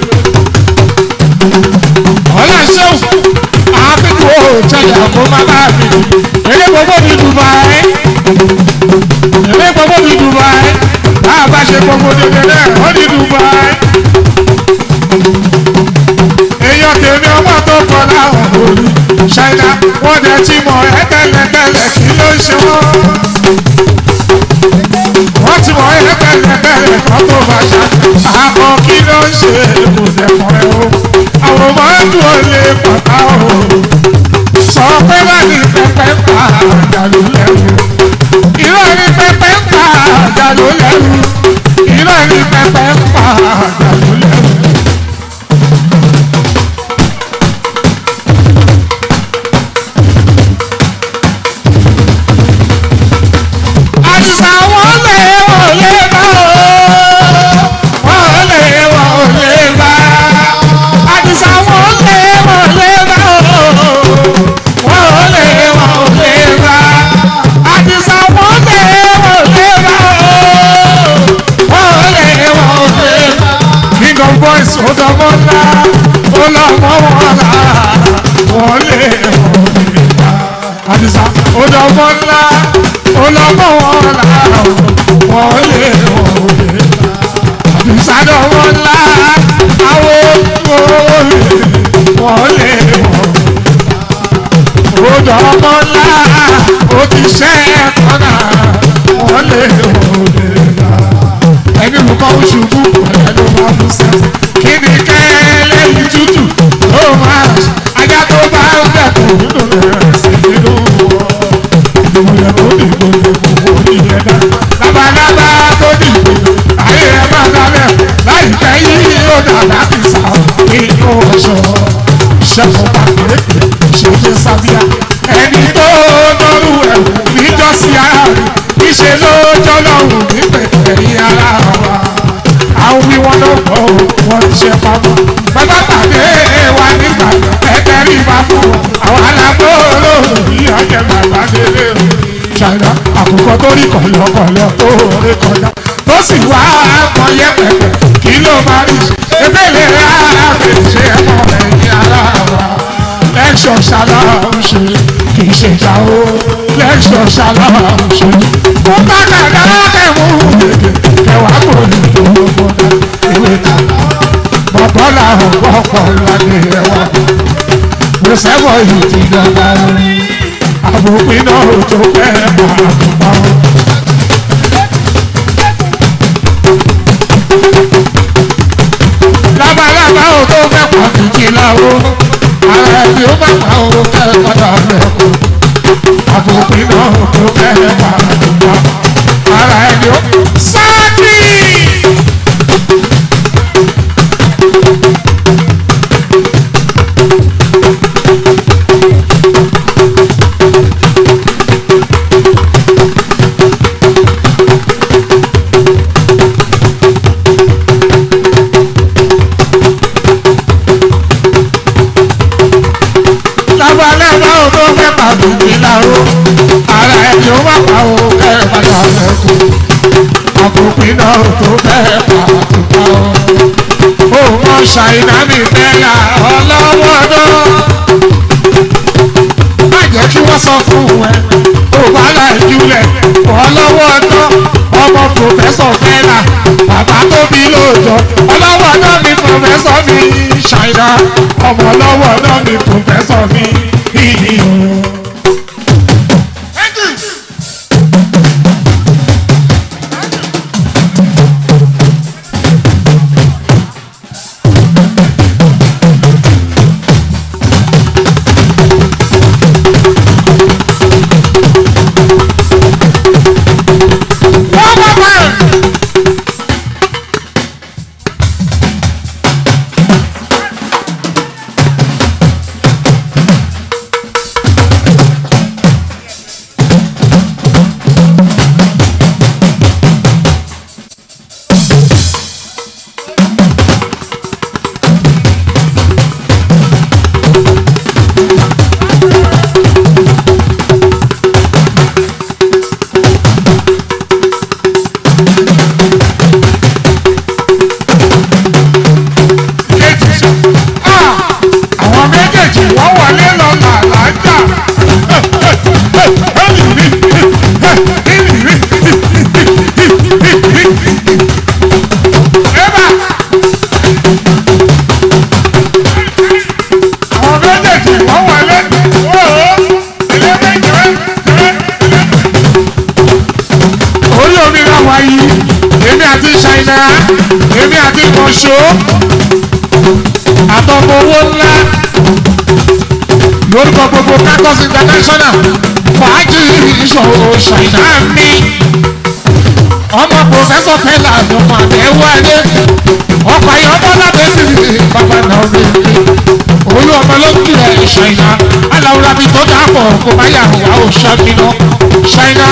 Speaker 1: ọ̀là ṣe ewu àfikún o tẹ̀lé àpò bàbá mi. eré gbogbo mi Dubai. eré gbogbo mi Dubai. bá a bá ṣe gbogbo dédé náà ó ní Dubai. èèyàn tèmi ọmọ tó kọ láwọn lórí ṣáínà wọ́n dẹ̀ ti mọ̀ ẹ́ tẹ́lẹ̀tẹ́lẹ̀ kí ló ń ṣe wọ́n. wọ́n ti mọ̀ ẹ́ tẹ́lẹ̀tẹ́lẹ̀ kan tó bá ṣá. àmọ́ kí ló ń ṣe kò dẹ̀kun ẹ o. àwọn máa ń dùn ó lé pàtà o. sọ pé bá ní pẹpẹ ń pa àjàlú lẹ́rù. irọ́ ní pẹpẹ ń pa àjàlú lẹ́rù. irọ́ ní pẹpẹ ń pa àjàlú lẹ́rù. àdìsá wọn lè wọ́n lè bá o wọ́n lè wọ́n lè bá àdìsá wọn lè wọ́n lè bá o wọ́n lè wọ́n lè bá àdìsá wọn lè wọ́n lè bá o wọ́n lè wọ́n lè bá. king of boys ọdọmọ ńlá ọlọmọ wọn là wọ́n lè wọ́n lè bá àdìsá ọdọmọ ńlá ọlọmọ wọn là wọ́n lè wọ́n lè bá àdìsá ọdọmọ ńlá àwọn olè wọ́n lè wọ́n lè bá ọdọmọ ńlá ó ti ṣẹ́ kọ́nà wọ́n lè wọ́n lè bá ẹni olùkọ́ ṣubú pẹ̀lú ló máa bú sẹ́. kí ni kẹ́lẹ́ yìí tútù ó máa ṣe ajá tó bá ń dẹ̀kun nínú rẹ̀ sí nínú wọn. ìmọ̀lẹ̀ tó dìbò dìbò kò ní yẹ dá. labalábá tó dìbò ayé ẹ máa dalẹ̀ láìpẹ́ yìí ó dà láti sá nínú ọ̀ṣọ́. ṣẹ́kọ̀ọ́ pàkéré ṣèké sábíà ẹni tó nọ́rù ẹ̀wù níjọ́sí ara rẹ̀ níṣẹ́ ló jọ́lọ́run nípẹ̀ ẹ̀yìn ara wa àwọn wí wọn ló gbọ́ o wọ́n ti ṣe pamọ́ bàbá pàdé wa nígbà ẹgbẹ́ rí bá fún wọn àwọn alágbó olóòrùn yìí ọjọ́ bàbá délé o ṣàìdá àkùkọ tó rí kọ̀lọ̀kọ̀lọ̀ tó rí kọjá tó sì wá mọ yẹpẹpẹ kí ló máa rí ṣe ebéèrè rárá fèsì ẹ̀mọ́ ẹ̀yìn ara wa lẹ́ṣọ̀ ṣàlàyé ṣe kì í ṣe ìjà o lẹ́ṣọ̀ ṣàlàyé ṣe mo bá kàdá kẹ́mú gègé kẹwàá kò ní tó gbọdọ̀ ìwé ta bọ̀bọ̀ làwọn gbọ́pọ̀ lọ́dẹ ẹ̀wà mo sẹ́wọ̀ yìí ti dọ́gba lórí àbòpin náà ò tó pẹ́ àbùmọ́. labalábá ò tó fẹ́ pọ̀ fìjì láwo ara ẹbí ó bá pa owó kẹ́kọ̀ọ́ náà lẹ́kọ̀ọ́ àfòpin náà tó fẹ́ pa àdúgbò ara ẹbí ó. sáàkì. o ara ẹni ó má pa o kẹ́rẹ́ padà lẹ́kọ̀ọ́ àfòpin náà tó fẹ́ pa àtúntà o. ó mọ ṣàìná mi fẹ́lá ọlọ́wọ́ náà. má jẹ́ kí wọ́n sọ fún ẹ ó bá láì júlẹ̀ ọlọ́wọ́ náà ọmọ pòfẹ́sọ̀ fẹ́lá bàbá tó bí lóòjọ́ ọlọ́wọ́ náà ni pòfẹ́sọ̀ mi ṣàìná ọmọ ọlọ́wọ́ náà ni pòfẹ́sọ̀ mi ìyí. méjèèjì ah àwọn méjèèjì wọ́n wọlé lọ làlájà Eba! àwọn méjèèjì wọ́n wọlé ooo ilé méjì orí omi náà wáyé èmi àti ṣáínà èmi àti kọ̀ṣọ́ àtọmọ owó ńlá lórúkọ gbogbo kakọs international fàájì ìṣòro ṣàìná mi ọmọ pòfẹsọ fẹlẹ àdùnmọ àbẹwò adé ọkọ ayọmọ lábẹ sí bàbá náà mi olú ọmọ ló kí ẹ ṣàìná aláwòrán mi tó dàpọ̀ kó má yà wá ò ṣàmìnà ṣàìná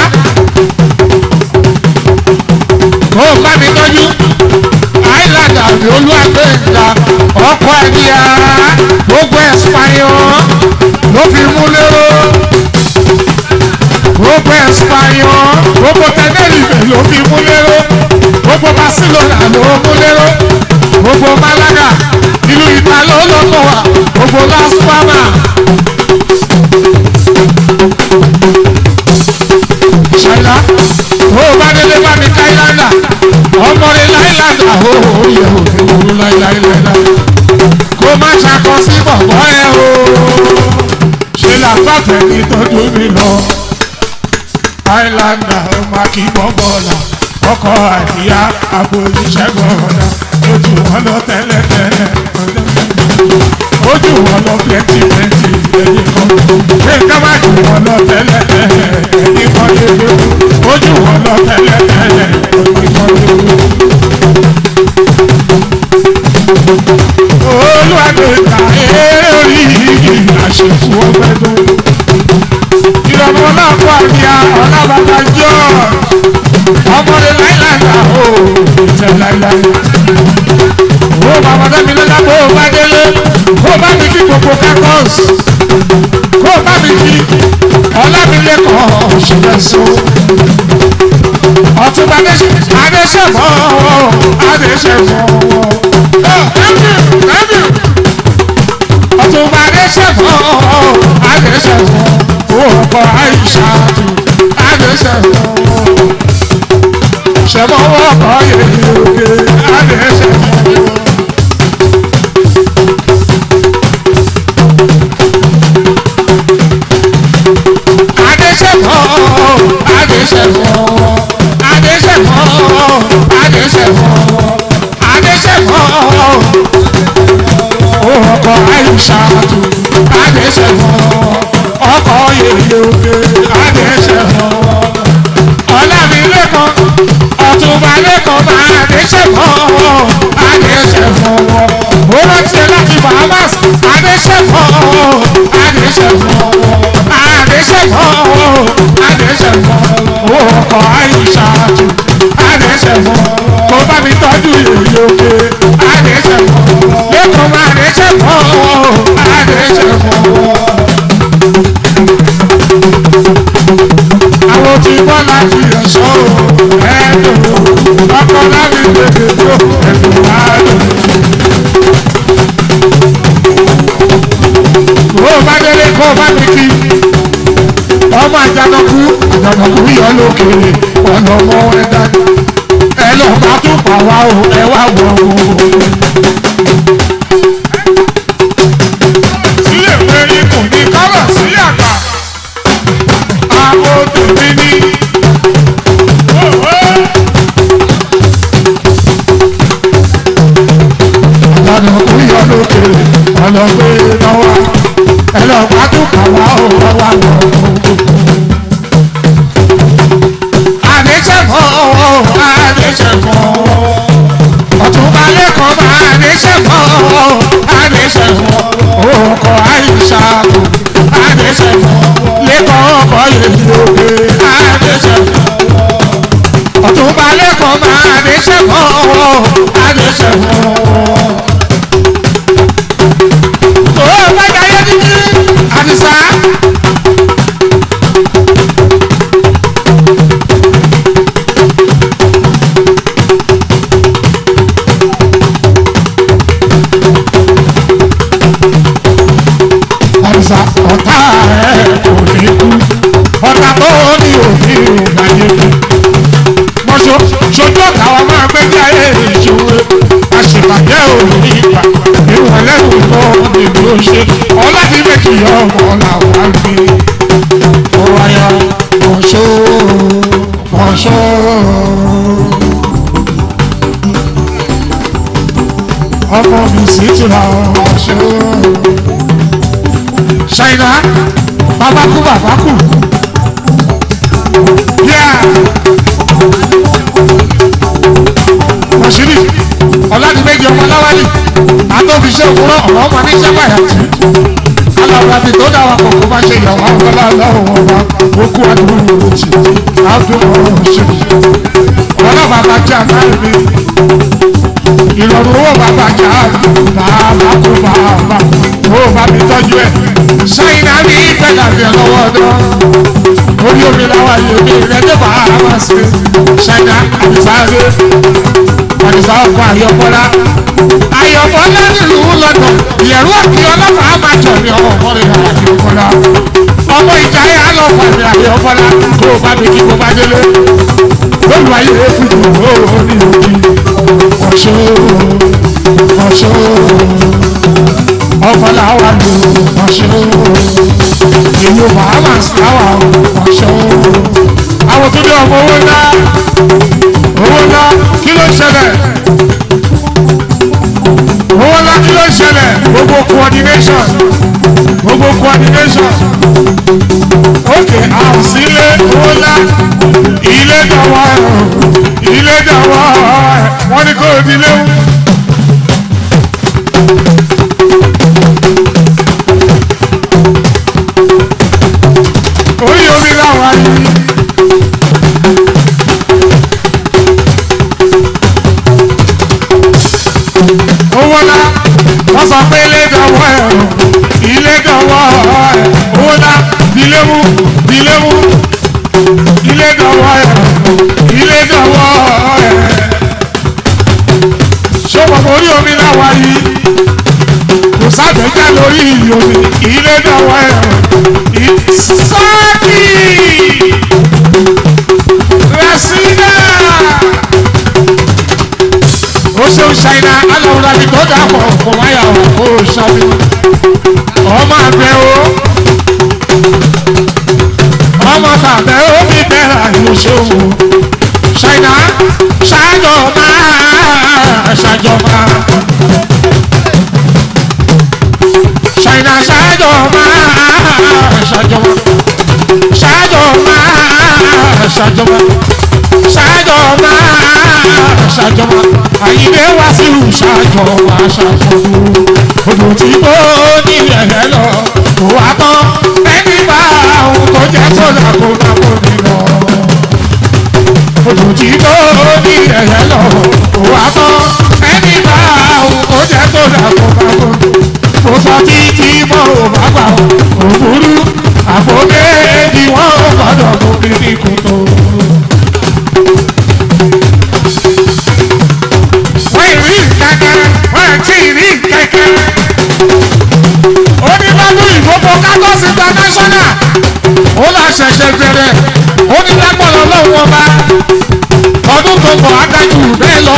Speaker 1: kó o bá mi tọ́jú island àbí olúwàgbẹ̀ǹda ọkọ̀ ẹ̀dí ara gbogbo ẹ̀sìpáyọ̀ ló fi mú lérò gbogbo ẹ̀sìpáyọ̀ gbogbo tẹ́lẹ̀lìfẹ̀ ló fi mú lérò gbogbo barcelona ló mú lérò gbogbo malaga ìlú ìtàló lọ́kọ̀ wa gbogbo las palmas. ṣàlá ó bá délé bá mi ká ìlànà ọmọ rẹ láìláńdà ó yẹ òfin òru láìláìláìlá kó má ṣàkọ sí bọ̀bọ̀ ẹ o ṣe làbàtẹ̀ ní tọ́jú mi lọ àìláńdà ó má kí bọ́bọ̀là ọkọ̀ àdìyá àbò ìṣẹ́gun ọ̀dà ojú wọn lọ tẹ́lẹ̀tẹ́lẹ̀ ojú wọn lọ plenty plenty ẹ̀yìn kan pé ká má jù wọn lọ tẹ́lẹ̀tẹ́lẹ̀ ẹ̀yìn kan lédè ojú wọn lọ tẹ́lẹ̀tẹ́lẹ̀ ẹ̀yìn kan lédè. olùwàgbẹ̀ta eré orí igi àṣekú ọgbẹ́ tó. ìrọ̀mọ́ náà kọ́ àríyá ọ̀làbàbà jọ́ ọmọdé láìláńdà ó ìtẹ̀ láìláì. ó bàbá dẹ́mi lọ́la bó o bá délé kó o bá mi kí gbogbo kákọ́s kó o bá mi kí ọlámilẹ́kọ̀ọ́ ṣẹlẹ̀ so. ọ̀túnba adéṣẹ́fọ́ adéṣẹ́fọ́ ọ̀túnba adéṣẹ́fọ́ adéṣẹ́fọ́ òkò àìṣà adéṣẹ́fọ́ ṣẹ̀fọ́wọ́ kọ́ yẹ̀yẹ̀ òkè adéṣẹ́fọ́. adéṣẹ́fọ́ adéṣẹ́fọ́ adéṣẹ́fọ́ adéṣẹ́fọ́ adéṣẹ́fọ́ ọkọ̀ àìṣàtú adéṣẹ́fọ́ ọkọ̀ yèyé òkè adéṣẹ́fọ́ ọ̀làmìlẹ́kọ̀ ọ̀túnbalẹ́kọ̀ máa adéṣẹ́fọ́ adéṣẹ́fọ́ ó rántí ẹ láti bahamas adéṣẹ́fọ́ adéṣẹ́fọ́ adéṣẹ́fọ́ adéṣẹ́fọ́ ọkọ̀ àìṣàtú adéṣẹ́fọ́ kó bá mi tọ́jú yèyé òkè adéṣẹ́fọ́ lẹ́kọ̀ọ́ máa adéṣẹ́fọ́ adéṣẹ́fọ́. ní bọ́lá ti ẹ̀ṣọ́ ẹ̀dùn ọkọ̀ láti gbèdé tó ẹ̀dùn láàdùn. Kó o bá délé kó o bá mi kí ọmọ àjànàkú àjànàkú yọ lókè ọ̀nà ọmọ ẹ̀dá ẹ lọ bá tún pa wá o ẹ wá wọ̀ o. sílẹ̀ pẹ̀lú kò ní kọ́rọ̀ sí àgbà àwọn tèmi ní. àjànàkú yọ lókè ọ̀nà gbé náwó ẹ lọ bá tún pa wá o ẹ wá wọ̀ o àdéṣẹ́fọ́ àdéṣẹ́fọ́ ọ̀túnba lẹ́kọ̀ọ́ bá àdéṣẹ́fọ́ àdéṣẹ́fọ́ òkò àìsàkó àdéṣẹ́fọ́ lẹ́kọ̀ọ́ ọkọ̀ yèyí òkè àdéṣẹ́fọ́ ọ̀túnba lẹ́kọ̀ọ́ bá àdéṣẹ́fọ́ àdéṣẹ́fọ́. Ó bá jayé títí àdìsá. àdìsá ọ̀tá ẹ̀ kò ní kú ọ̀tá tó ní òní ìgbàyè kú. mọ̀ṣọ́ ṣojú ọ̀tá wa máa gbé ní ayé ìṣòro àṣìbàjẹ́ òní ìgbà ìwọ̀n lẹ́nu lọ nínú ṣe ọlọ́dí méjì ọmọ làwọn á gbé. ó wáyà mọ̀ṣọ́ mọ̀ṣọ́. ọmọ mi sì ti ra mọ̀ṣọ́ ṣáínà bàbá kú bàbá kú. Mọ̀ṣírì ọ̀làdìmẹ́jì ọmọ láwálì àtọ́fiṣẹ́ òwúrọ̀ ọ̀rọ̀ ọmọ ní sábàyà tí. Aláwọ̀ àbí tó dáwà kọ̀ọ̀kan bá ṣe ìyàwó àwọn ọlọ́run ọba okú àdúgbò ìròtì àdúgbò ọ̀ṣẹ́rì. Ọ̀rọ̀ bàbá jẹ́ àmáyé ìrọ̀rùn owó bàbá jà bàbá kú bàbá owó bàbá tọ́jú ẹ̀ ṣáínà ní pẹ̀lábẹ̀ lọ́wọ́ ọdọ́ orí omi láwa yìí omi ìrẹ́jọ́ bá a wá sí ṣáínà àdìsáre àdìsá ọkọ̀ ayọ̀bọ́lá ayọ̀bọ́lá nílùú lọ́dọ̀ ìyẹ̀rú àti ọlọ́pàá máa jọ ní ọmọ ọmọrin ayọ̀bọ́lá ọmọ ìjà yà lọ fàmì ayọ̀bọ́lá kó o bá mi kí kó bá délé lólu ayé efu ìwò ní òbí ọ̀ṣọ́ ọ̀ṣọ́ ọmọ làwa lò ọ̀ṣọ́ ìlú bahamas làwa ọ̀ṣọ́ àwọn tó dé ọmọ owó ńlá owó ńlá kí ló ń ṣẹlẹ̀ owó ńlá kí ló ń ṣẹlẹ̀ gbogbo coordination gbogbo coordination ok àwòsílẹ̀ owó ńlá ilé dọ̀wọ́ ilé dọ̀wọ́ wọ́n ní kó o di léwu. orí omi làwọn ayé. owó ńlá wọ́n sọ pé ilé dọ̀wọ́ ẹ̀ ilé dọ̀wọ́ ẹ̀ owó ńlá diléwu diléwu ilé dọ̀wọ́ ẹ̀ ilé dọ̀wọ́ ẹ̀ ṣọ́pọ̀ orí omi làwọn ayé kò sábẹ́jà lórí omi ilé dọ̀wọ́ ẹ̀ ìsáàkì rẹ̀sídà ó ṣeun ṣàìnà aláwòrán àti tó dàpọ̀ kò wáyà ọ̀ kó o ṣàbí ọmọ àgbẹ̀ o ọmọ tàbẹ̀ ó bí bẹ́ẹ̀ àyùṣòwò ṣàìnà ṣáájọ máa ṣàjọ máa ṣàìnà ṣáájọ máa ṣàjọ máa ṣáájọ máa ṣàjọ máa ṣáájọ máa ṣàjọ máa àyíké wá sí ṣáájọ máa ṣàjọ odò tí kò ní ẹ̀rẹ́ lọ kò wá tán ẹni bá ohun tó jẹ́ sódà kó má kó ní lọ odò tí kò ní ẹ̀rẹ́ lọ kò wá tán ẹni bá ohun tó jẹ́ sódà kó má kó ní lọ mo sọ títí mọ́ ò bá gbà ó òwúrú àpò méjì wọ́n ò gbọ́dọ̀ mú mi ní kòtò. ṣẹ̀ṣẹ̀ bẹ̀rẹ̀ ó ní lágbọ̀dọ̀ lọ́wọ́ ọba ọdún tó bọ̀ adájú bẹ́ẹ̀ lọ.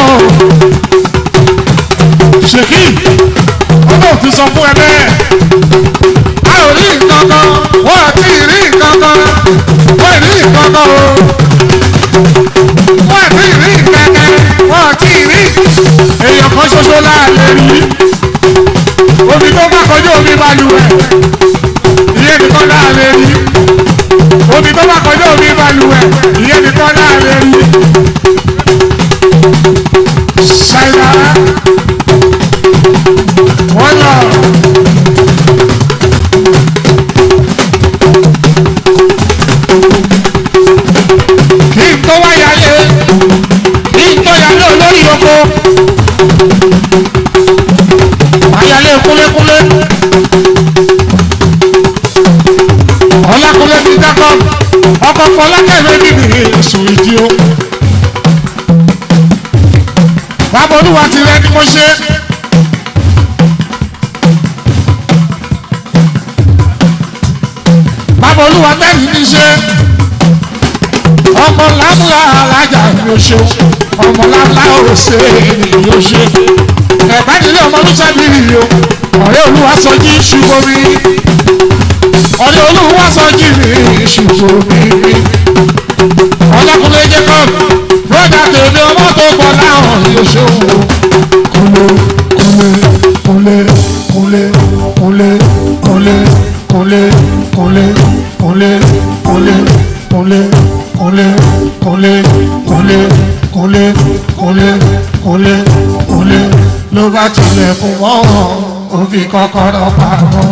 Speaker 1: ṣèkì ọlọ́run ti sọ fún ẹ bẹ́ẹ̀ a ò rí nǹkan kan wọ́n ò tí ì rí nǹkan kan wọ́n ì rí nǹkan kan o wọ́n ò tí ì rí nǹkan kan wọ́n ò tí ì rí èèyàn kan ṣoṣo láàlẹ́ rí omi tó bá kọjú omi balùwẹ̀ ìyẹn nìkan láàlẹ́ rí omi tó bá kọjú omi balùwẹ̀ ìyẹn nìkan láàlẹ́ rí ṣáìlá wọ́n lọ. kí n tó wáyà lé kí n tó yà lé olórí oko ayálé kúlékúlé ọlákúlé ti dákọ ọkọ fọlákẹ́lẹ́ níbi èso ìdí o bàbá olúwa ti rẹ ni mo ṣe. bàbá olúwa tẹ́lẹ̀ ní ṣe ọmọ lábúlá alájà ni ó ṣe ọmọ lábúlá ò ṣe ni ó ṣe ẹ̀bá nílé ọmọ olùsàbí yìí o ọ̀rẹ́ olúwa sọ jí ṣùgbọ́n mi ọ̀rẹ́ olúwa sọ jí mi ṣùgbọ́n mi ọlọ́kùnrin jẹ́ kọ́ bọ́dà tèmi ọmọ tó pọ̀ láwọn yóò ṣe òun kúnlé kúnlé kúnlé kúnlé kúnlé kúnlé kúnlé kúnlé kúnlé kúnlé kúnlé kúnlé kúnlé kúnlé kúnlé kúnlé ló bá tilẹ̀kùn mọ́ ò fi kọ́kọ́rọ́ pamọ́.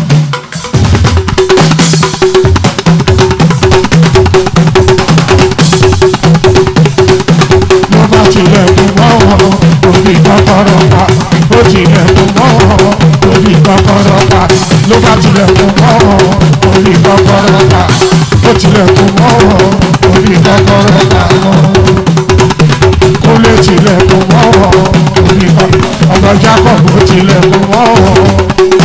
Speaker 1: ló bá tilẹ̀kùn mọ́ ò fi kọ́kọ́rọ́ pa ó tilẹ̀kùn mọ́ ò fi kọ́kọ́rọ́ pa ló bá tilẹ̀kùn mọ́ ò fi kọ́kọ́rọ́ pa ó tilẹ̀kùn mọ́ ò fi kọ́kọ́rọ́ pa kó lè tilẹ̀kùn mọ́ ò fi kọ́kọ́rọ́ ọba Jacob ó tilẹ̀kùn mọ́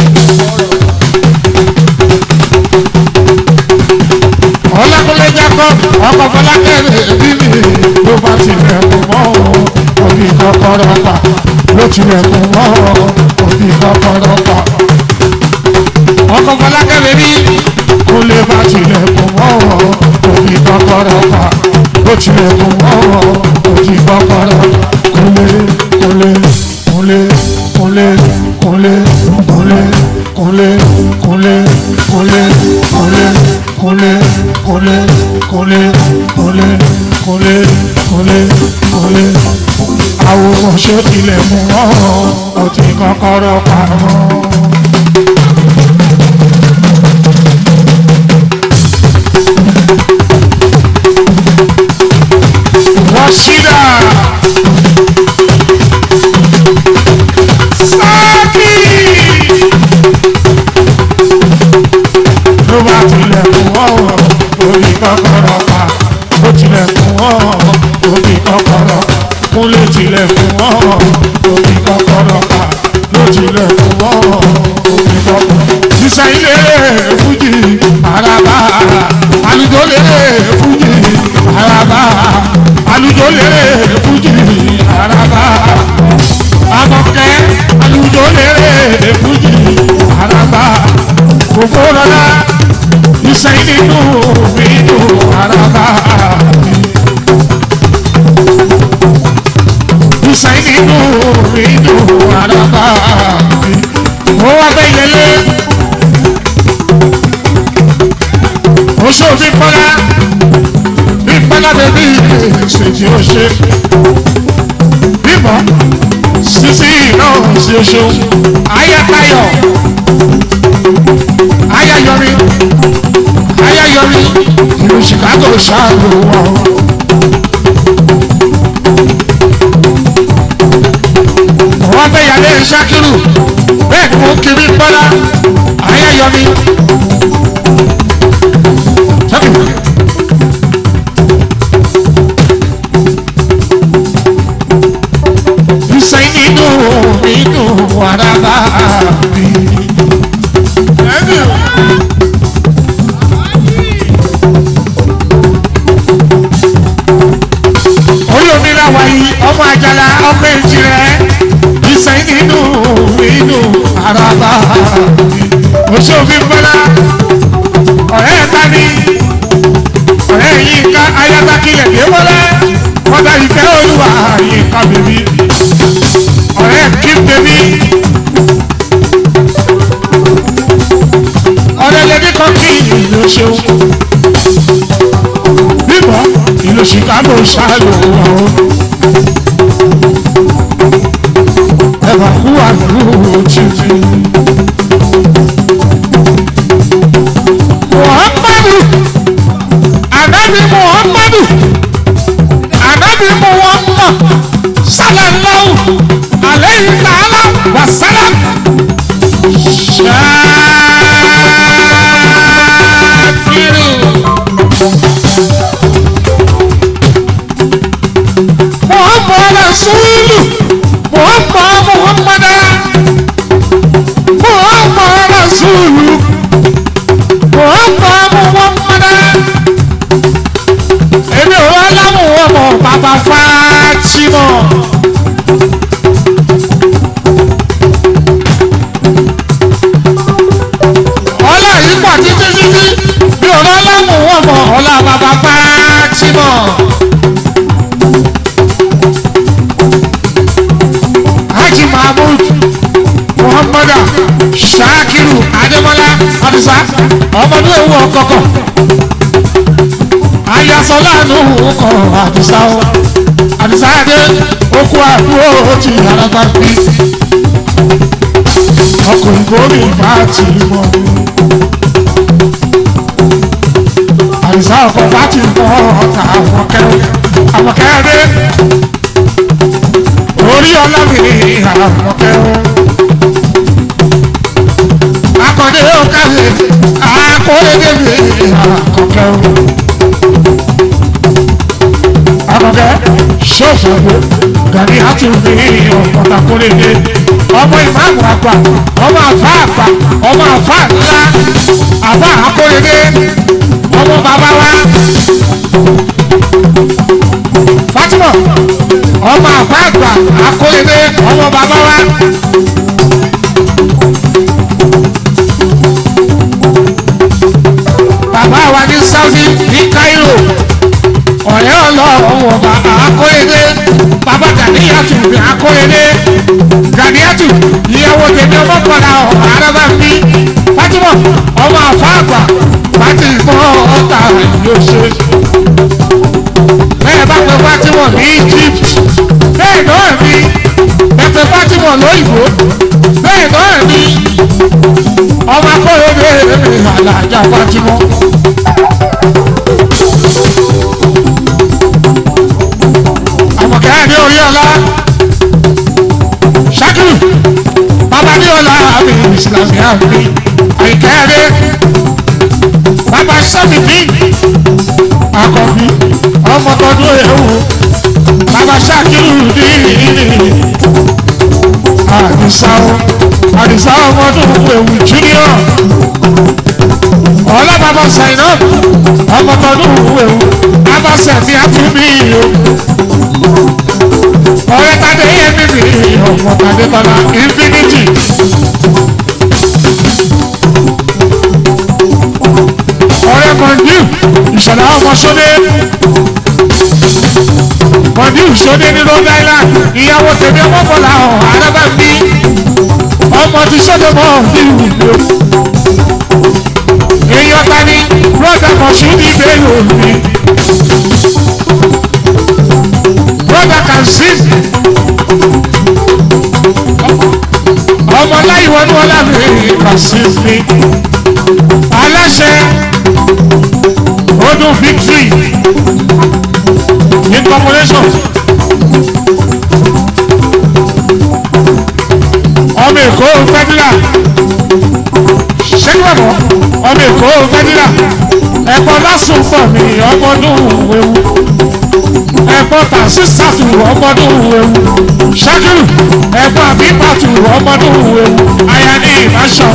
Speaker 1: ọlákùnrin Jacob ọkọ̀ fọlákẹ́rẹ́ bí mi ló bá tilẹ̀kùn mọ́ ò fi kọ́kọ́rọ́ pa ló tilẹ̀kùn mọ́ ò fi kọ́kọ́rọ́ pa ọkọ̀ fọlákẹ́rẹ́ bí kó lè bá tilẹ̀kùn mọ́ ò fi kọ́kọ́rọ́ pa ló tilẹ̀kùn mọ́ ò fi kọ́kọ́rọ́ kúnlé kúnlé kúnlé kúnlé kúnlé kúnlé kúnlé kúnlé kúnlé kúnlé kúnlé kúnlé kúnlé kúnlé kúnlé kúnlé kúnlé àwòrán ṣé tilẹ̀ mú ọ́ ó ti kọ́kọ́rọ́ pamọ́. Rashida Saki ló bá tilẹ̀kùn ọ̀rọ̀ orí kọ́kọ́rọ́ pa ó tilẹ̀kùn ọ̀rọ̀ orí kọ́kọ́rọ́ kúnlé tilẹ̀kùn ọ̀rọ̀ orí kọ́kọ́rọ́ pa ló tilẹ̀kùn ọ̀rọ̀ orí kọ́kọ́rọ́. sísẹ ilé fújì àràbà àlùjọ lè fújì àràbà àlùjọ lè fújì àràbà àmọ̀kẹ́ àlùjọ lè fújì àràbà kòfó lọ́la ìsẹ́yìn nínú mi dùn àràbà ìsẹ́yìn nínú mi dùn àràbà ó wá bẹ́ yẹlé oṣù bí kọ́lá bí kọ́lá bẹ́bí ṣèjì ó ṣe bímọ sísí náà ṣe oṣù ayátayọ̀ ayáyọrí ayáyọrí ìlú Chicago ṣáàlù wọn. wọ́n fẹ́ yàrá ìṣàkírù bẹ́ẹ̀ ni mo kiri bọ́lá ayáyọrí. Ìsẹ́yìn nínú nínú wàràbà mi. láwa yìí ọmọ àjàlá ọmọ èjì rẹ̀ ìsẹ̀yìn nínú inú àràbà oṣù òfin bọ́lá ọ̀rẹ́ ẹ̀ta ni ọ̀rẹ́ yìí ká ayátákilẹ̀ dé wọlé kọ́dà ìfẹ́ olúwa yìí ká bèbí ọ̀rẹ́ kí bèbí ọ̀rẹ́ lẹ́bí kan kí ìlú ṣeun bíbọ̀ ìlú chicago ṣáàlù ọ̀hún ẹ̀fà kú àdúró títí. muhammadu anabi muhammadu anabi muhammad sallallahu alayhi ta'ala wa salam shakiru muhammad rasulu muhammad muhammada muhammad rasulu muhammad muhammada èmi ò wá láwọn ọmọ bàbá Fatima. ọlá yìí pọ̀ títí títí bí ò wá láwọn ọmọ ọlá bàbá Fatima. Haji Mahmud Muhammadu Shakiru Ademola Adisa ọmọdé ewu ọkọkọ ayasọláàánú kọ àdìsá o àdìsá adé okú àdúró ti araba bí ọkọ̀ ìbò mi bá ti mọ̀ àdìsá ọkọ̀ bá ti mọ̀ ọ̀tà àwọ̀kẹ́ àwọ̀kẹ́ dé orí ọlọ́mìnì àwọ̀kẹ́ akọ̀dé ọ̀kadì akọ̀dé mi àkọ́kẹ́ akọ̀kẹ́ ṣọ́ọ̀ṣọ́gbó gani àti òbí ọ̀pọ̀ta kórèdè ọmọ ìmáàmù àgbà ọmọ àfá àgbà ọmọ àfá ńlá àfá àkórèdè ọmọ bàbá wa Fatima ọmọ àfá àgbà àkórèdè ọmọ bàbá wa. bàbá wa ní Saudi ní Cairo ọ̀rẹ́ ọlọ́run ọba àkóyèdè bàbá Gàníyàtù ní àkóyèdè Gàníyàtù ìyàwó tèmi ọmọkànlá ọ̀hún arábà mi Fatima ọmọ àfáàgbà láti gbọ́ ọ̀tà yóò ṣe. bẹ́ẹ̀ bá pe Fatima ní Egypt bẹ́ẹ̀ náà ni bẹ́ẹ̀ pe Fatima lóyìnbó bẹ́ẹ̀ náà ni ọmọ akóyèdè mi àlàjà Fatima. àmọ̀kẹ́ ní orí ọlá ṣákìrì bàbá ní ọlá àmì ìsìlámì àmì àìkẹ́rẹ́ bàbá sọ́mi bí àkọ́bí ọmọ tọdún ewu bàbá ṣákìrì ní àdìsá àdìsá ọmọdún ewu junior ọlá bàbá sàìnà ọmọ tọdún ewu bàbá sẹ̀mí àtúmí o ọ̀rẹ́ tàdé yẹ mímì ọ̀pọ̀ tàdé tọ́lá infinity. ọ̀rẹ́ mọ̀ndíù ìṣẹ̀lá ọmọ sódé mọ̀ndíù sódé ní Rhode Island ìyàwó tèmi ọmọ bọ̀lá ọ̀ arábà bí ọmọ ti sódé mọ́ ọ̀díù lò. èèyàn ta ni brọ́dà mọ̀ṣúdì bẹ́ẹ̀ lò ní. brother can sing. ọmọ láyé wọnú ọlá mi can sing me. aláṣẹ ọdún victory incorporation. ọmọ èkó fẹ́dílà ṣẹ́gbẹ̀mọ́ ọmọ èkó fẹ́dílà ẹ̀kọ́ lásùn pọ̀ mí ọmọdún ewu ẹ̀gbọ́n tàṣí sàtù ọmọdún ewu ṣákìrù ẹ̀gbọ́n àbíbàtù ọmọdún ewu aya ní ìbáṣọ.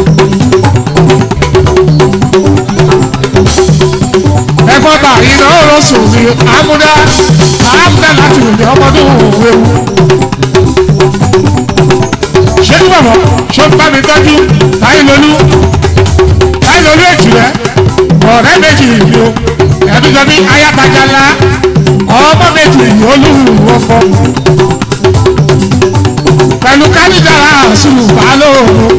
Speaker 1: ẹ̀gbọ́n tà iná rọ̀sùn ní amúdá amúdá láti rìn ọmọdún ewu. ṣé ní bàbá ṣó ń bá mi tọ́jú táyé lolú táyé lolú èjì rẹ ọ̀rẹ́ méjì yìí o ẹ̀ẹ́dúgbọ́n bí ayátajàlá ọmọ méjì yìí olúwo fọ́ pẹ̀lú kánìdára àṣùlù balóòrùn